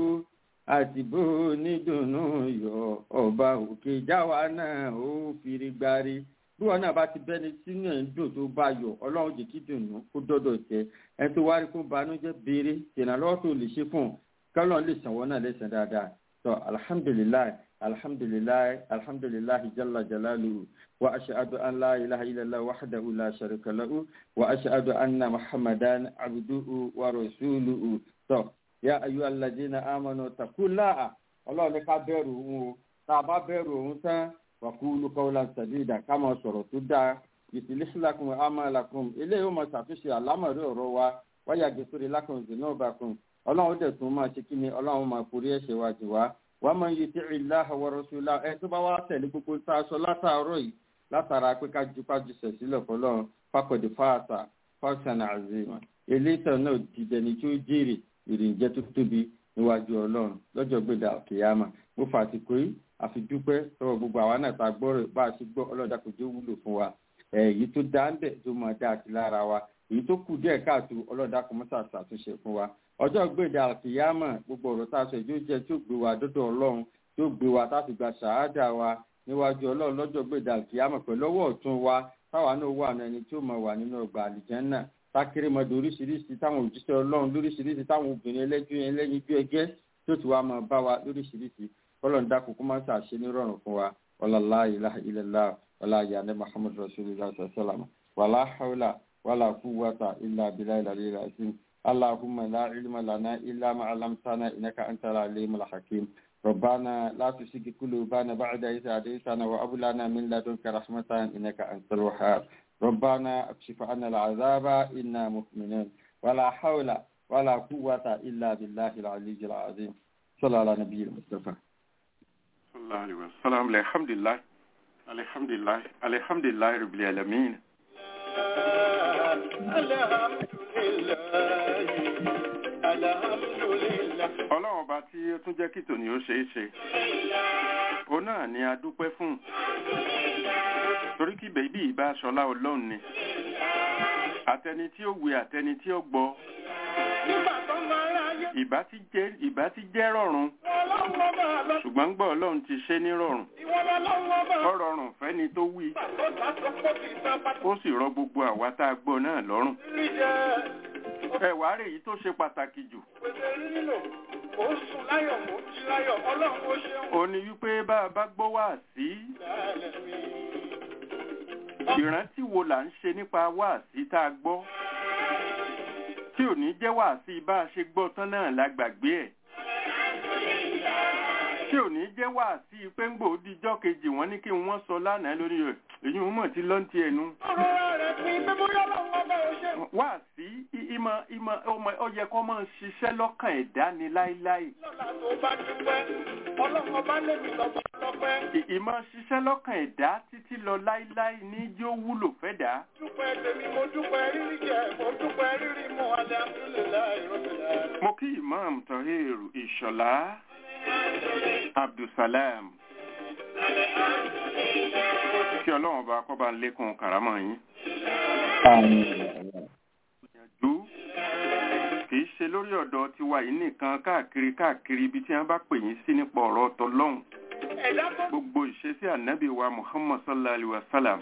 àti bó ní dùnú yọ ọba òkè jáwa náà ó fìrí gbárí bí wọn náà bá ti bẹni sínú ẹ̀ ń dùn tó bá yọ ọlọ́run jẹ́ kí dùnú kó dọ́dọ̀ tẹ ẹ tó wá rí kó banújẹ́ béèrè tẹ̀nàlọ́wọ́ tó lè ṣe fún un kọ́lọ́n lè sanwó náà lẹ́sàn dáadáa tó alhamdulilayi alhamdulilayi alhamdulilayi jalla jalaluhu wa ashadu an la ilaha illallah wahdahu la sharika lahu wa ashadu anna muhammadan abduhu wa rasuluhu tó ya ayu alladina amanu takullaha ọlọ́run ní ká bẹ̀rù òun o tá a bá bẹ̀rù òun tán wàkúlù qawlan sadida ká máa sọ̀rọ̀ tó dáa yuslih lakum a'malakum eléyìí ó máa ṣàtúnṣe àlámọ̀rí ọ̀rọ̀ wa wáyà gẹ̀sọ́rẹ́ lakum dhunubakum ọlọ́run dẹ̀ tún máa ṣe kí ni ọlọ́run máa forí ẹ̀ṣẹ̀ wa jù wá wàá máa yẹ tí ìlàhà wa rasulahu ẹ tó bá wá tẹ̀lé gbogbo tá a sọ látàárọ̀ yìí látara pé ká ju kájú sẹ̀ sílẹ̀ fọlọ́run fàkọ̀dé fáàtà fáṣánà àzìmọ̀ eléyìí náà dìdẹni tí ó jèrè ìrìnjẹ́ tó tóbi níwájú ọlọ́run lọ́jọ́ gbèdà kìyàmà mo fà àsìkò yìí àfi dúpẹ́ tọwọ́ gbogbo àwa náà ta gbọ́rọ̀ bá a ṣe gbọ́ ọlọ́dà kò jẹ́ wúlò fún wa èyí tó dá ń bẹ̀ tó máa dá àti lára wa èyí tó kù díẹ̀ káàtó ọlọ́dà kò mọ́sà ṣàtúnṣe fún wa ọjọ́ gbèdà kìyàmà gbogbo ọ̀rọ̀ tá a sọ ìjó jẹ́ tí ó gbé wa dọ́dọ̀ ọlọ́run tí ó gbé wa táfi gba ṣàádà wa níwájú ọlọ́run lọ́jọ́ gbèdà kìyàmà pẹ̀lú ọwọ́ ọ̀tún wa táwa náà wà ní ẹni tí ó máa wà nínú ọgbà àlìjẹ́nnà tákìrìmọdé oríṣiríṣi táwọn òjíṣẹ́ ọlọ́run lóríṣiríṣi táwọn obìnrin ẹlẹ́jú ẹlẹ́yin bí ẹgẹ́ tó ti wá máa bá wa lóríṣiríṣi kọ́lọ̀ ń dákun kó máa ṣàṣe nírọ̀rùn fún wa ọlọ́lá ilaha illallah ọlá yàrá muhammad rasulillah sallam wàlá hawla wàlá quwwata illa billahi al-aliyyil azim allahumma la ilma lana illa ma 'allamtana innaka antal alimul hakim ربنا لا تسق قلوبنا بعد إذ هديتنا وهب لنا من لدنك رحمة إنك أنت الوهاب ربنا اكشف عنا العذاب إنا مؤمنون ولا حول ولا قوة إلا بالله العلي العظيم صلى على نبي المصطفى صلى الله عليه وسلم الحمد لله الحمد لله الحمد لله رب العالمين ọlọ́run ọba tí ó tún jẹ́ kí tòní ó ṣeé ṣe òun náà ni a dúpẹ́ fún torí kí bèbí ìbá aṣọlá ọlọ́run ni àtẹni tí ó wé àtẹni tí ó gbọ́ ìbá ti jẹ́ ìbá ti jẹ́ rọrùn ṣùgbọ́n gbọ́ ọlọ́run ti ṣe ní rọrùn ó rọrùn fẹ́ni tó wí ó sì rọ gbogbo àwa tá a gbọ́ náà lọ́rùn ẹ̀wà rẹ̀ yìí tó ṣe pàtàkì jù ó ní wípé bá a bá gbọ́ wá sí ìrántí wo là ń ṣe nípa wáàsí tá a gbọ́ tí ò ní jẹ́ wáàsí bá a ṣe gbọ́ tán náà la gbàgbé ẹ̀ tí ò ní jẹ́ wáàsí pé ń gbòó dijọ́ kejì wọ́n ní kí wọ́n sọ lánàá lórí rẹ̀ èyí wọ́n mọ̀ tí lọ́ntì ẹnu. wáàsí ìmọ̀ ìmọ̀ ọmọ ó yẹ kó máa ṣiṣẹ́ lọ́kàn ẹ̀dá ni láíláí. ìmọ̀ ṣiṣẹ́ lọ́kàn ẹ̀dá títí lọ láíláí ní yóò wúlò fẹ́ dá. dúpẹ́ tèmi mo dúpẹ́ rírí jẹ mo dúpẹ́ rírí mu alhamdulilayi rọ́bìlá. mo kí imam tohir ìṣọ̀lá abdulsalam kí ọlọ́run bá kọ́ bá ń lékún kàrámọ̀ yín. ìyànjú kìí ṣe lórí ọ̀dọ̀ tiwa yìí nìkan káàkiri káàkiri ibi tí wọ́n bá pè yín sí nípa ọ̀rọ̀ ọ̀tọ̀lọ́hún gbogbo ìṣesí ànábì wa muhammad sallallahu alayhi wa sallam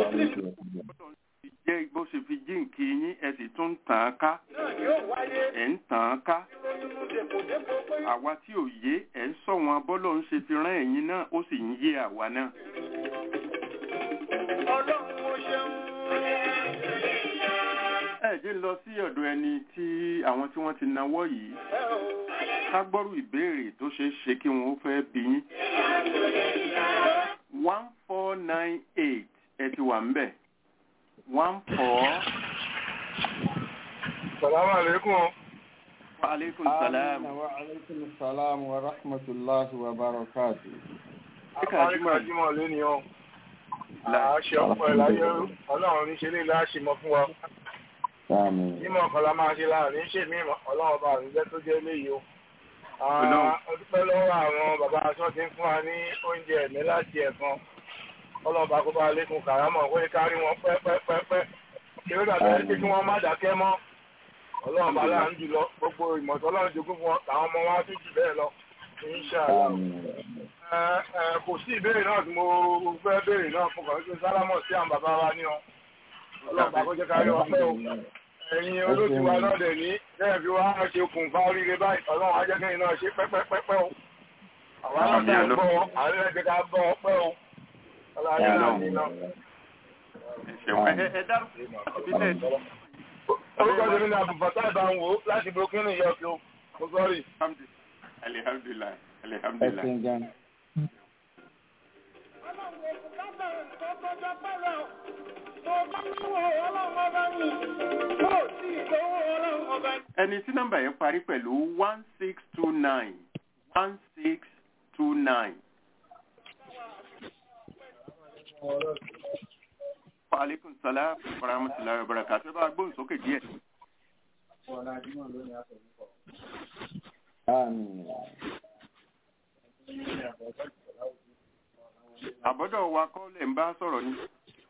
jẹ́ bó ṣe fi jíǹkì yín ẹ sì tún tàn án ká ẹ̀ ń tàn án ká àwa tí ò yé ẹ̀ ń sọ wọn bọ́lọ̀ ń ṣe fi rán ẹ̀yin náà ó sì ń yé àwa náà. ẹ jẹ́ lọ sí ọ̀dọ̀ ẹni tí àwọn tí wọ́n ti nawọ́ yìí ká gbọ́rù ìbéèrè tó ṣeé ṣe kí wọ́n fẹ́ bí yín. one four nine eight ẹ ti wà ń bẹ̀ one four. Salamu alaikum. Wa alaikum salam. wa alaikum salam wa rahmatullahi wa barakatuh. Àbáríkà Jímọ̀ lé ni ọ́. Àṣẹ ọ̀pọ̀ ẹ̀ láyé ọlọ́run ní ṣe lè láṣẹ mọ́ fún wa. Jímọ̀ kan la máa ṣe láàrin ṣe mí ọlọ́run bá àrùn jẹ́ tó jẹ́ léyìí o. Ọlọ́run. ọdúpẹ́ lọ́wọ́ àwọn bàbá aṣọ ti ń fún wa ní oúnjẹ ẹ̀mí láti ẹ̀kan ọlọ́ba kó bá lékun kàrámọ̀ kó lè kárí wọn pẹ́pẹ́pẹ́pẹ́ kí ó dàbí ẹni pé kí wọ́n má dákẹ́ mọ́ ọlọ́run bá láàánú jùlọ gbogbo ìmọ̀tọ́ ọlọ́run jogún fún wọn àwọn ọmọ wa tún jù bẹ́ẹ̀ lọ inṣàlá ẹ ẹ kò sí ìbéèrè náà tí mo fẹ́ béèrè náà fún kàn sí sálámọ̀ sí àwọn bàbá wa ní ọ ọlọ́run bá kó jẹ́ kárí wọn pẹ́ o ẹ̀yin olóòtú wa náà dẹ̀ ní bẹ́ẹ̀ fi wá ṣe okùnfà oríire báyìí ọlọ́run á jẹ́ kẹ́yìn náà ṣe pẹ́pẹ́pẹ́pẹ́ o àwọn náà ti ń bọ̀ ọ́ àwọn ẹ̀jẹ̀ ká bọ̀ ọ́ pẹ́ o ọlọ́run á jẹ́ náà ẹ ṣeun ẹ ẹ dárúkọ ìbílẹ̀ orúkọ tèmi ní àbùbọ̀tá ìbáwò láti burkina yọkí o mo sọ́rí. alihamdulilayi ẹ alihamdulilayi. ṣeun gan. ẹni tí nọ́mbà yẹn parí pẹ̀lú one six two nine one six two nine. Aleykum salaam wa rahmatulahi wa barakatuh. Ẹ bá gbóhùn sókè díẹ̀. Àmín. Àbọ̀dọ̀ wa kọ́ lẹ̀ ń bá sọ̀rọ̀ ni.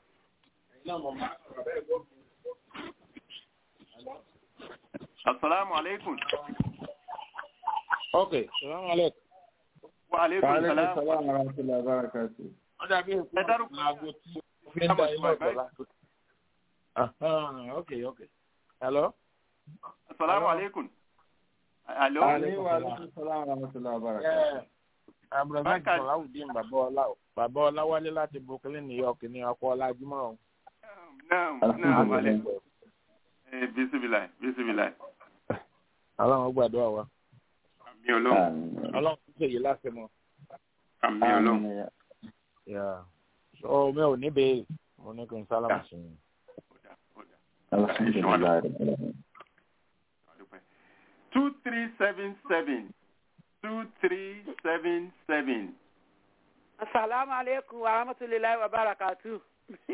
Asalaamu aleykum. ok salaam aleykum. Wa aleykum Wàhálà salaam. sàlámù aráàlú abarakatu. wọ́n dàbí èkó Ẹ dárúkọ. aago tí mo fi ń da iná ọ̀tọ̀ láti. ok ok hello. Asalaamu aleykum. Alo. Àní wàhálà sàlámù aráàlú abarakatu. abdulrasaq Bákan- sọláwùdín bàbá ọlá bàbá ọláwálé láti brooklyn new york ní ọkọ ọlájúmọ ọhún. Naam, naam, aleykum. Eh, Bisimilayi, bisimilayi. ọlọ́run gbàdúrà wa Àmì ọlọ́run. Àmín. ọlọ́run tó ṣèyí láti mọ. Àmì ọlọ́run. Àmín. Yeah. so mi ò ní béèrè mo ní kí n sálámù sí i. Ọ̀dà, ọ̀dà. Alhamdulilayi rabbil alamin. Two three seven seven. Two three seven seven. Asalaamu aleykum wa rahmatulahi wa barakatu.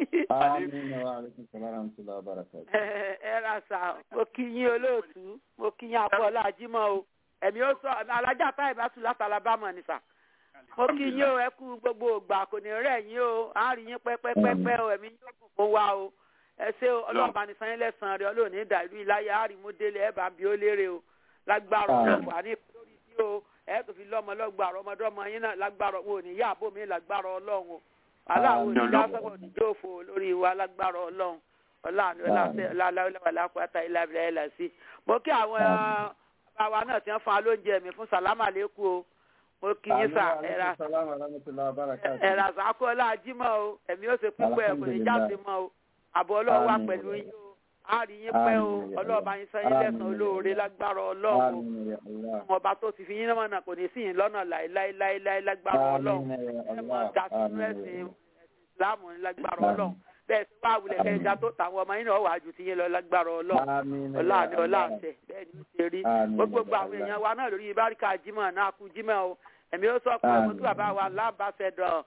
Àmín wa alaikum salaam wa rahmatullahi wa barakatuh. Ẹ ra sà, mo kí yín olóòtú, mo kí yín Abọ́lá Ajímọ̀ o. Ẹ̀mí ó sọ, alájà táyì bá tún láti Alabama ni sà. Mo kí yín o, ẹ kú gbogbo ògbà, kò ní rẹ̀ yín o, à ń rí yín pẹ́pẹ́pẹ́pẹ́ o, ẹ̀mí yóò kún fún wa o. Ẹ ṣé o, ọlọ́ọ̀bá ní sanyín lẹ́sàn-án rẹ̀, ọlọ́ọ̀ni dà ìlú ìláyà, á rí mú délé, ẹ̀ bá ń bi ó lérè o. Lágbára Àmín. ọ̀rọ̀ wà ní lórí sí o, ẹ̀ tó fi lọ́mọ lọ́gbàrọ̀ ọmọdọ́mọ yín náà lágbára wọn ò ní yá àbó mi lágbára ọlọ́run o aláwo ní Àmín. lásán ní jóòfò lórí wa lágbára ọlọ́run ọláàánú ọláwọláwọláwọláwọláwọlá ìlàbílà ẹlà sí. mo kí àwọn bàbá wa náà ti ń fún wa lóúnjẹ mi fún sàlámà lẹ́kù o mo kí yín sà Àmín wa ẹ̀rà alaikum salaam wa rahmatullahi wa barakatuh. ẹ̀rà sàkóọ́lá ajímọ̀ o ẹ̀mí ó ṣe púpọ̀ ẹ̀ kò ní jáde mọ́ o àbọ̀ ọlọ́wà Àmín. pẹ̀lú yín o á rí yín pẹ́ o Àmín. ọlọ́ọ̀bá yín sọ yín lẹ́sàn-án Àmín. olóore lágbára ọlọ́run o Àmín ya Allah. ọba tó ti fi yín lọ́nà kò ní sí yín lọ́nà láéláéláé lágbára ọlọ́run Àmín ya ẹ mọ Allah. dàtúrú Àmín ya ẹsìn Allah. ìsìláàmù ní lágbára Àmín. ọlọ́run bẹ́ẹ̀ tí wàá wulẹ̀ kẹ́ ẹja tó tàwọn ọmọ yín náà wà á ju tiyín lọ lágbára ọlọ́run Àmín ya ọlá ni ọlá Allah. àṣẹ bẹ́ẹ̀ ni ó ṣe rí Àmín gbogbo ya àwọn Allah. èèyàn wa náà lórí báríkà jímọ̀ náà kú jímọ̀ o ẹ̀mí ó sọ pé Àmín. ọmọ tí bàbá wa lábàṣẹdọ̀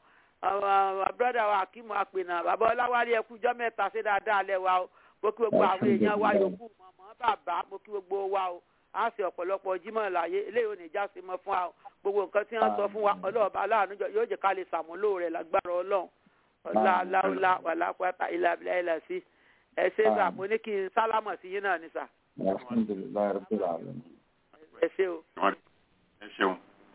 brọ́dà wa akímọ̀ àpènà bàbá ọláwálé ẹkú jọ́ mẹ́ta ṣe dáadáa lẹ́ wa o mo kí gbogbo àwọn èèyàn wa yòókù mọ̀mọ́ bàbá mo kí gbogbo wa o á ṣe ọ̀pọ̀lọpọ̀ jímọ̀ láyé eléyìí ò ní já sí mọ́ fún wa o gbogbo nǹkan tí wọ́n sọ fún wa ọlọ́ọ̀bá aláàánú jọ- yóò jẹ́ ká lè ṣàmúlò rẹ̀ lágbára ọlọ́run ọlá aláwọlá wàlápàtà ìlàbílà ìlà sí ẹ ṣe sà Àmín. mo ní kí n sálámọ̀ sí yín náà ní sà Alhamdulillahi rabbil alamin. ẹ ṣe o. ẹ ṣeun.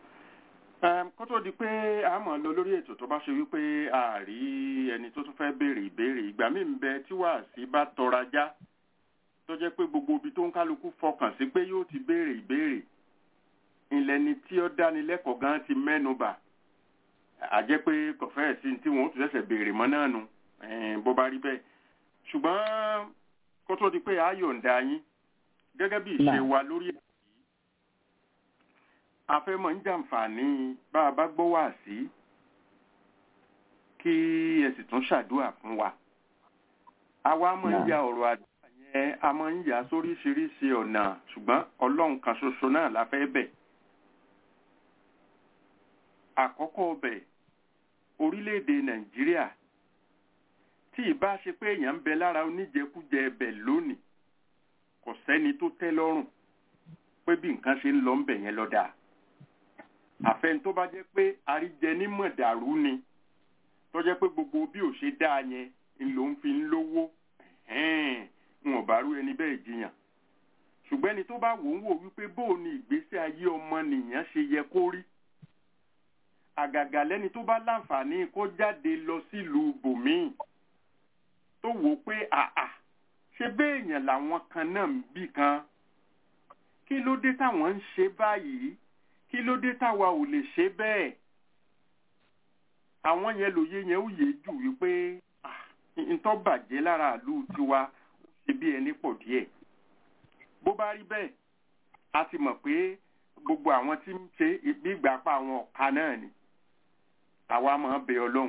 Ẹm, kó tó di pé a mọ̀ lọ lórí ètò tó bá ṣe wípé a rí ẹni tó tún fẹ́ béèrè ìbéèrè ìgbà míì ń bẹ tí wàásí bá tọra já tó jẹ́ pé gbogbo ibi tó ń kálukú fọkàn sí pé yóò ti béèrè ìbéèrè ìlẹ́ni tí ó dánilẹ́kọ̀ọ́ gan ti mẹ́nu bà á jẹ́ pé kò fẹ́ẹ̀ sí tí wọ́n tún ṣẹ̀ṣẹ̀ béèrè mọ́ náà nu ẹ̀ẹ́n, bó bá rí bẹ́ẹ̀ ṣùgbọ́n kó tó di pé a yọ̀ǹda yín gẹ́gẹ́ bí ìṣe Náà. wa lórí ètò yìí a fẹ́ mọ̀ ń jàǹfààní bá a bá gbọ́ wá sí kí ẹ sì tún ṣàdúrà fún wa àwa máa ń Náà. ya ọ̀rọ̀ àdúrà yẹn a máa ń yà sóríṣiríṣi ọ̀nà ṣùgbọ́n ọlọ́run kan ṣoṣo náà la fẹ́ bẹ̀ àkọ́kọ́ bẹ̀ orílẹ̀-èdè nàìjíríà tí ìbá ṣe pé èèyàn ń bẹ lára oníjẹkújẹ ẹbẹ̀ lónìí kò sẹ́ni tó tẹ́ lọ́rùn pé bí nǹkan ṣe ń lọ ń bẹ̀ yẹn lọ́dà àfẹn tó bá jẹ́ pé àríjẹ ní mọ̀dàrú ni tó jẹ́ pé gbogbo bí ò ṣe dáa yẹn ń ló ń fi ń lówó ń ọ̀bá rú ẹni bẹ́ẹ̀ jiyàn ṣùgbọ́n ẹni tó bá wò ń wò wípé bóò ni ìgbésí ayé ọmọnìyàn ṣe yẹ kó rí àgàgà lẹ́ni tó bá láǹfààní kó jáde lọ sílùú bòmíì tó wò ó pé àà ṣe béèyàn làwọn kan náà ń bì kan kí ló dé táwọn ń ṣe báyìí kí ló dé táwa ò lè ṣe bẹ́ẹ̀ àwọn yẹn lòye yẹn ó yé jù wípé ntọ́ bàjẹ́ lára ìlú tiwa ó ṣe bí ẹni pọ̀ díẹ̀ bó bá rí bẹ́ẹ̀ a ti mọ̀ pé gbogbo àwọn tí ń ṣe bí ìgbà pa àwọn ọ̀ka náà ni àwa máa bẹ ọlọ́run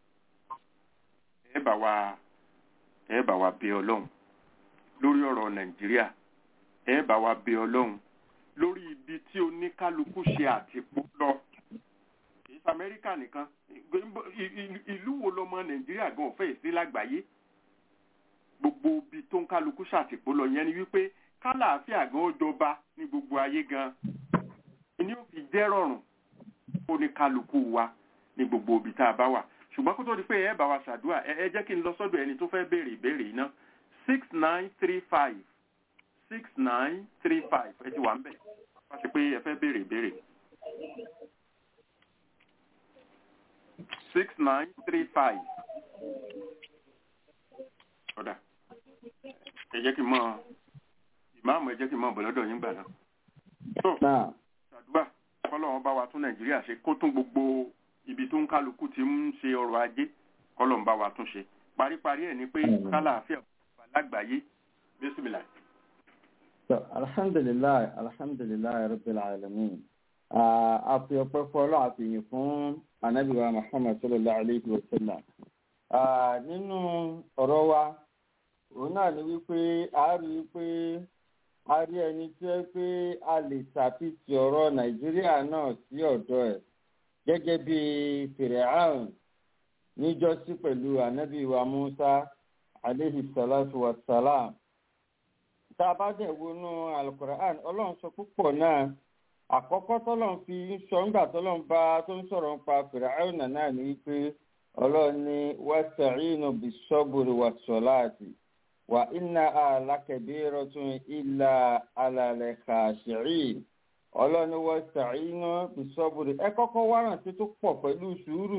ẹ bá wa ẹ bá wa bẹ ọlọ́run lórí ọ̀rọ̀ nàìjíríà ẹ bá wa bẹ ọlọ́run lórí ibi tí oníkálukú ṣe àtìpó lọ kìí ṣe amẹ́ríkà nìkan ìlú wo lọmọ nàìjíríà gan ọ̀fẹ́ sí lágbàáyé gbogbo ibi tó ń kálukú ṣàtìpó lọ yẹn ni wípé kálàáfíà gan ó jọba ní gbogbo ayé gan ni ó fi jẹ́ rọrùn oníkálukú wa ní gbogbo ibi tá a bá wà ṣùgbọ́n kó tó di pé ẹ bá wa ṣàdúrà ẹ jẹ́ kí n lọ sọ́dọ̀ ẹni tó fẹ́ béèrè ìbéèrè iná six nine three five six nine three five ẹ ti wà ń bẹ̀ wá sí pé ẹ fẹ́ béèrè ìbéèrè. six nine three five ọ̀dà ẹ jẹ́ kí n mọ ìmáàmù ẹ jẹ́ kí n mọ bọ̀lọ́dọ̀ yín gbà náà. tó ṣàdúrà kọ́lọ́wọ́n bá wa tún nàìjíríà ṣe kó tún gbogbo ibi tó ń kálukú ti ń ṣe ọrọ̀ ajé kọ́lọ́wọ́n bá wa tún ṣe paríparí ẹ̀ ni pé kálàáfíà lágbàáyé bísímìlà. alhamdulilayi alhamdulilayi rabbil alamin a fi ọpẹ́ fọlọ àfihàn fún anabiwa muhammad sallallahu alayhi wa sallam nínú ọ̀rọ̀ wa òun náà ni wípé a rí i pé a rí ẹni tí ó pé a lè ṣàfihàn ọ̀rọ̀ nàìjíríà náà sí ọ̀dọ̀ ẹ̀ gẹ́gẹ́ bí fìrẹ́hàn níjọ́sí pẹ̀lú anabiwa musa aleyhi salatu wa salam tá a bá dẹ̀ wọnú alukur'an ọlọ́run sọ púpọ̀ náà àkọ́kọ́ tọ́lọ́run fi ń sọ ńgbà tọ́lọ́run bá tó ń sọ̀rọ̀ nípa fìràhàn náà ní wípé ọlọ́run ní wasta'inu bis-sabri was-salati wa innaha lakabiratun illa 'alal khashi'in ọlọ́run ní wasta'inu bis-sabri ẹ kọ́kọ́ wá rántí tó pọ̀ pẹ̀lú sùúrù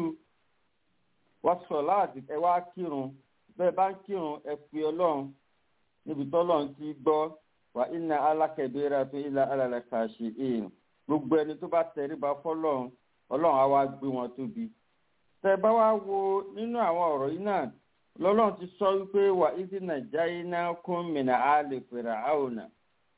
was-salati ẹ wá kírun bẹ́ẹ̀ bá ń kírun ẹ pe ọlọ́run níbi tọ́lọ́run ti gbọ́ wà iná alákẹ̀bẹ́rẹ́ tó ilá alàlẹ́ka ṣe èèyàn gbogbo ẹni tó bá tẹríba fọlọ́run ọlọ́run á wá gbé wọn tóbi. tẹ bá wá wo nínú àwọn ọ̀rọ̀ yìí náà lọ́lọ́run ti sọ wípé wà ìdí nàìjíríà iná kún mìíràn á lè fèrè àwòrán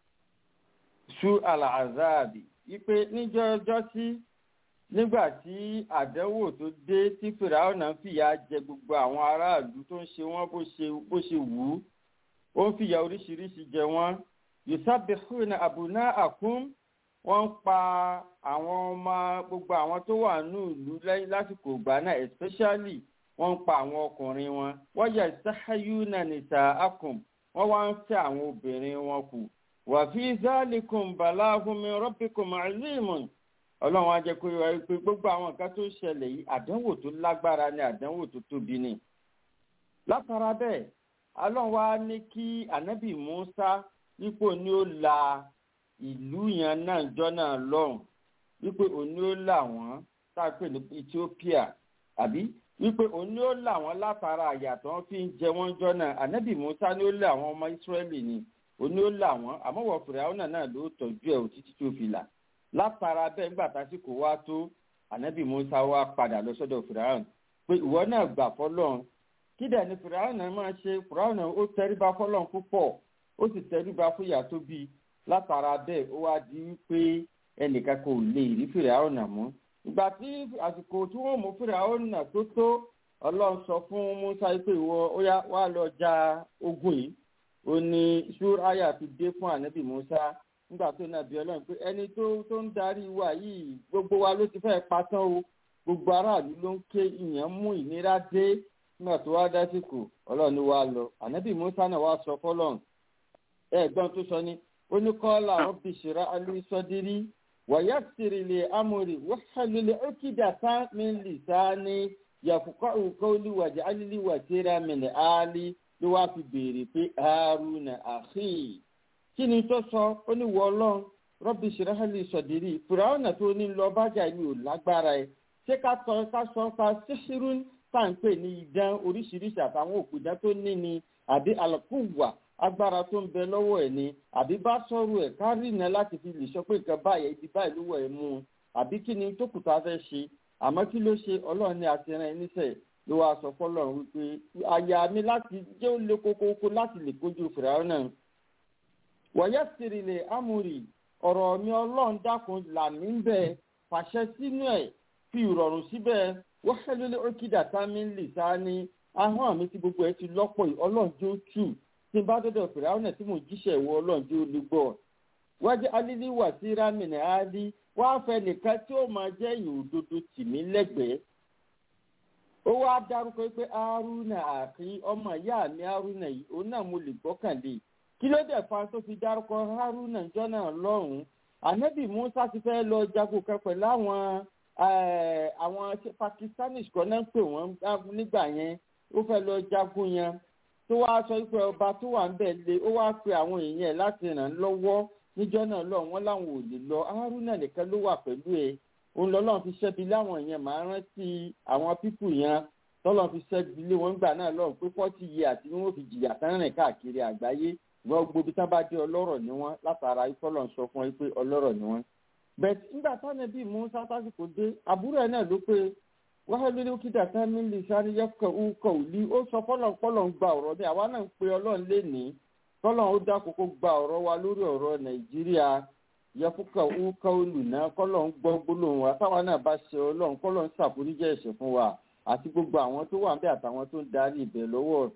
ṣú àlàázáàbì wípé níjọ́ ọjọ́ sí nígbà tí àdánwò tó dé tí fìràwọ̀nà ń fìyà jẹ gbogbo àwọn aráàlú tó ń ṣe wọ́n bó ṣe wù ú ó ń fìyà oríṣiríṣi jẹ wọ́n yusabihuna abuna akum wọ́n ń pa àwọn ọmọ gbogbo àwọn tó wà ní ìlú lẹ́yìn lásìkò ìgbà náà especially wọ́n ń pa àwọn ọkùnrin wọn wọ́n yẹ sahayuna nisa akum wọ́n wá ń fẹ́ àwọn obìnrin wọn kù wàfi zalikum balahum min rabbikum azimun ọlọ́run á jẹ́ kó yọ pé gbogbo àwọn nǹkan tó ń ṣẹlẹ̀ yìí àdánwò tó lágbára ni àdánwò tó tóbi ni. látara bẹ́ẹ̀ ọlọ́run wá ní kí ànábì musa wípé òní ó la ìlú yẹn náà jọ náà lọ́rùn wípé òní ó là wọ́n tá a pè ní ethiopia àbí wípé òní ó là wọ́n látara àyàtọ̀ wọn fi ń jẹ wọ́n jọ náà ànábì musa ni ó là wọ́n ọmọ israẹli ni òní ó là wọ́n àmọ́ wọ fìràwọ́nà náà ló tọ́jú ẹ̀ òtítí tó fi là látara bẹ́ẹ̀ nígbà tásìkò wá tó ànábì musa wá padà lọ sọ́dọ̀ fìràwọ́n pé ìwọ náà gbà fọlọ́run kí dẹ̀ ni fìràwọ́n náà máa ṣe fìràwọ́n ó tẹríba fọlọ́run púpọ̀ ó sì tẹríba fún ìyá tó bí látara bẹ́ẹ̀ ó wá di pé ẹnìkan kò lè rí fìràwọ́n náà mú ìgbà tí àsìkò tí wọ́n mú fìràwọ́n náà tó tó ọlọ́run sọ fún musa pé ìwọ ó yá wá lọ ja ogun yìí ó ní ṣúráyà fi dé fún ànábì musa nígbà tó nàbí ọlọ́run pé ẹni tó tó ń darí wa yìí gbogbo wa ló ti fẹ́ patán o gbogbo aráàlú ló ń ké ìyẹn mú ìnira dé nígbà tó wá dásìkò ọlọ́run ni wàá lọ ànábì musa náà wàá sọ fọlọ́run ẹ̀gbọ́n tó sọ ni ó ní kọ́lá wọn fi ṣèrà alùsọdírí wàyàtìrì lè amòrì wàhálùlẹ̀ ókìdàtà mi lì sáni yàfùkọ́ òkòlì wàjà alílì wàtírà mìnì áálí ló wá fi béèrè pé haruna àhí kí ni tó sọ ó ní wọ ọlọ́run rọ́bì ṣìráhálì sọ̀dírì fìràwọ̀nà tó ní lọ bájà mi ò lágbára ẹ̀ ṣé ká sọ ká sọ pa ṣíṣírún tá à ń pè ní idán oríṣiríṣi àtàwọn òpìdán tó ní ni àbí àlùkùwà agbára tó ń bẹ lọ́wọ́ ẹ̀ ni àbí bá sọ̀rọ̀ ẹ̀ ká rìnà láti fi lè sọ pé nǹkan báyìí ibi báyìí ló wọ̀ ẹ̀ mú un àbí kí ni tó kù tá a fẹ́ ṣe àmọ́ kí ló ṣe ọlọ́run ní àtìrán ẹ̀ níṣẹ́ ló wáá sọ fọlọ́run wípé àyà mi láti jẹ́ ó lé kókókó láti lè kojú fìràwọ́n náà wọ̀nyẹ́ sírìlẹ̀ amúrì ọ̀rọ̀ mi ọlọ́run dákun là mí ń bẹ̀ fàṣẹ sínú ẹ̀ fi ìrọ̀rùn síbẹ̀ wọ́hẹ́lẹ́lẹ́ ókìdá támi ń lè sá ní ahọ́n mi tí gbogbo ẹ̀ ti lọ́pọ̀ yìí ọlọ́run jó tù tí n bá dọ́dọ̀ fìràwọ́n náà tí mò ń jíṣẹ́ ìwọ ọlọ́run jó lè gbọ́ wájú alílí wà sí rámìnà áálí wàá fẹ́ nìkan tí ó máa jẹ́ ìyìn òdodo tì mí lẹ́gbẹ̀ẹ́ ó wá dárúkọ pé haruna àkí ọmọ ìyá mi haruna yìí òun náà mo lè gbọ́kànlé kí ló dẹ̀ fa tó fi dárúkọ haruna jọ́nà lọ́hùn-ún ànábì musa ti fẹ́ lọ jagun kan pẹ̀lú àwọn àwọn pakistanis kan náà pè wọ́n nígbà yẹn ó fẹ́ lọ jagun yẹn tó wá sọ pé ọba tó wà ń bẹ̀ lé ó wá pe àwọn èèyàn ẹ̀ láti ràn án lọ́wọ́ níjọ́ náà lọ wọ́n láwọn ò lè lọ haruna nìkan ló wà pẹ̀lú ẹ̀ òun lọ́lọ́run fi ṣẹ́bi láwọn yẹn máa rántí àwọn pípù yẹn tọ́lọ́run fi ṣẹ́bi lé wọn gbà náà lọ́run pé fọ́tì yẹ àti wọ́n fi jìyà tán rìn káàkiri àgbáyé wọ́n gbóbi tá bá dé ọlọ́rọ̀ ni wọ́n látara ìfọ́lọ́run sọ fún ẹ pé ọlọ́rọ̀ ni wọ́n. bẹ́ẹ̀ nígbà táwọn bíi mú sátásìkò dé àbúrò ẹ̀ náà ló pé wàhálà lórí kídà sámi lè sáré yẹ́kọ̀ òkò òlí ó sọ fọ́lọ́n ń gba ọ̀rọ̀ mi àwa náà ń pe ọlọ́run lénìí tọ́lọ́run ó dákòókò gba ọ̀rọ̀ wa lórí ọ̀rọ̀ nàìjíríà yẹfúkà wúkà olùná kọlọ ń gbọ́ gbólóhùn wa táwa náà bá ṣe ọlọ́run kọlọ ń ṣàforíjẹ́ ẹ̀ṣẹ̀ fún wa àti gbogbo àwọn tó wà níbẹ̀ àtàwọn tó ń darí ibẹ̀ lọ́wọ́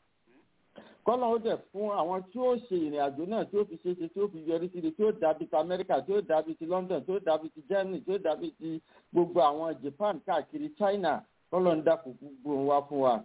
kọlọ ó dẹ̀ fún àwọn tí ó ṣe ìrìn àjò náà tí ó fi ṣeéṣe tí ó fi yọrí sí i tí ó dàbí ti amẹ́ríkà tí ó dàbí ti london tí ó dàbí ti germany tí ó dàbí ti gbogbo àwọn japan káàkiri china kọlọ ń dàpọ̀ gbogbo wa fún wa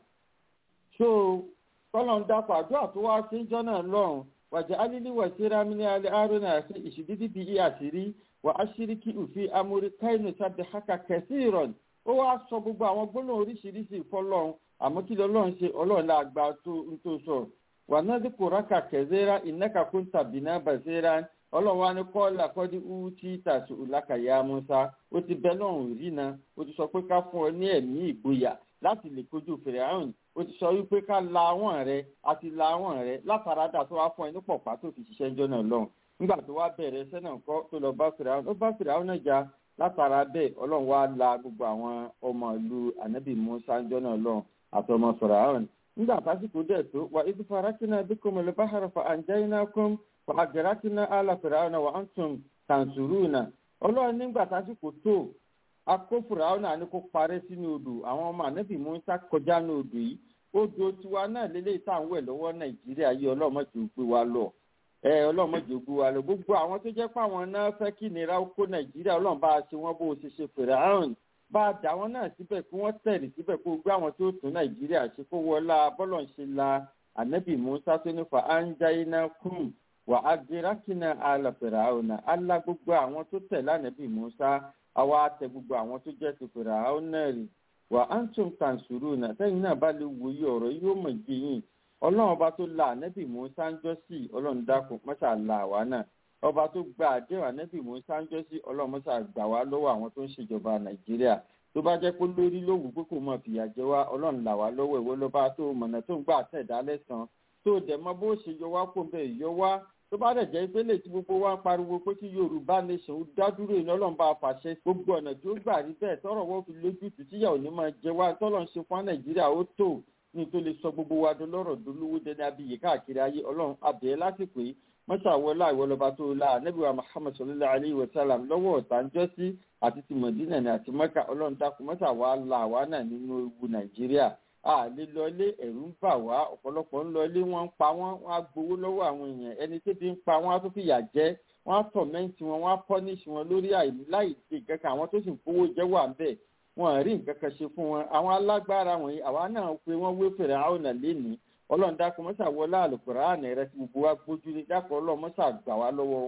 so kọlọ ń dàpọ̀ àdúrà tó wá sí jọ náà lọ́rùn waj'alni wasira min ali haruna fi ishdidi bi asiri wa ashiriki fi amri kainu sabbihaka kaseeran ó wá sọ gbogbo àwọn gbólóhùn oríṣiríṣi ìfọlọ́run àmọ́ kí lọ́lọ́run ṣe ọlọ́run la gba tó ń tó sọ wà náà dípò rákà kẹzẹ́rà ìnáka kún tàbí náà bàṣẹ́rà ọlọ́run wa ní kọ́ọ̀lá kọ́dí uti tàṣù làkàyà musa ó ti bẹ́ lọ́rùn rí na ó ti sọ pé ká fún ọ ní ẹ̀mí ìgboyà láti lè kojú fèrè àrùn ó ti sọ wípé ká la àwọn rẹ àti la àwọn rẹ látara dà tó wá fún ẹ ní pọ̀pá tó fi ṣiṣẹ́ ńjọ́ náà lọ́hùn nígbà tó wá bẹ̀rẹ̀ ẹsẹ̀ náà kọ́ tó lọ bá fèrè àrùn ó bá fèrè àrùn náà já látara bẹ́ẹ̀ ọlọ́run wá la gbogbo àwọn ọmọ ìlú ànábì musa ńjọ́ náà lọ́hùn àti ọmọ fèrè àrùn nígbà tásìkò dẹ̀ tó wà ibi farakínà bí kò mọ̀lẹ́ báhara fa àǹjáyínà kún fa àgẹ̀rákínà àlà fèrè àrùn wà á tún tàǹsùrùnà ọlọ́run nígbà tásìkò tó akófòrò àwọn náà ní kó parẹ́ sínú odò àwọn ọmọ ànábì musa kọjá ní odò yìí odò tiwa náà lélẹ́yìí tá à ń wẹ̀ lọ́wọ́ nàìjíríà yìí ọlọ́mọdé gbé wa lọ ẹ ọlọ́mọdé gbé wa lọ gbogbo àwọn tó jẹ́ pé àwọn náà fẹ́ kí nira kó nàìjíríà ọlọ́run bá a ṣe wọ́n bó o ṣe ṣe fèrè àrùn bá a dà wọ́n náà síbẹ̀ kí wọ́n tẹ̀lé síbẹ̀ kó gbé àwọn tó tún nàìjíríà ṣe kó wọlá bọ́lọ̀ ń ṣe la ànábì musa tó ní fa anjaina kum wà á dirakina alàfẹ̀rẹ̀ àwọn alá gbogbo àwọn tó tẹ̀lé ànábì musa àwa tẹ gbogbo àwọn tó jẹ́ ti fèrè àwọn náà rí wà á ń tún tàǹsùrù náà sẹ́yìn náà bá lè wòye ọ̀rọ̀ yóò mọ̀ gbé yín ọlọ́run ọba tó la ànẹ́bì musa ń jọ́ sí ọlọ́run dákun mọ́ṣá la àwa náà ọba tó gba àdéhùn ànẹ́bì musa ń jọ́ sí ọlọ́run mọ́ṣá gbà wá lọ́wọ́ àwọn tó ń ṣèjọba nàìjíríà tó bá jẹ́ pé lórí lówù pé kò mọ̀ fìyà jẹ wá ọlọ́run là wá lọ́wọ́ ìwé lọ́ba tó mọ̀nà tó ń gbà tẹ̀dá lẹ́sàn tó dẹ̀ mọ́ bó ṣe yọ wá kó bẹ́ẹ̀ yọ wá tó bá dẹ̀ jẹ́ pé lè tí gbogbo wa ń pariwo pé kí yorùbá nation dádúró ìní ọlọ́run bá fàṣẹ gbogbo ọ̀nà tí ó gbà rí bẹ́ẹ̀ tọrọ wọ́n fi lójútùú tíyà ò ní máa jẹ wá tọ́lọ̀ ń ṣe fún nàìjíríà ó tó ní tó lè sọ gbogbo wa dolọ́rọ̀ dolówó dẹni abiyì káàkiri ayé ọlọ́run abẹ́ lásìkò yìí mọ́ṣáwọ́lá ìwọlọ́ba tó la anábìwá muhammed sallallahu alayhi wa sallam lọ́wọ́ ọ̀tá ń jọ́sí àti ti mọ̀dínà ní àti mọ́kà ọlọ́run dákun mọ́ṣáwá la àwa náà nínú ewu nàìjíríà a lè lọlé ẹ̀rù ń bà wá ọ̀pọ̀lọpọ̀ ń lọlé wọ́n ń pa wọ́n wọ́n á gbowó lọ́wọ́ àwọn èèyàn ẹni tó ti ń pa wọ́n á tó fìyà jẹ wọ́n á tọ̀mẹ́ǹtì wọn wọ́n á pọ́níṣì wọn lórí láì ṣe nǹkan kan àwọn tó sì ń fowó jẹ́ wà ń bẹ̀ wọ́n rí nǹkan kan ṣe fún wọn àwọn alágbára wọ̀nyí àwa náà pé wọ́n wé fèrè àwọn ọ̀nà lénìí ọlọ́run dákun mọ́sà wọlé àlùkùránì rẹ tí gbogbo wa gbójú ní dákun ọlọ́run mọ́sà gbà wá lọ́wọ́ wọn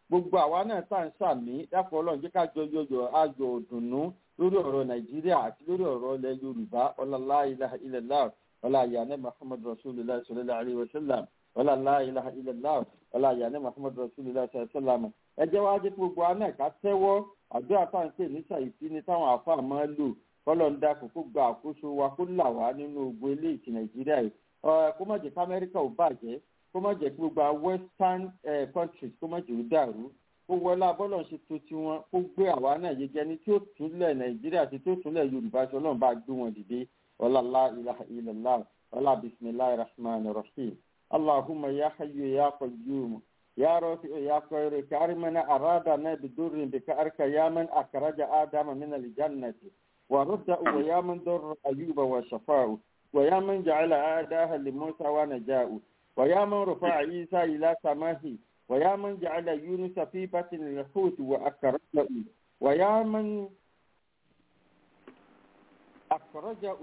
gbogbo àwa náà tá à ń sàmí dápọ̀ ọlọ́run jẹ́ ká jọ yọyọ ayọ̀ òdùnnú lórí ọ̀rọ̀ nàìjíríà àti lórí ọ̀rọ̀ ilẹ̀ yorùbá ọlọ́lá ilaha illallah ọlá àyànẹ́ muhammad rasulillah sallallahu alayhi wa sallam ọlọ́lá ilaha illallah ọlá àyànẹ́ muhammad rasulillah sallallahu alayhi wa sallam ẹ jẹ́ wá jẹ́ gbogbo àná ká tẹ́wọ́ àdúrà tá à ń pè ní sàìsí ni táwọn àáfàá máa ń lò kọ́lọ̀ ń dákun kó gba àkóso wa kó là wá nínú ogun eléyìí ti nàìjíríà yìí kó má jẹ́ kí amẹ́ríkà ò bàjẹ́ kó má jẹ́ kí gbogbo àwọn western uh, countries kó má jẹ́ ó dàrú kó wọlé abọ́lọ̀ ṣe tó tiwọn kó gbé àwa náà yege ẹni tí ó túnlẹ̀ nàìjíríà àti tí ó túnlẹ̀ yorùbá ṣe ọlọ́run bá gbé wọn dìde ọlọ́lá ilaha illallah ọlá bisimilahi rahman rahim allahumma ya hayyu ya qayyum ya rafi ya qayru karimana arada na bidurin bika arka ya man akraja adama min aljannati wa rudda wa ya man darra ayuba wa shafa'u wa ya man ja'ala adaha li musa wa naja'u ويا من رفع عيسى إلى سماه ويا من جعل يونس في بطن الحوت وأكرجه ويا من أخرجه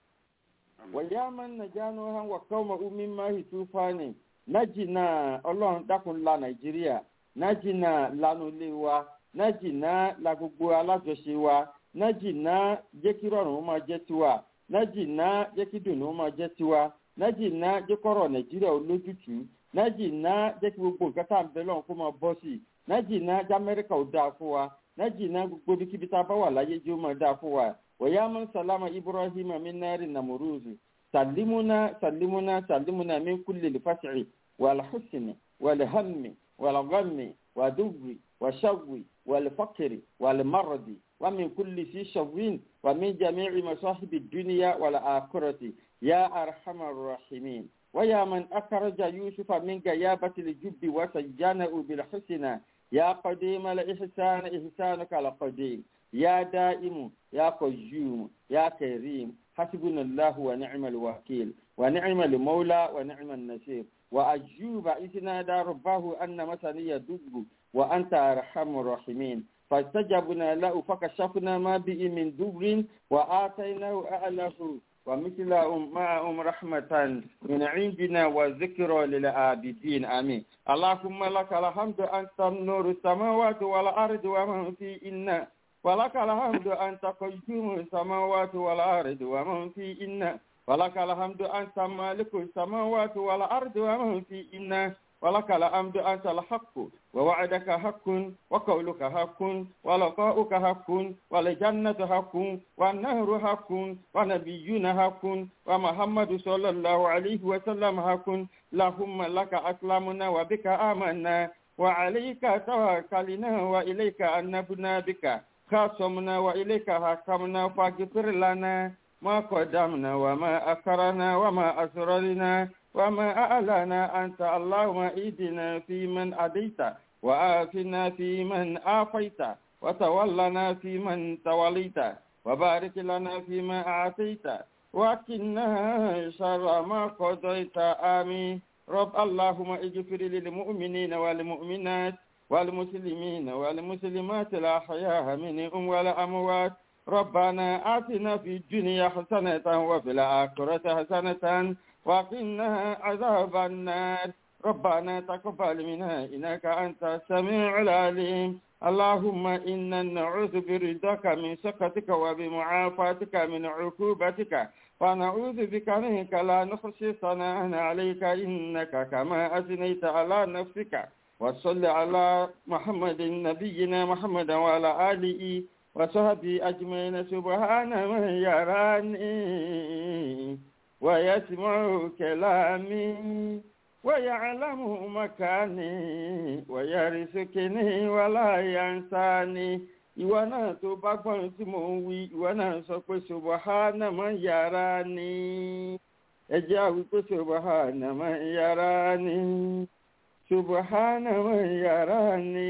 ويا من نجا نوحا وقومه مما طوفان نجنا الله dákun la nàìjíríà nájìnà lanu ilé wa nájìnà la gbogbo alájọṣe wa nájìnà jẹ́ kí rọrùn máa jẹ́ tiwa nájìnà jẹ́ kí dùnú máa jẹ́ tiwa nájìnà jẹ́ kọ́rọ̀ nàìjíríà olójútùú nájìnà jẹ́ kí gbogbo nǹkan tá à ń bẹ lọ́run kó máa bọ́ sí i nájìnà jẹ́ amẹ́ríkà ò dáa fún wa nájìnà gbogbo ibikíbi tá a bá wà láyé jẹ́ ó máa dáa fún wa wọ̀yá mọ́ sálámà ibrahim minari namuruzu salimuna salimuna salimuna min kulli lifasiri walhusni walhammi walghammi wadugri washawi walfakiri walmaradi ومن كل في شوين ومن جميع مصاحب الدنيا والآخرة يا أرحم الراحمين ويا من أخرج يوسف من غيابة الجب وسجنه بالحسنى يا قديم الإحسان إحسانك القديم يا دائم يا قيوم يا كريم حسبنا الله ونعم الوكيل ونعم المولى ونعم النصير وأجوب إذ نادى ربه أن مسني يدب وأنت أرحم الراحمين فاستجبنا له فكشفنا ما به من دبر وآتيناه أهله ومثلهم معهم رحمة من عندنا وذكرى للعابدين آمين اللهم لك الحمد أنت نور السماوات والأرض ومن فيهن ولك الحمد أنت قيوم السماوات والأرض ومن فيهن ولك الحمد أنت مالك السماوات والأرض ومن فيهن ولك الحمد أنت الحق ووعدك حق وقولك حق ولقاؤك حق والجنة حق والنهر حق ونبينا حق ومحمد صلى الله عليه وسلم حق اللهم لك أسلمنا وبك آمنا وعليك توكلنا وإليك أنبنا بك خاصمنا وإليك حكمنا فاغفر لنا ما قدمنا وما أكرنا وما أسررنا وما أعلنا أنت اللهم إيدنا في من أديت وآفنا في من آفيت وتولنا في من توليت وبارك لنا فيما أعطيت وكنا شر ما قضيت آمين رب اللهم اغفر للمؤمنين والمؤمنات والمسلمين والمسلمات الأحياء منهم والأموات ربنا آتنا في الدنيا حسنة وفي الآخرة حسنة وقنا عذاب النار ربنا تقبل منا إنك أنت السميع العليم اللهم إنا نعوذ برضاك من سخطك وبمعافاتك من عقوبتك ونعوذ بك منك لا نخشي ثناء عليك إنك كما أثنيت على نفسك وصل على محمد نبينا محمد وعلى آله وصحبه أجمعين سبحان من يراني ويسمع كلامي ويعلم مكاني ويرزقني ولا ينساني ìwọ náà tó bá gbọ́n tí mò ń wí ìwọ náà sọ pé subahana man yàrá ni ẹ jẹ́ àwí pé subahana man yàrá ni subahana man yàrá ni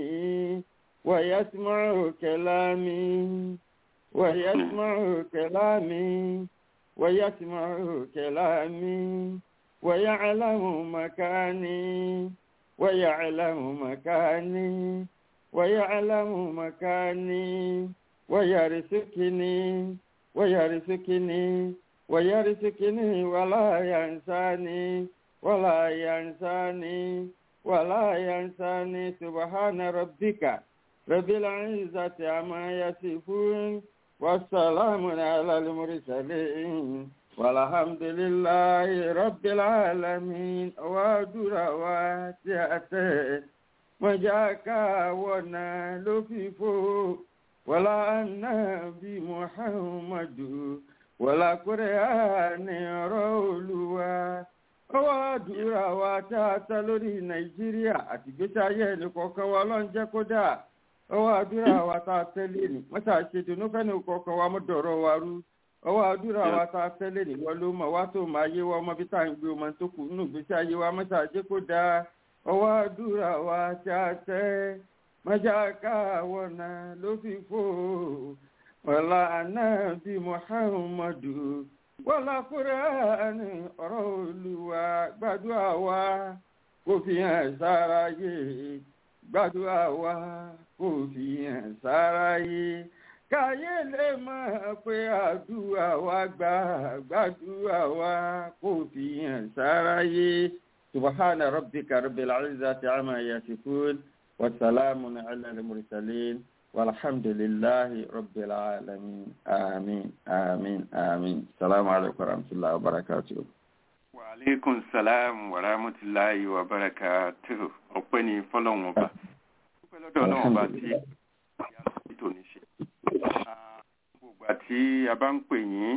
wàyásímọ́ kẹlámi wàyásímọ́ kẹlámi wàyásímọ́ kẹlámi. ويعلم مكاني ويعلم مكاني ويعلم مكاني ويرزقني ويرزقني ويرزقني ولا ينساني ولا ينساني ولا ينساني سبحان ربك رب العزة عما يصفون والسلام على المرسلين والحمد لله رب العالمين ودرواتي مجاكا ونالففو ولا النبي محمد ولا قرآن رولوا ọwọ́ àdúrà wa tá a ta lórí nàìjíríà àti ìgbésí ayé ẹnì kọ̀ọ̀kan wa ló ń jẹ́ kódà ọwọ́ àdúrà wa tá a tẹ́lẹ̀ ní wọ́n tá a ṣe dùnú fẹ́ni kọ̀ọ̀kan wa mọ́ dọ̀rọ̀ wa rú ọwọ́ àdúrà wa tá a tẹ́lẹ̀ ní wọ́n ló mọ̀ wá tó máa yé wa ọmọ bí tá à ń gbé ọmọ tó kù nínú ìgbésí ayé wa mọ́ tá a jẹ́ kódà ọwọ́ àdúrà wa tá a tẹ́ mọ́jà káwọn náà ló fi fò wọ́lá anábì muhammadu wọ́lá kúrẹ́ẹ̀nì ọ̀rọ̀ olùwà gbàdúrà wa kò fi hàn sára yé gbàdúrà wa kò fi hàn sára yé káyé lè mọ̀ pé àdúrà wa gbà gbàdúrà wa kò fi hàn sára yé subahana rabbika rabbil izzati amma yasifun wa salamun ala al-mursalin. والحمد لله رب العالمين آمين آمين آمين السلام عليكم ورحمة الله وبركاته وعليكم السلام ورحمة الله وبركاته ọpẹ́ ni fọ́lọ́run ọba dúpẹ́ lọ́dọ̀ Ọlọ́run ọba tí ìyá tó ní ṣe gbogbo àti a bá ń pè yín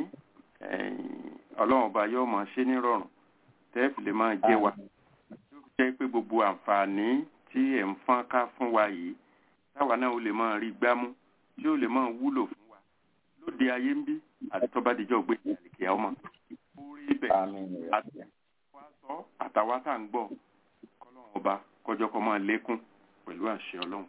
Ọlọ́run ọba yóò máa ṣe nírọ̀rùn tẹ́ẹ̀fì lè máa jẹ́ wa yóò jẹ́ pé gbogbo àǹfààní tí ẹ̀ ń fọ́n ká fún wa yìí táwa náà ó lè máa rí gbámú tí ó lè máa wúlò fún wa lóde ayé ń bí àti tó bá dijọ́ gbé ìyàlẹ̀kẹ́ ọmọ orí ibẹ̀ àti wá sọ àtàwa tá à ń gbọ́ kọ́lọ́run ọba kọjọ́ kọ́ máa lékún pẹ̀lú àṣẹ ọlọ́run.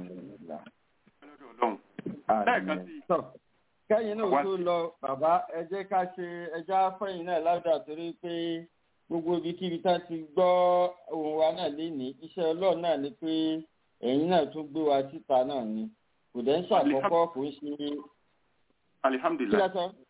ọlọ́run lẹ́ẹ̀kan sí i. kẹ́yìn náà tó lọ bàbá ẹ jẹ́ ká ṣe ẹja fẹ́yìn náà ládàá torí pé gbogbo ibikíbi tá a ti gbọ́ ohùn wa náà lénìí iṣẹ́ ọlọ́run náà ni pé ẹ̀yin náà tún gbé wa síta náà ni kò dẹ́ ń ṣàkọ́kọ́ kò ń ṣe. alihamdulilayi.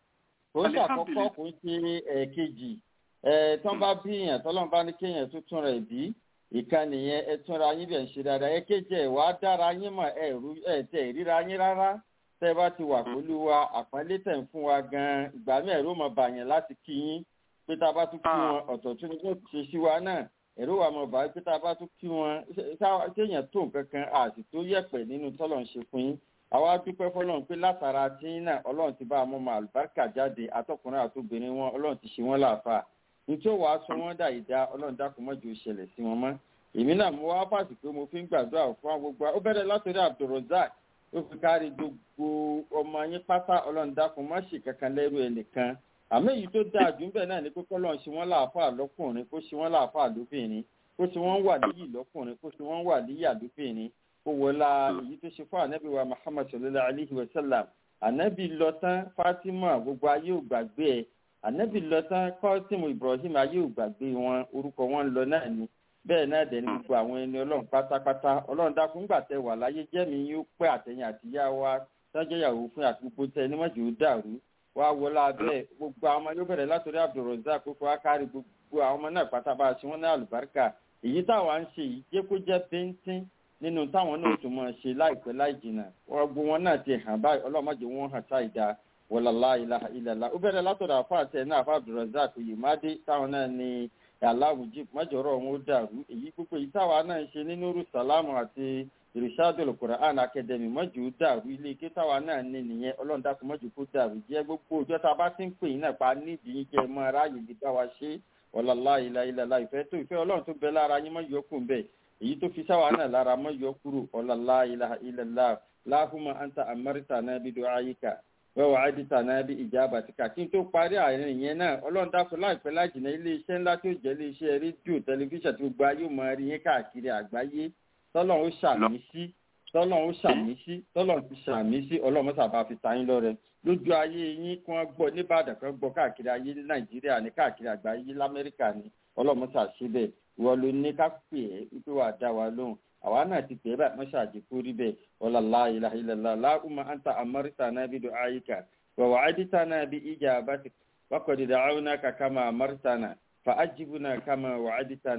kò ń ṣàkọ́kọ́ kò ń ṣe ẹ̀ẹ̀kejì ẹ̀ tán bá bí èèyàn tọ́lọ́n bá ní kéèyàn tó tún rẹ̀ bí ìkànnì yẹn ẹ túnra yín bẹ̀ ń ṣe dáadáa ẹ kéjì ẹ̀ wá dára yín mọ̀ ẹ̀ tẹ̀ ríra yín rárá tẹ́ bá ti wà pẹ̀lú wa àpọ́nlé tẹ̀ ń fún wa gan-an ìgbà mi ẹ̀rọ mọ̀ bàyàn láti kí yín pé tá a bá tún kí wọn ọ̀tọ̀ tún ní kó ṣe sí wa náà ẹ̀rọ wa mọ̀ bá pé tá a bá tún kí wọn kéèyàn tó nǹkan kan àti tó yẹ̀pẹ̀ nínú tọ́lọ̀ ń ṣe fún yín àwa dúpẹ́ fọlọ́run pé látara tí náà ọlọ́run ti bá a mọ́ mọ́ àlùbáríkà jáde àtọkùnrin àtobìnrin wọn ọlọ́run ti ṣe wọ́n láàfà nítorí wàá sọ wọ́n dà ìdá ọlọ́run dákun mọ́jú ìṣẹ̀lẹ̀ sí wọn mọ́ èmi náà mo wá fàṣì pé mo fi ń gbàdúrà fún àwọn gbogbo ó bẹ̀rẹ̀ látòrí abdulrozak ó fi kárí gbogbo ọmọ yín pátá ọlọ́run dákun má ṣe kankan lẹ́rù ẹnìkan àmọ́ èyí tó dáa jù ń bẹ̀ náà ni pé kọ́lọ́run ṣe wọ́n láàfà lọ́kùnrin kó ṣe wọ́n láàfà lóbìnrin kó ṣe wọ́n wà níyì lọ́kùnrin kó ṣe wọ́n wà níyà lóbìnrin ó wọlá èyí tó ṣe fún ànábì wa muhammad sallallahu alayhi wa sallam ànábì lọ tán fatima gbogbo ayé ò gbàgbé ẹ ànábì lọ tán kọ́sìmù ibrahim ayé ò gbàgbé wọn orúkọ wọn lọ náà ni bẹ́ẹ̀ náà dẹ̀ ní gbogbo àwọn ẹni ọlọ́run pátápátá ọlọ́run dákun ńgbà tẹ wà láyé jẹ́mi yín ó pẹ́ àtẹ̀yìn àtìyá wa sọ́jọ́ ìyàwó fún àti gbogbo tẹ ní mọ́jọ́ ó dàrú wá wọlá abẹ́ gbogbo àwọn ọmọ yóò bẹ̀rẹ̀ látòrí abdulrozak kókó akárí gbogbo àwọn ọmọ náà pátá bá a ṣe wọ́n ní àlùbáríkà èyí táwa ń ṣe yìí jẹ́ kó jẹ́ bíntín nínú táwọn náà tún máa ṣe láìpẹ́ láì jìnnà gbogbo wọn náà ti hàn báyìí ọlọ́mọdé wọn hàn sáì dáa wọlọ́lá ilaha illallah ó bẹ̀rẹ̀ látọ̀dọ̀ àfa àti ẹ̀ náà àfa abdulrozak oyèmádé táwọn náà ní aláwùjí mọ́jọ́rọ̀ wọn ó dàrú èyí gbogbo èyí táwa náà ń ṣe nínú rúṣàlámù àti irishadul quran academy mọ́jọ́ ó dàrú ilé ike táwa náà ní nìyẹn ọlọ́run dákun mọ́jọ́ kó dàrú jẹ́ gbogbo ọjọ́ tá a bá ti ń pè yín náà pa nídìí yín jẹ́ mọ́ aráàyè lè bá wa ṣe wọlọ́lá ilaha illallah ìfẹ́ tó ìfẹ́ ọlọ́run tó bẹ lára yín mọ́jọ́ kù ń bẹ̀ èyí tó fi sáwà náà lára mọ́jọ́ kúrò ọlọ́lá ilaha illallah láhùmọ́ anta amárítà náà bí du'ayika wẹ́wọ̀ àdìtà náà bí ìjábà ti kà kí n tó parí àárín ìyẹn náà ọlọ́run dákun láìpẹ́ lájìnà iléeṣẹ́ ńlá tó jẹ́ iléeṣẹ́ rédíò tẹlifíṣàn tó gba yóò máa rí yín káàkiri àgbáyé tọ́lọ̀ ó ṣàmì sí tọ́lọ̀ ó ṣàmì sí tọ́lọ̀ ti ṣàmì sí ọlọ́run sábà fi ta yín lọ́rẹ lójú ayé yín kí wọ́n gbọ́ nìbàdàn kan gbọ́ káàkiri ayé ní nàìjíríà ní káàkiri àgbáyé lamẹ́ríkà ní ọlọ́run ṣàṣebẹ̀ wọ́n ló ní ká pè é wípé wàá dá wa lóhùn àwa náà ti pè é báyìí mọ́ṣá àjẹkù rí bẹ́ẹ̀ ọ̀làlá ilaha illallah láhùmá anta amárítà náà bí du'ayika wa wa'adtana bi ijabatik wa qad da'awnaka kama amartana fa ajibna kama wa'adtana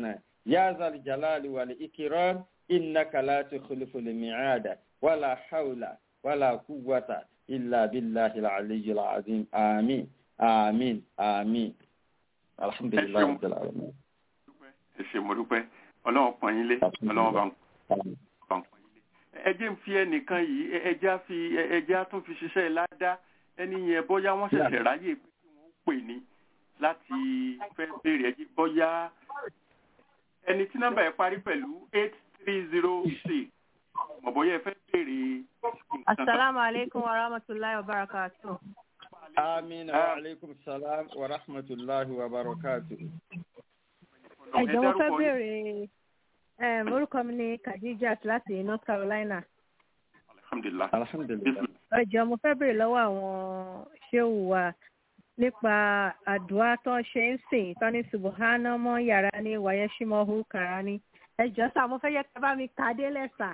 يا ذا الجلال والإكرام إنك لا تخلف الميعاد ولا حول ولا قوة إلا بالله العلي العظيم آمين آمين آمين الحمد لله رب العالمين ẹ ṣe mo dúpẹ́ ọlọ́run pọ́n yín lé ọlọ́run bá ń bá ń pọ́n yín lé. ẹ jẹ́ ń fi ẹnìkan yìí ẹ- ẹjẹ́ á fi ẹ- ẹjẹ́ á tún fi ṣiṣẹ́ ládá ẹni yẹn bóyá wọ́n ṣẹ̀ṣẹ̀ ráyè pé kí wọ́n pè ní láti fẹ́ béèrè ẹjẹ́ bóyá ẹni tí nọ́mbà ẹ̀ parí pẹ̀lú eight three zero six mọ̀ bóyá ẹ fẹ́ béèrè nǹkan kan. Assalamu alaikum wa rahmatullahi wa barakatuh. آمين وعليكم السلام ورحمة الله وبركاته Ẹ jọ̀ọ́ mo fẹ́ béèrè um, orúkọ mi ní Khadijat láti North Carolina. alhamdulilah الحمد لله Ẹ jọ̀ọ́ mo fẹ́ béèrè lọ́wọ́ àwọn ṣéwù wa nípa àdúrà tó ń ṣe ń sìn tó ní Subhana mọ́ yàrá ní Wayeshimahu Karani. Ẹ jọ̀ọ́ sà mo fẹ́ yẹ kí ẹ bá mi kà á délẹ̀ sà.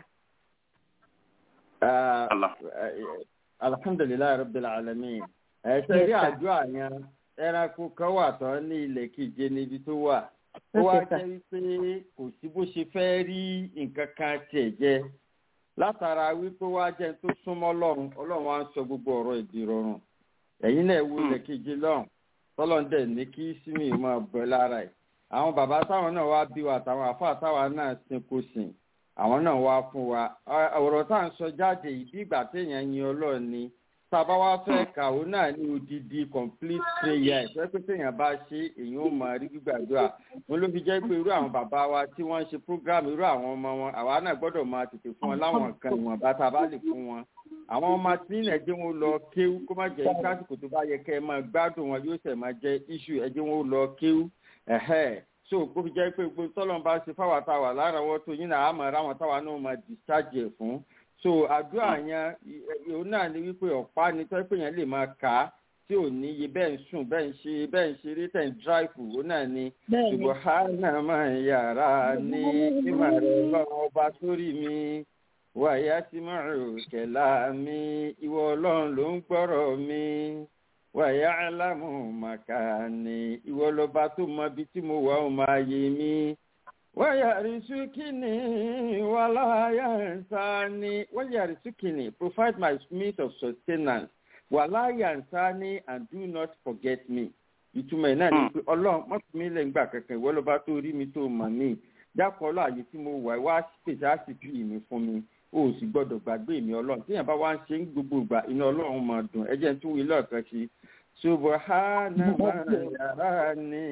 آه، Allah. آه، الحمد لله رب العالمين ẹ ṣe rí Yes, sir. àdúrà yẹn ẹranko kan wà tán ní ilẹ̀ keje níbi tó wà ó wá Okay, sir. jẹ́ wípé kò sí bó ṣe fẹ́ rí nǹkan kan tiẹ̀ jẹ látara wípé wá jẹ́ tó súnmọ́ ọlọ́run ọlọ́run wá ń sọ gbogbo ọ̀rọ̀ ìdí rọrùn ẹ̀yin náà wo Hmm. ilẹ̀ keje lọ́hùn tọ́lọ́ndẹ̀ ní kí sími máa bọ̀ lára ẹ̀ àwọn bàbá táwọn náà wá bí wa àtàwọn àfáà táwọn náà sin kò sìn àwọn náà wá fún wa Ọ- ọ̀rọ̀ tá à ń sọ jáde yìí bí ìgbà téèyàn yin ọlọ́run ni tá a bá wá fẹ́ kàwé náà ní odidi complete prayer ìfẹ́ pé téèyàn bá ṣe èèyàn ó máa rí gbígbàdúrà wọn ló fi jẹ́ pé irú àwọn bàbá wa tí wọ́n ń ṣe program irú àwọn ọmọ wọn àwa náà gbọ́dọ̀ máa tètè fún wọn láwọn nǹkan ìwọ̀nba tá a bá lè fún wọn àwọn ọmọ tí ní ẹjẹ wọn lọ kéwú kó má jẹ́ kásìkò tó bá yẹ kẹ́ ẹ máa gbádùn wọn yóò ṣẹ̀ máa jẹ́ issue ẹjẹ wọn lọ kéwú ẹ̀hẹ́ so kó fi jẹ́ pé gbogbo tọ́lọ́n bá ṣe fáwọn táwa láràáwọ́tò yín náà á máa ráwọn táwa náà máa discharge ẹ̀ fún so àdúrà yẹn òun náà ni wípé ọ̀pá ni tọ́ pé yẹn lè máa kà á tí ò ní iye bẹ́ẹ̀ ń sùn bẹ́ẹ̀ ń ṣe bẹ́ẹ̀ ń ṣeré tẹ̀ ń dráìfù òun náà ni Bẹ́ẹ̀ni. subahana máa yàrá ní mímọ̀ rẹ̀ lọ́wọ́ ọba sórí mi wàyà tí máa rò kẹ̀lá mi ìwọ ọlọ́run ló ń gbọ́rọ̀ mi wàyà alámù màkàní ìwọ lọba tó mọ ibi tí mo wà ó máa yé mi wáyà rìsúkìnì wàláyà nsání wáyà rìsúkìnì provide my means of sustenance wàláyà nsání and do not forget me ìtumọ̀ ẹ̀ náà ni pé ọlọ́run má fi mí lẹ̀ ńgbà kankan ìwọ lọ́ba tó rí mi tó mọ̀ mí dákọ̀ ọlọ́ àyè tí mo wà wá pèsè àsìkò mi fún mi o ò sì gbọ́dọ̀ gbàgbé mi ọlọ́run tíyẹn bá wá ń ṣe ń gbogbo ìgbà iná ọlọ́run máa dùn ẹ jẹ́ n tún wí lọ́ọ̀kan sí subahana máa yàrá ni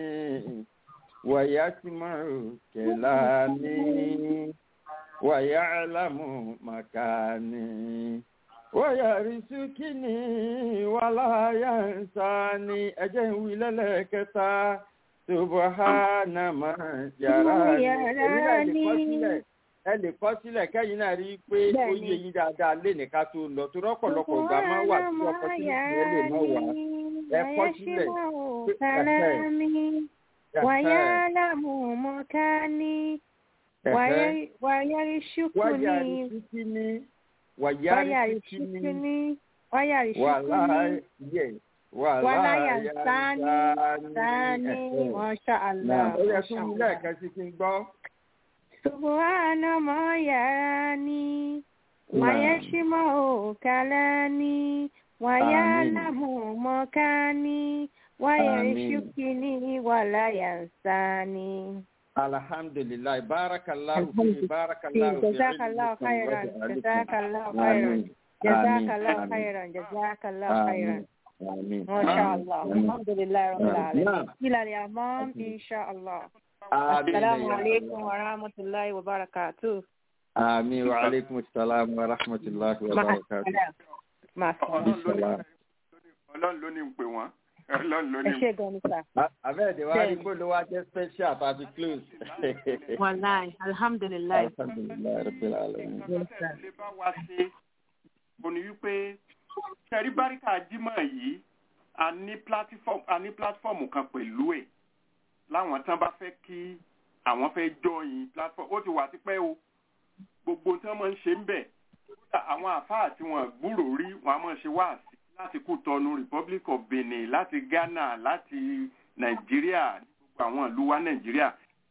wàyà tí máa rò kẹlá ni wàyà alámù màkàní wàyà rìsúkìní wàláyà nsání ẹ jẹ́ n wí lẹ́lẹ́kẹta subahana máa yàrá ni Yàrá èmi náà lè kọ́ ni. sílẹ̀ ẹ lè kọ́ sílẹ̀ kẹ́yìn náà rí i pé ó Bẹ́ẹ̀ni. yé yín dáadáa lé nìkan tó lọ tó rọ́pọ̀lọpọ̀ ìgbà máa wà tí ọkọ̀ tí ìyẹn lè má wà ẹ kọ́ sílẹ̀ pé ẹ̀hẹ́ ويعلم مكاني ẹ̀hẹ́ وي- wáyà ويرشقني rìsíkì ní wáyà rìsíkì ní ويرشقني wàhálà ويرشقني yẹ wàhálà ولا yà ينساني ثاني ما شاء الله ó yẹ ما kí شاء n الله lẹ́ẹ̀kan sí kí n gbọ́. سبحان ما يراني ويشمع كلامي ويعلم مكاني ويرشقني ولا ينساني alhamdulilayi barakallahu fi barakallahu fi جزاك الله خيرا جزاك الله خيرا جزاك الله خيرا جزاك الله خيرا آمين. ما شاء الله آمين. الحمد لله رب نعم. العالمين إلى اليوم إن شاء الله السلام عليكم ورحمة الله وبركاته آمين وعليكم السلام ورحمة الله مع وبركاته السلامة مع السلامة السلام ọlọ́run ló ní ń pè wọ́n ọlọ́run ló ní ẹ ń ṣé gan ni sà abẹ́ẹ̀dẹ̀ wá rí gbọ́dọ̀ wá jẹ́ special tàbí close. wàláì alhamdulilayi alhamdulilayi rabbil alamin. lè bá wa ṣe mo ní wípé ṣẹ̀rí báríkà jímọ̀ yìí a ní platform a ní platform kan pẹ̀lú ẹ̀ láwọn tán bá fẹ́ kí àwọn fẹ́ join platform ó ti wà tipẹ́ o gbogbo tí wọ́n máa ń ṣe ń bẹ̀ kódà àwọn àfáà tí wọ́n gbúrò rí wọ́n á máa ṣe wáàsí láti Kútọ̀nù Republic of Benin láti Ghana láti Nàìjíríà ní gbogbo àwọn ìlú wa Nàìjíríà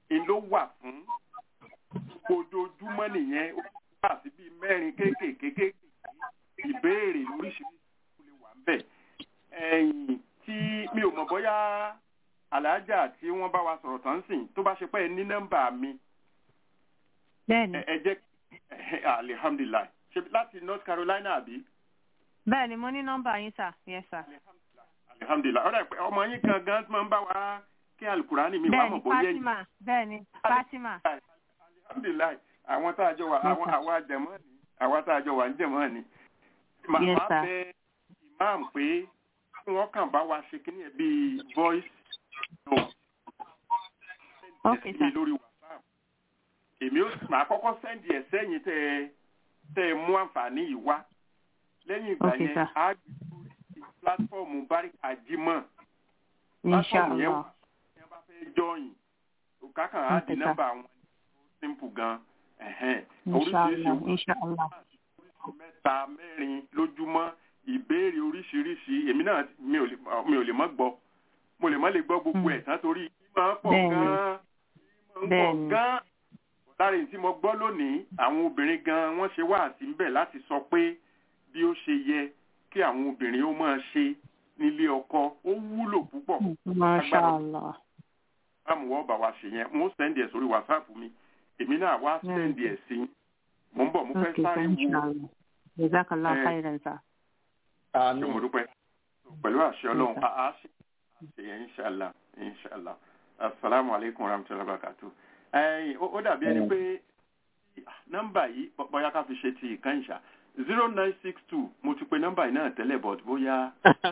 ń ló wà fún ojoojúmọ́ nìyẹn ó wà sí bíi mẹ́rin kéékèèké ìbéèrè lóríṣiríṣi tó lè wà ń bẹ̀ ẹ̀yìn tí mi ò mọ̀ bóyá aláàjà tí wọ́n bá wa sọ̀rọ̀ tán sìn tó bá ṣe pé ẹ ní nọ́mbà mi bẹ́ẹ̀ni ẹ ẹ jẹ́ ẹ alihamdulilayi ṣe láti north carolina àbí bẹ́ẹ̀ni mo ní nọ́mbà yín sà yes sà alihamdulilayi ọ̀rẹ́ pé ọmọ yín kan gan máa ń bá wa kí alukurani mi wà bẹ́ẹ̀ni mọ̀ bóyá yìí fatima bẹ́ẹ̀ni fatima alihamdulilayi àwọn tá a jọ wà àwọn àwa jẹ̀mọ́ ni àwa tá a jọ wà ń jẹ̀mọ́ ni màá Yes, máa sir. bẹ imam pé kí wọ́n kàn bá wa ṣe kíní ẹ̀ bíi voice note Okay, sí sir. lórí whatsapp èmi ó màá kọ́kọ́ sẹ́ndì ẹ̀ sẹ́yìn tẹ́ ẹ tẹ́ ẹ mú àǹfààní yìí wá lẹ́yìn ìgbà Okay, yẹn sir. á gbé sórí pílátífọ̀mù báríkà jímọ̀ pílátífọ̀mù yẹn wà inshallah tí wọ́n bá fẹ́ jọyìn òkàkàn á di Okay, sir. nọ́mbà wọn simple gan ẹ̀hẹ́n oríṣiríṣi inshallah inshallah mẹ́ta mẹ́rin lójúmọ́ ìbéèrè oríṣiríṣi èmi náà mi ò lè mi ò lè mọ́ gbọ́ mo lè mọ́ lè gbọ́ gbogbo Mm. ẹ̀ tán torí máa ń pọ̀ Bẹ́ẹ̀ni. gan-an máa ń pọ̀ Bẹ́ẹ̀ni. gan-an lára èyí tí mo gbọ́ lónìí àwọn obìnrin gan wọ́n ṣe wáàsí ń bẹ̀ láti sọ pé bí ó ṣe yẹ kí àwọn obìnrin ó máa ṣe nílé ọkọ ó wúlò púpọ̀ mashallah báwo wọ́n bá wa ṣe yẹn mo sẹ́ndì ẹ̀ sórí wàsáàpù mi èmi náà wá Mm. sẹ́ndì ẹ̀ sí yín. mo ń bọ̀ mo fẹ́ okay sáré sir wo inshallah jazakallah Eh, khairan sir ṣé mo dúpẹ́ pẹ̀lú àṣẹ ọlọ́run Yes, sir. a a ṣe ṣe yẹn inṣàlá inṣàlá asalaamu aleykum wa rahmatulahi wa barakatu. ẹyin ó ó dàbí ẹni pé nọ́mbà yìí bọ́- bóyá ká fi ṣe ti ìkan ìṣà zero nine six two mo ti pe nọ́mbà yìí náà tẹ́lẹ̀ but bóyá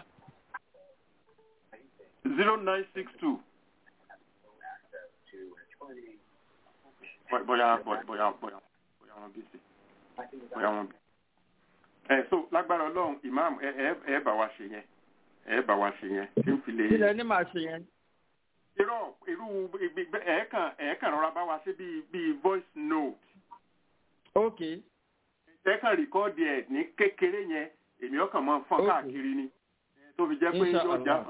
zero nine six two bóyá bóyá bóyá bóyá wọn bí sí bóyá wọn bí ẹ so lágbára ọlọ́run imam ẹ ẹ ẹ bá wa ṣe yẹn ẹ bá wa ṣe yẹn tí n fi lè. kílẹ̀ ní màá ṣe yẹn. irọ́ irú ibi- ẹ̀ẹ́kàn ẹ̀ẹ́kàn rọra bá wa ṣe bíi bíi voice note ok ẹ̀ẹ́kàn rìkọ́ọ̀dì ẹ̀ ní kékeré yẹn èmi ọkàn máa ń fọ́n Okay. káàkiri ni tó fi jẹ́ pé Insha yóò Allah. já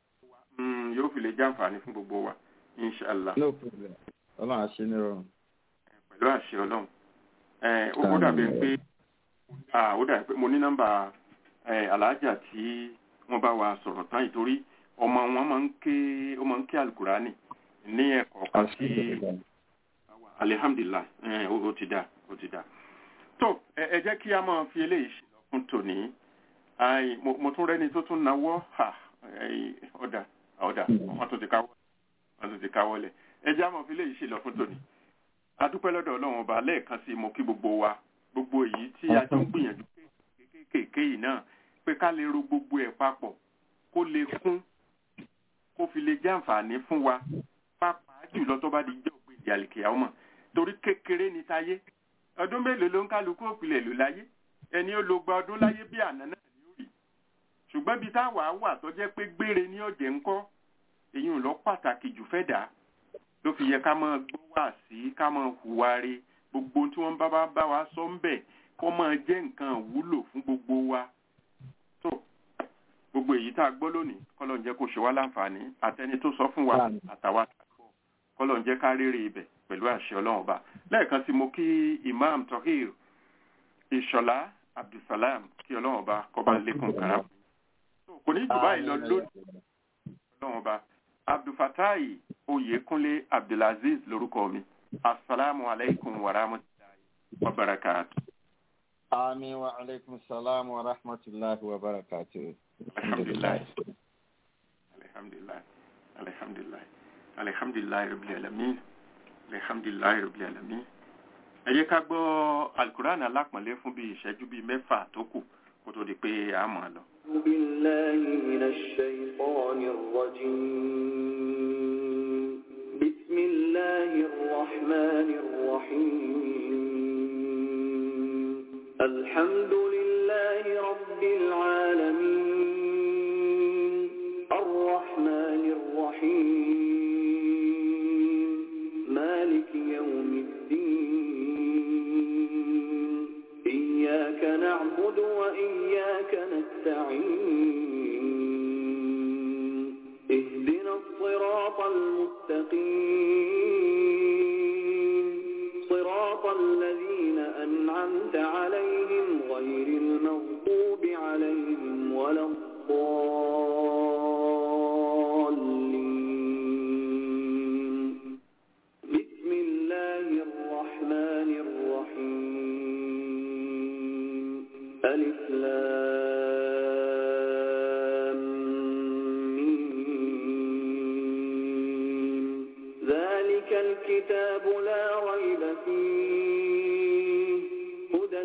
Mm, yóò fi lè jàǹfààní fún gbogbo wa inshallah no problem ọlọ́run á ṣe ní rọrùn. pẹ̀lú àṣẹ ọlọ́run ẹ ó ó dàbí pé ah, ó dàbí pé mo ní nọ́mbà ẹ, aláàjà tí wọ́n bá wa sọ̀rọ̀ tán ìtorí ọmọ wọn máa ń ké ó máa ń ké alukurani ní ẹ̀kọ́ kan sí alihamdulilayi ẹ, ó ó ti dá ó ti dá tó ẹ ẹ jẹ́ kí a máa fi eléyìí ṣe lọ fún tòní Ai, mo mo tún rẹ́ni tó tún nawọ́ ha ẹ, ọ̀dà ọ̀dà wọ́n tún ti káwọ́ wọ́n tún ti káwọ́ lẹ̀ ẹ jẹ́ a máa fi eléyìí ṣe lọ fún tòní adúpẹ́ lọ́dọ̀ ọlọ́run ọba lẹ́ẹ̀kan sí mo kí gbogbo wa gbogbo èyí tí a jọ ń gbìyànjú kéékèèké yìí náà pé ká lè ro gbogbo ẹ̀ papọ̀ kó lè kún kó fi lè jẹ́ àǹfààní fún wa pàápàá jùlọ tó bá di jẹ́ òpin ìdí àlìkèyà ọmọ torí kékeré ni táyé ọdún mélòó ló ń kálukú òpìlẹ̀ lò láyé ẹni ó lo gba ọdún láyé bí àná náà ni ó rí ṣùgbọ́n bí táwa wà tó jẹ́ pé gbére ní ọ̀jẹ̀ ńkọ́ èyí ò lọ pàtàkì jù fẹ́ dà ló fi yẹ ká máa gbọ́ wá sí ká máa hùwà re gbogbo ohun tí wọ́n bá bá bá wa sọ ń bẹ̀ kó máa jẹ́ nǹkan wúlò fún gbogbo wa tó gbogbo èyí tá a gbọ́ lónìí kọ́lọ̀ ń jẹ́ kó ṣe wá láǹfààní àtẹni tó sọ fún wa Àmín. àtàwa àtàkọ́ kọ́lọ̀ ń jẹ́ ká rere ibẹ̀ pẹ̀lú àṣẹ ọlọ́run ọba lẹ́ẹ̀kan sí mo kí imam tohir ìṣọ̀lá abdulsalam kí ọlọ́run ọba kọ́ba lékún kàrà kò ní jù báyìí lọ lónìí ọlọ́run ọba abdulfatai oyèkúnlé abdulaziz lórúkọ mi asalaamu alaykum wa rahmatulahi wa barakatu. àmì wa aleykum salaam wa rahmatulahi wa barakatu. alhamdulilayi alhamdulilayi alhamdulilayi alhamdulilayi rabbil alamin alhamdulilayi rabbil alamin. ẹ jẹ́ ká gbọ́ alukur'an alápọ̀nlé fún bíi ìṣẹ́jú bíi mẹ́fà tó kù kó tó di pé a mọ̀ ọ́ lọ. بالله من الشيطان الرجيم بسم الله الرحمن الرحيم الحمد لله رب العالمين الرحمن الرحيم مالك يوم الدين إياك نعبد وإياك نستعين اهدنا الصراط المستقيم أنعمت عليهم غير المغضوب عليهم ولا الضالين بسم الله الرحمن الرحيم ألف لام ميم ذلك الكتاب لا ريب فيه هدى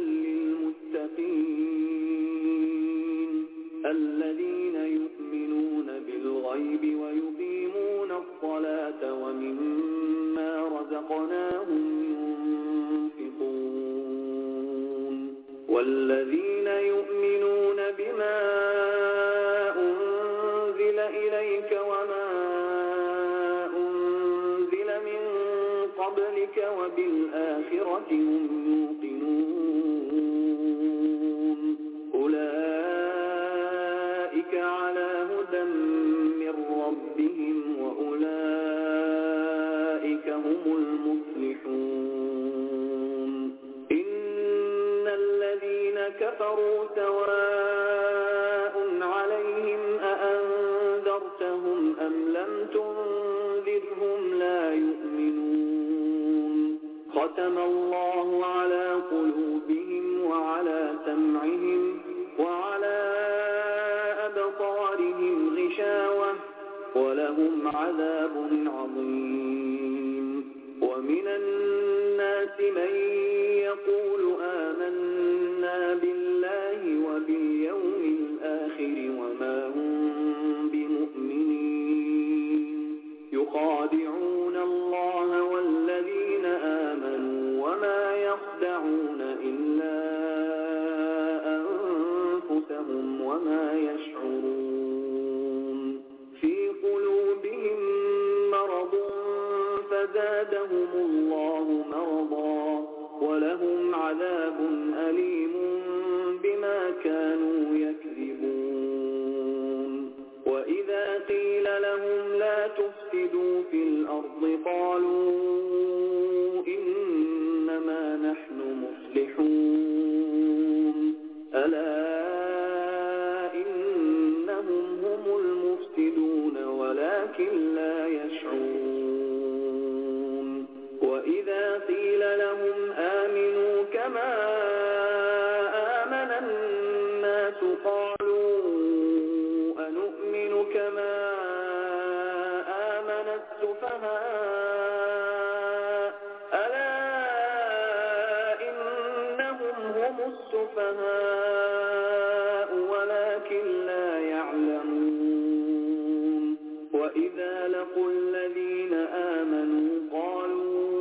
للمتقين الذين يؤمنون بالغيب ويقيمون الصلاة ومما رزقناهم ينفقون والذين يؤمنون بما أنزل إليك وما أنزل من قبلك وبالآخرة هم يوقنون أولئك على هدى من ربهم وأولئك هم المفلحون إن الذين كفروا سواء عليهم أأنذرتهم أم لم تنذرهم لا يؤمنون ختم الله على قلوبهم وعلى سمعهم وعلى أبصارهم غشاوة ولهم عذاب عظيم ومن الناس من يقول آمنا بالله وباليوم الآخر وما هم بمؤمنين يخادعون الله والذين آمنوا وما يخدعون إلا أنفسهم وما يشعرون في قلوبهم مرض فزادهم الله مرضا ولهم عذاب أليم بما كانوا يكذبون وإذا قيل لهم لا تفسدوا في الأرض قالوا إنما نحن مصلحون ألا إنهم هم المفسدون ولكن لا يشعرون وإذا قيل لهم آمنوا كما آمن الناس قالوا أنؤمن كما آمن السفهاء ألا إنهم هم السفهاء ولكن لا يعلمون وإذا لقوا الذين آمنوا قالوا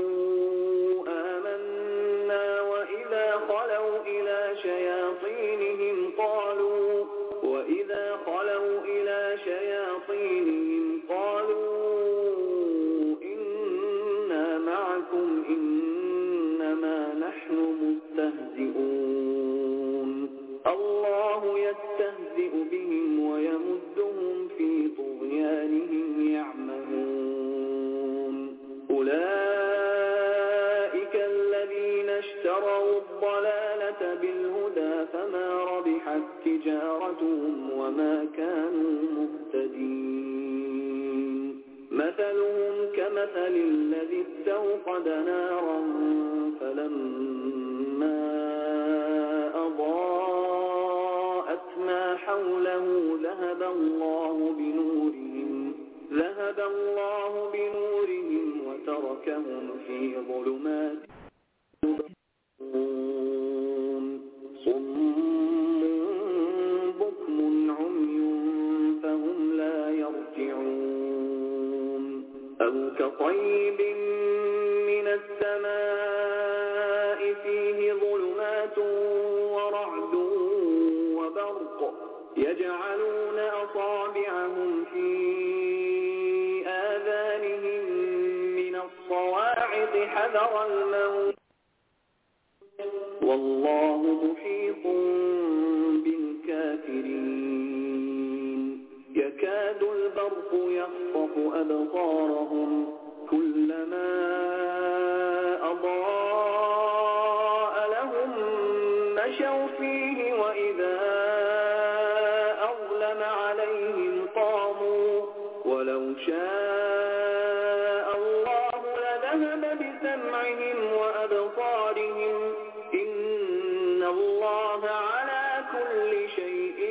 آمنا وإذا خلوا إلى شياطينهم قالوا وإذا خلوا إلى شياطينهم قالوا إنا معكم إنما نحن مستهزئون الله يستهزئ بهم ويمدهم في طغيانهم يعمهون أولئك الذين اشتروا الضلالة بالهدى فما ربحت تجارتهم وما كانوا مهتدين مثلهم كمثل الذي استوقد نارا فلما أضاءت ما حوله ذهب الله بنورهم ذهب الله بنورهم وتركهم في ظلمات صم بكم عمي فهم لا يرجعون أو كطيب من السماء فيه ظلمات ورعد وبرق يجعلون أصابعهم في آذانهم من الصواعق حذر الموت والله محيط بالكافرين يكاد البرق يخطف أبصارهم كلما أضاء لهم وأقام عليهم قاموا ولو شاء الله لذهب بسمعهم وأبصارهم إن الله على كل شيء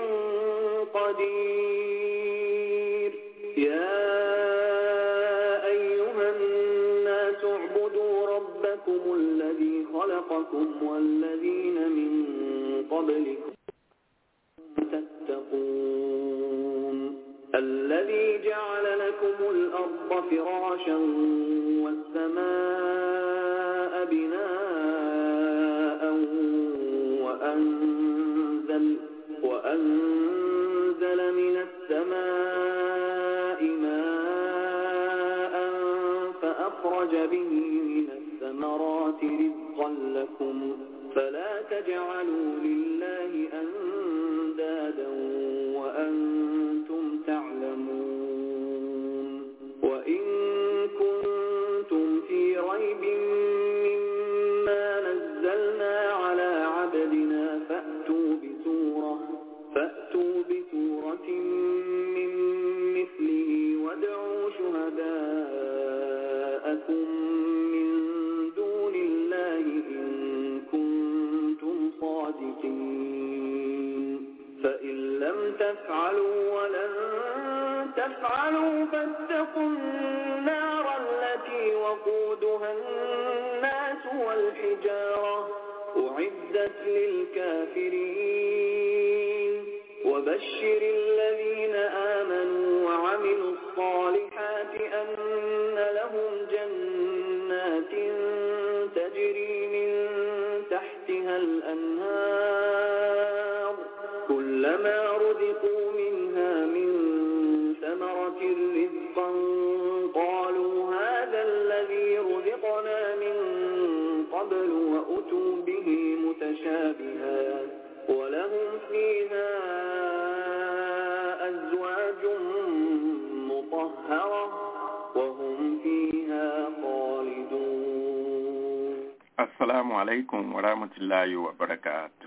قدير يا أيها الناس اعبدوا ربكم الذي خلقكم والذين من قبلكم تتقون الذي جعل لكم الأرض فراشا والسماء بناء وأنزل, وأنزل من السماء ماء فأخرج به من الثمرات رزقا لكم فلا تجعلوا لله أندادا وأنتم تعلمون وإن كنتم في ريب مما نزلنا على عبدنا فأتوا بسورة فأتوا بسورة من مثله وادعوا شهداءكم من دون الله إن كنتم صادقين فإن لم تفعلوا ولن تفعلوا فاتقوا النار التي وقودها الناس والحجارة أعدت للكافرين وبشر الذين آمنوا وعملوا الصالحات أن لهم جنات تجري من تحتها الأنهار كلما رزقوا منها من ثمرة رزقا قالوا هذا الذي رزقنا من قبل وأتوا به متشابها ولهم فيها أزواج مطهرة وهم فيها خالدون Assalamu alaikum wa rahmatullahi wa barakatuh.